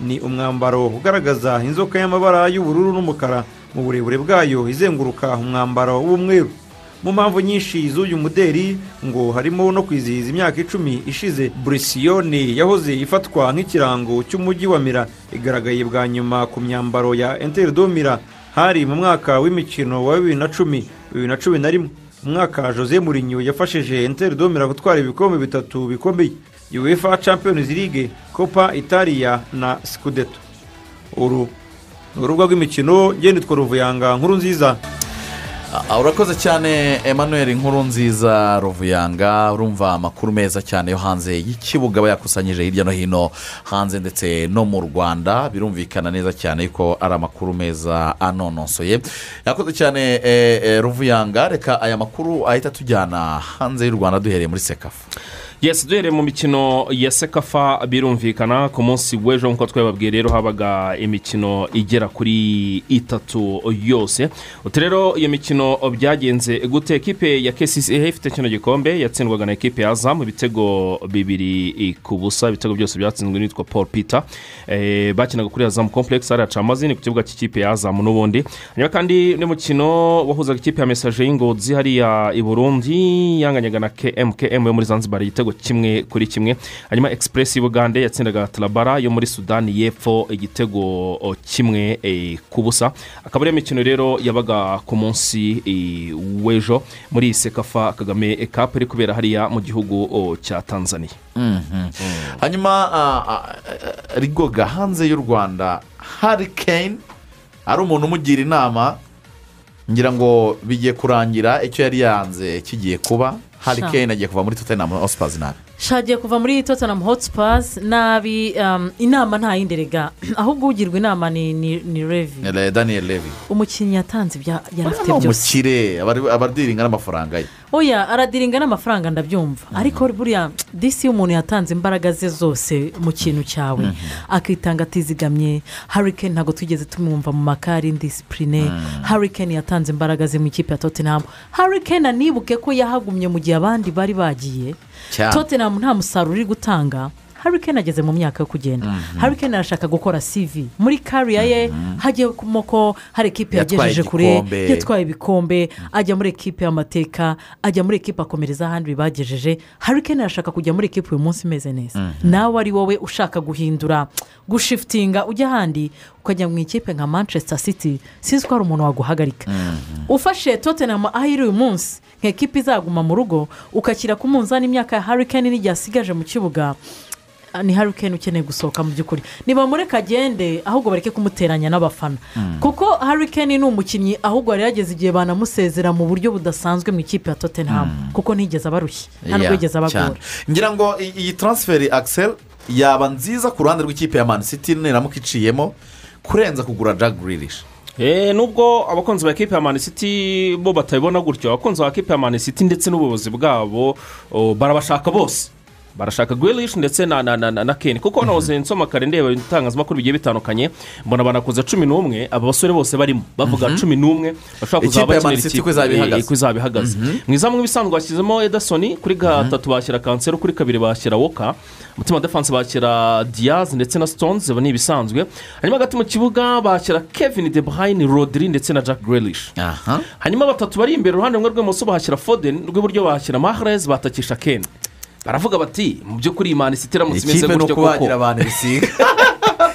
ni umwambaro ugaragaza inzoka y'amabara y'ubururu n'umukara mu burebure bwayo izenguruka umwambaro w'umweru mu mpamvu nyinshi z'uyu muderi ngo harimo no kwizihiza imyaka icumi ishize burisiyoni yahoze ifatwa nk'ikirango cy'umujyi wa mira igaragaye bwa nyuma ku myambaro ya enteridomira hari mu mwaka w'imikino wa bibiri na cumi bibiri na cumi na rimwe umwaka jose murinyo yafashije enteridomira gutwara ibikombe bitatu bikomeye uefa champions league copa italia na scudeto uru ni urubuga rw'imikino ngende twaruvuyanga nkuru nziza Ah, urakoze cyane emmanuel inkuru nziza ruvuyanga urumva amakuru meza cyane yo hanze y'ikibuga aba yakusanyije hirya no hino hanze ndetse no mu rwanda birumvikana neza cyane ko ari amakuru meza anonosoye yakoze cyane eh, eh, ruvuyanga reka aya makuru ahita tujyana hanze y'u rwanda duhereye muri sekafu yesi duhereye mu mikino ya sekafa birumvikana ku munsi w'ejo nk'uko twababwiye rero habaga imikino igera kuri itatu yose utu rero iyo mikino byagenze gute ekipe ya kesisi ifite kino gikombe yatsindwaga na ekipe ya zamu ibitego bibiri ku busa ibitego byose byatsinzwe n'uwitwa paul peter Eh, bakinaga kuri azamu complex hariya camazi ni ku kibuga cy'ikipe ya azamu n'ubundi hanyuma kandi n'umukino wahuzaga ikipe ya mesaje y'ingozi hariya i burundi yanganyaga na km km yo muri zanzibar igitego kimwe kuri kimwe hanyuma express y'ubugande yatsindaga tarabara yo muri sudani y'epfo igitego o, kimwe eh, ku busa akaba ariyo mikino rero yabaga ku munsi eh, w'ejo muri sekafa kagame cup iri kubera hariya mu gihugu o, cya tanzania hanyuma ah, ah, ah, rigoga hanze y'u rwanda hari kane ari umuntu umugira inama ngira ngo bigiye kurangira icyo yari yanze kigiye kuba hari Sha. kane agiye kuva muri tottenham hotspurs nabi shagiye kuva muri tottenham hotspazi nabi um, inama nta yindi rega ahubwo ugirwa inama ni ni ni revi Eh, daniel levi umukinnyi yatanze ibya yarafite ni byose umukire abari- abadiringa n'amafaranga ye oya aradiringa n'amafaranga ndabyumva ariko buriya disi iyo umuntu yatanze imbaraga ze zose mu kintu cyawe akitanga atizigamye harikeni ntabwo tugeze tumwumva mu makari disipurine harikeni yatanze imbaraga ze mu ikipe ya tottenham harikeni anibuke ko yahagumye mu gihe abandi bari bagiye Cyane. tottenham nta musaruro uri gutanga harikeni ageze mu myaka yo kugenda harikeni arashaka gukora cv muri kariya ye hagiyemo ko hari ikipe Yatwaye yagejeje kure igikombe. yatwaye ibikombe ajya muri ekipe y'amateka ajya muri ekipe akomereza ahandi bagejeje harikeni arashaka kujya muri ekipe uyu munsi imeze neza nawe ari wowe ushaka guhindura gushifitinga ujya ahandi ukajya mu ikipe nka manchester city sinzi ko hari umuntu waguhagarika ufashe tottenham aho iri uyu munsi nka ekipe izaguma mu rugo ukakira ku munzani imyaka ya harikeni n'igihe asigaje mu kibuga ah, ni harikeni ukeneye gusohoka mu by'ukuri nibamureka agende ahubwo bareke kumuteranya n'abafana kuko harikeni ni umukinnyi ahubwo yari yageze igihe banamusezera mu buryo budasanzwe mu ikipe ya tottenham kuko ntigeze abarushye nta nubwo Yeah, yigeze abagora cyane. ngira ngo i- iyi taransiferi akisel yaba nziza ku ruhande rw'ikipe ya mani siti niramuka iciyemo kurenza kugura jaguririshi Eh, nubwo abakunzi ba kipe ya mani siti bo batabibona gutyo abakunzi ba kipe ya mani siti ndetse n'ubuyobozi bwabo oh, barabashaka bose barashaka gwirishi ndetse na na na na, na keni kuko nahoze nsoma kare ndeba ibitangazamakuru bigiye bitandukanye mbona banakuze cumi n'umwe aba basore bose barimo bavuga Mhm. cumi n'umwe bashobora Ikipe kuzaba ya Man bakinira City uko izaba eh, ihagaze. uko izaba ihagaze Mhm. mu izamu nk'ibisanzwe bashyizemo edasoni kuri gatatu bashyira kansero kuri kabiri bashyira woka umutima defanse bashyira diyazi ndetse na sitonzi ni ibisanzwe hanyuma hagati mu kibuga bashyira kevin de bruyne rodiri ndetse na jack grelish hanyuma batatu bari imbere uruhande rumwe rw'ibumoso bahashyira foden rw'iburyo bahashyira mahrez batakisha ken baravuga bati mu by'ukuri imana isitira iramutse imeze ikipe ni gutyo ukubagira koko abantu bisiga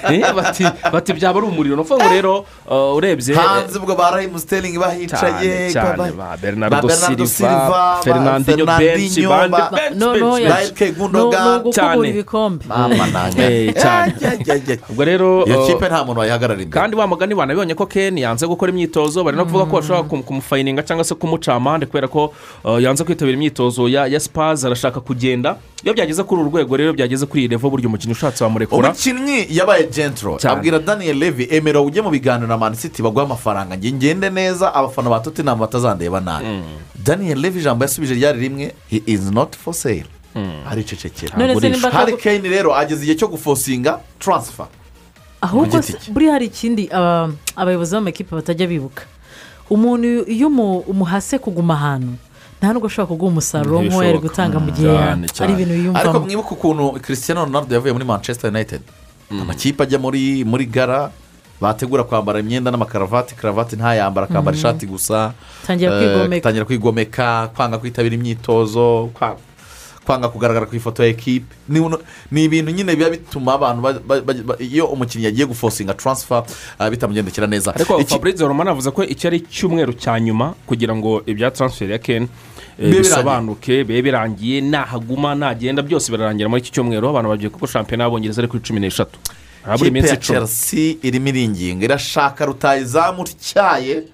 Eh, bati bati byaba ari umuriro ni ukuvuga ngo rero uh, urebye hanze ubwo ba rayimu siteringi bahicaye cyane cyane ba- ba ba bernardo Bernardo silva ba fernandinho benshi Fernandinho, bandi ba- benshi No, no, benshi ya- Like Gundogan. no, no, gukubura Cyane. ibikombe. Mama nanjye. Eh, cyane. ubwo rero Iyo uh, kipe nta muntu wayihagararira imbere kandi wa mugani banabibonye ko ken yanze gukora imyitozo bari no kuvuga ko bashobora kum- kumufayininga cyangwa se kumuca amande kubera ko uh, yanze kwitabira imyitozo ya ya sipazi arashaka kugenda iyo byageze kuri uru rwego rero byageze kuri iyi revo burya umukinnyi ushatse wamurekura umukinnyi yabaye jenturo Cyane. abwira daniel levi emera ujye mu biganiro na mani siti baguhe amafaranga njye ngende neza abafana ba tottenham batazandeba nabi daniel levi ijambo yasubije ryari rimwe he is not for sale aricecekera None se nimba atagu- hari kane rero ageze igihe cyo gufosinga taransifa ahubwo giti se- buriya hari ikindi aba- abayobozi b'amakipe batajya bibuka umuntu iyo umu- umuhase kuguma ahantu nta nubwo ashobora kuguha umusaruro nk'uwo yari gutanga mu gihe ari ibintu ariko yiyumvamo mwibuke ukuntu christian ronaldo yavuye muri manchester united amakipe ajya muri muri gara bategura kwambara imyenda n'amakaravati karavati ntayambara akambara Mhm. ishati gusa Tangira Eh, kwigomeka. tangira kwigomeka kwanga kwitabira imyitozo kwa- kwanga kugaragara ku ifoto ya ekipe ni uno- ni ibintu nyine biba bituma abantu ba- ba- ba- ba- iyo umukinnyi yagiye gufosinga taransifa eh, bitamugendekera neza ariko Iki- fabrice romani avuze ko iki ari icyumweru cya nyuma kugira ngo ibya taransiferi ya ken eh, Bibe bisobanuke bibe birangiye nahaguma nagenda byose birarangira muri iki cyumweru abantu bagiye kuko shampiyona y'abongereza ari kuri cumi n'eshatu harabura ikipe iminsi ya icumi chelsea irimo iringinga irashaka rutayizamu utyaye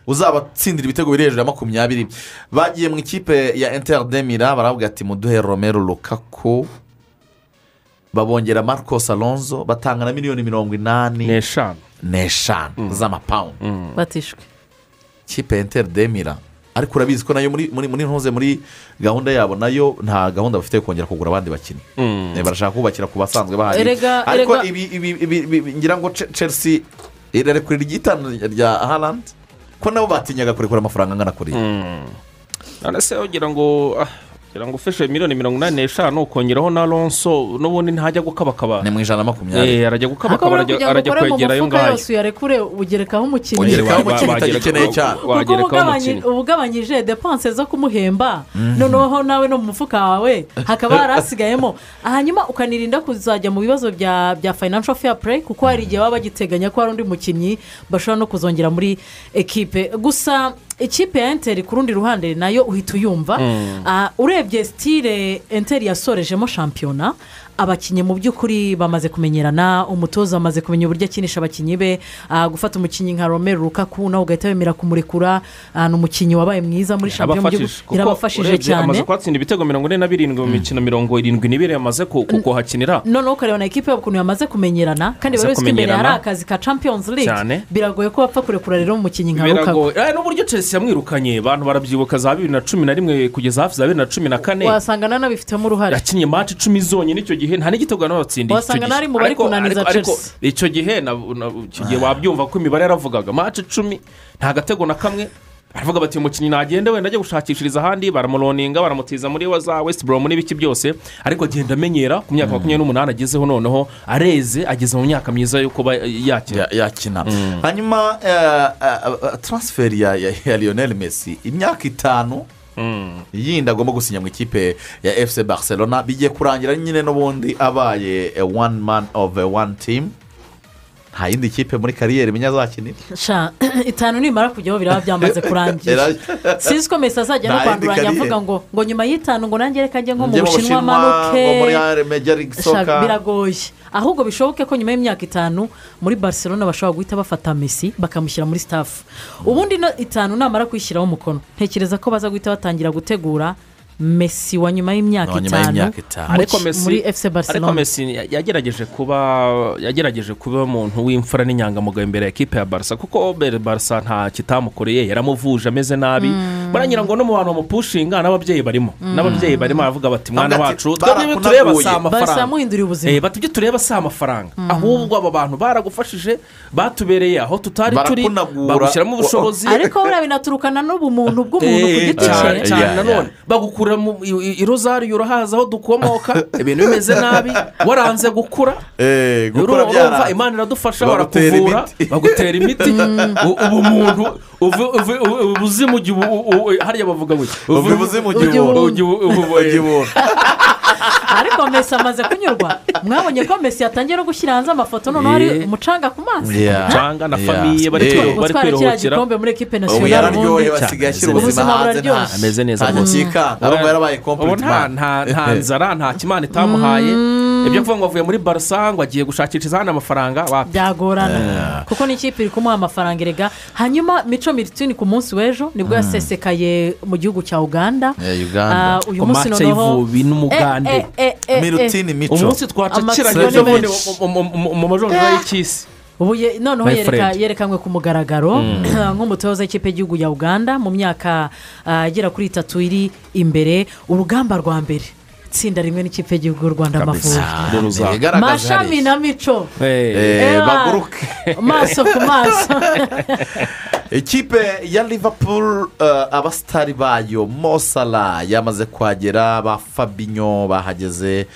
uzabatsindira ibitego biri hejuru ya makumyabiri bagiye mu ikipe ya inter demira baravuga ati muduhe romero rukaku babongera marco salonzo batanga na miliyoni mirongo inani n'eshanu n'eshanu z'amapawundi batishwe ikipe ya inter demira ariko urabizi ko nayo muri muri muri ntuze muri gahunda yabo nayo nta gahunda bafite yo kongera kugura abandi bakinnyi Eh, barashaka kubakira ku basanzwe bahari Erega- ariko erega- ibi- ibi- ibi- ibi- ngira ngo Ce- chelsea irarekurira iryitanu rya harandi ko nabo batinyaga kurekura amafaranga angana kuriya none se ugira ngo ah, ugira ngo ufishe miliyoni mirongo inani n'eshanu ukongeraho na lonso n'ubundi ntajya gukabakaba ni mu ijana na makumyabiri arajya ariko gukabakaba buriya arajya kugira arajya kwegera ayo ngo ukore mu mufuka ngayo yose uyarekure ugerekaho umukinnyi Ugerekaho umukinnyi utagikeneye cyane. kuko uba Wagerekaho ugabanye- umukinnyi. uba ugabanyije depanse zo kumuhemba Mhm. noneho nawe no mu mufuka wawe hakaba hari hasigayemo hanyuma ukanirinda kuzajya mu bibazo bya bya financial fair play kuko hari igihe baba bagiteganya ko hari undi mukinnyi bashobora no kuzongera muri ekipe gusa ikipe ya enteri ku rundi ruhande nayo uhita uyumva Mm. Ah, urebye sitire enteri yasorejemo shampiyona abakinnyi mu by'ukuri bamaze kumenyerana umutoza amaze kumenya uburyo akinisha abakinnyi be ah, gufata umukinnyi nka romero rukaku nawe ugahita wemera kumurekura ah, ni umukinnyi wabaye mwiza muri shampiyona mu Abafashije, by'ukuri. kuko yarabafashije urebye cyane amaze kuhatsinda ibitego mirongo ine na birindwi mu mikino mirongo irindwi n'ibiri yamaze ku- ku- kuhakinira noneho ukareba na ekipe yabo ukuntu yamaze kumenyerana kandi Yamaze buri wese ko imbere hari kumenyerana. akazi ka champions league Cyane. biragoye ko wapfa kurekura rero umukinnyi nka biragoye rukaku Eh, n'uburyo chelsea yamwirukanye abantu barabyibuka za bibiri na cumi na rimwe kugeza hafi za bibiri na cumi na kane wasanga nanabifitemo uruhare yakinnye mati icumi zonyine icyo gihe nta n'igitego batsindiye icyo gihe Wasanga n'ari mu bari Ariko- kunaniza ariko- ariko Chelsea. icyo gihe na- na- icyo gihe wabyumva ko imibare yaravugaga mati icumi nta gatego na kamwe baravuga bati uyu mukinnyi nagende wenda ajya gushakishiriza ahandi baramuroninga baramutiza muri wa za west boromu n'ibiki byose ariko agenda amenyera ku myaka makumyabiri n'umunani agezeho noneho areze ageze mu myaka myiza yo kuba yakina yakina hanyuma taransiferi ya ya- ya lionel messi imyaka itanu yindi agomba gusinya mu ikipe ya efuse barcelona bigiye kurangira nyine n'ubundi abaye wani mani ofu wani timu nta yindi kipe muri kariyeri imenya azakinira sha itanu nimara kujyaho biraba byamaze kurangira Era- sinzi ko mesi azajya no Nta yindi kwanduranya kariyeri. avuga ngo ngo nyuma y'itanu ngo nange reka njye nko mu Njye mu bushinwa Bushinwa, manuke ngo muri Major League Soccer. Sha, biragoye ahubwo bishoboke ko nyuma y'imyaka itanu muri barcelona bashobora guhita bafata mesi bakamushyira muri staff ubundi no itanu namara kuyishyiraho umukono ntekereza ko baza guhita batangira gutegura mesi wa nyuma y'imyaka Wa nyuma itanu y'imyaka itanu. mu- ariko Messi- muri efuse ariko barcelona Messi yagerageje kuba yagerageje kuba umuntu w'imfura n'inyangamugayo imbere ya ekipe ya barasa kuko mbere barasa nta kitamukoreye yaramuvuje ameze nabi baragira ngo no mu bantu bamupushinga n'ababyeyi barimo Mm. n'ababyeyi barimo baravuga bati mwana Avuga wacu ati, twebwe ibyo tureba si "Barakunaguye." Barca amafaranga yamuhinduriye ubuzima. Eh, bati ibyo tureba si amafaranga Mm. ahubwo aba bantu baragufashije batubereye aho tutari turi Barakunagura. bagushyiramo ubushobozi ariko buriya binaturukana n'ubumuntu bw'umuntu ku Eh, giti cyane cye cyane nanone bagukura mu i- i- i rozariyo urahazi aho dukomoka ibintu bimeze nabi waranze gukura gukura byara- urumva imana iradufasha bagutera barakuvura bagutera imiti u- ubu muntu uve- uve- uve- uve ubuzima ujya ubu- u- u- hariya bavuga ngo Uve ubuzima ujya ubuntu. Ujya ubuntu. ariko mesi amaze kunyurwa mwabonye ko mesi yatangiye no gushyira hanze amafoto noneho hari Yeah. umucanga ku maso Yeah. Umucanga na famiye bari Utwa- kwiru- bari utwara kiriya kwiruhukira. gikombe muri ekipe Ubu nasiyonari yararyohe ubundi basigaye ashyira ubuzima ubuzima hanze nta buraryoshye. ameze neza Nta rwose. gikikanga, ahubwo yarabaye complete Ubu nta man. nta- nta nzara nta kimana itamuhaye ibyo kuvuga ngo avuye muri barasa ngo agiye gushakisha ahandi amafaranga wapi byagorana Eh. kuko n'ikipe iri kumuha amafaranga erega hanyuma mico miritini ku munsi w'ejo nibwo Mm. yasesekaye mu gihugu cya uganda Eh, Uganda. Ah, uyu Ku munsi matcha noneho y'ivubi n'umugande. Eh, eh, eh, eh, Mirutini eh. mico. Umunsi twacakiranye Amatsiko ni ejo bundi menshi. mu- mu- mu- mu majorora Eh. y'ikisi ubu ye- noneho My yereka- friend. yerekanwe ku mugaragaro Mm. nk'umutoza w'ikipe y'igihugu ya uganda mu myaka ah, igera kuri itatu iri imbere urugamba rwa mbere itsinda rimwe n'ikipe y'igihugu y'u rwanda amavubi mashami na mico Eh, Ewa. baguruke maso ku maso ikipe ya liverpool eh, abasitari bayo mosala yamaze kuhagera ba fabinyo bahageze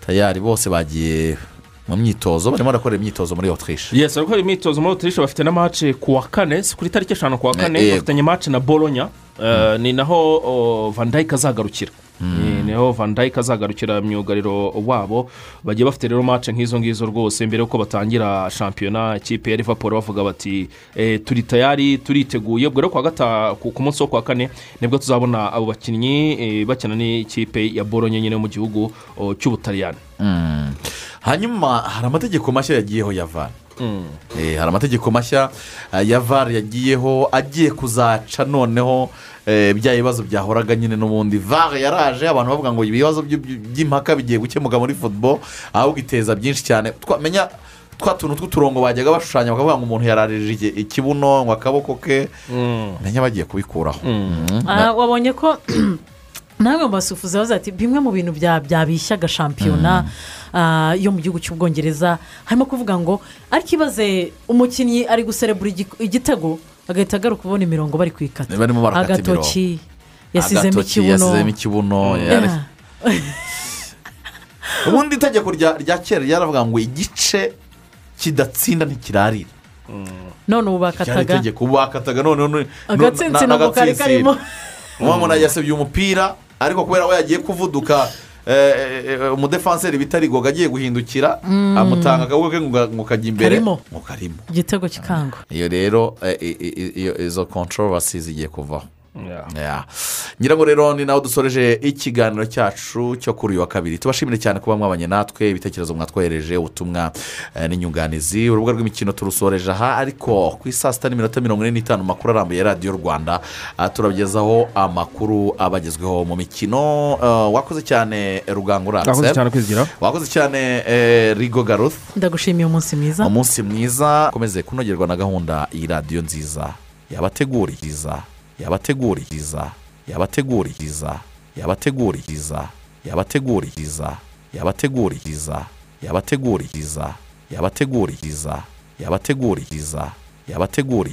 tayari bose bagiye mu myitozo barimo barakora imyitozo muri otirishe yesi ariko imyitozo muri otirishe bafite na mace ku wa kane si kuri tariki eshanu ku wa kane Eh, yego. bafitanye mace na boronya Eh, ni naho oh, van dyke azagarukira Ni- niho van dyke azagarukira myugariro wabo bagiye bafite rero mace nk'izo ngizo rwose mbere y'uko batangira shampiyona ikipe ya liverpool bavuga bati eh, turi tayari turiteguye ubwo rero kuwa gata- ku ku munsi wo kuwa kane nibwo tuzabona abo bakinnyi eh, bakina n'ikipe ya boronya nyine yo mu gihugu oh, cy'ubutaliyani Mm. hanyuma hari amategeko mashya yagiyeho ya vara Mm. Eh, hari amategeko mashya eh, ya vara yagiyeho agiye kuzaca noneho eh, bya bibazo byahoraga nyine n'ubundi vara yaraje abantu bavuga ngo ibibazo by- by- by'impaka bigiye gukemuka muri football ahubwo iteza byinshi cyane twamenya twa tuntu tw'uturongo bajyaga bashushanya bakavuga ngo umuntu yararije iki- ikibuno ngo akaboko ke menya bagiye kubikuraho Mm. Ah, wabonye ko namwe mu basufuzi bavuze ati bimwe mu bintu bya- byabishyaga shampiyona ah, yo mu gihugu cy'ubwongereza harimo kuvuga ngo ariko ibaze umukinnyi ari guserebura igi- igitego agahita agaruka ubona imirongo bari kwikata Barimo barakata imirongo. agatoki yasizemo Agatoki ikibuno yasizemo ikibuno Yeah. yare- ubundi itegeko rya rya kera ryaravuga ngo igice kidatsinda ntikirarira none ubu cyari bakataga itegeko ubu bakataga noneho nu- nu- Agatsinsino na- ngo kari n'agatsinsino. karimo. uwo muntu yasabye umupira ariko kubera ko yagiye kuvuduka eh, eh, umudefanseri bita rigoga agiye guhindukira Mm. amutanga akaboko ke ngo- ngo kajya imbere Karimo. ngo karimo igitego kikangwa iyo rero eh, i- i- iyo- izo controversy zigiye kuvaho Yeah. ngira ngo rero ni nawe dusoreje ikiganiro cyacu cyo kuri uyu wa kabiri tubashimire cyane kuba mwabanye natwe ibitekerezo mwatwohereje ubutumwa eh, n'inyunganizi urubuga rw'imikino turusoreje aha ariko ku isaa sita n'iminota mirongo ine n'itanu amakuru arambuye ya radiyo rwanda ah, turabagezaho amakuru abagezweho mu mikino eh, wakoze cyane rugango uratse Wakoze cyane kwizigira. wakoze cyane eh, rigo garuth ndagushimiye umunsi mwiza umunsi mwiza ukomeze kunogerwa na gahunda iyi radiyo nziza yabateguririza yabateguririza yabateguririza yabateguririza yabateguririza yabateguririza yabateguririza yabateguririza yabateguririza yabateguririza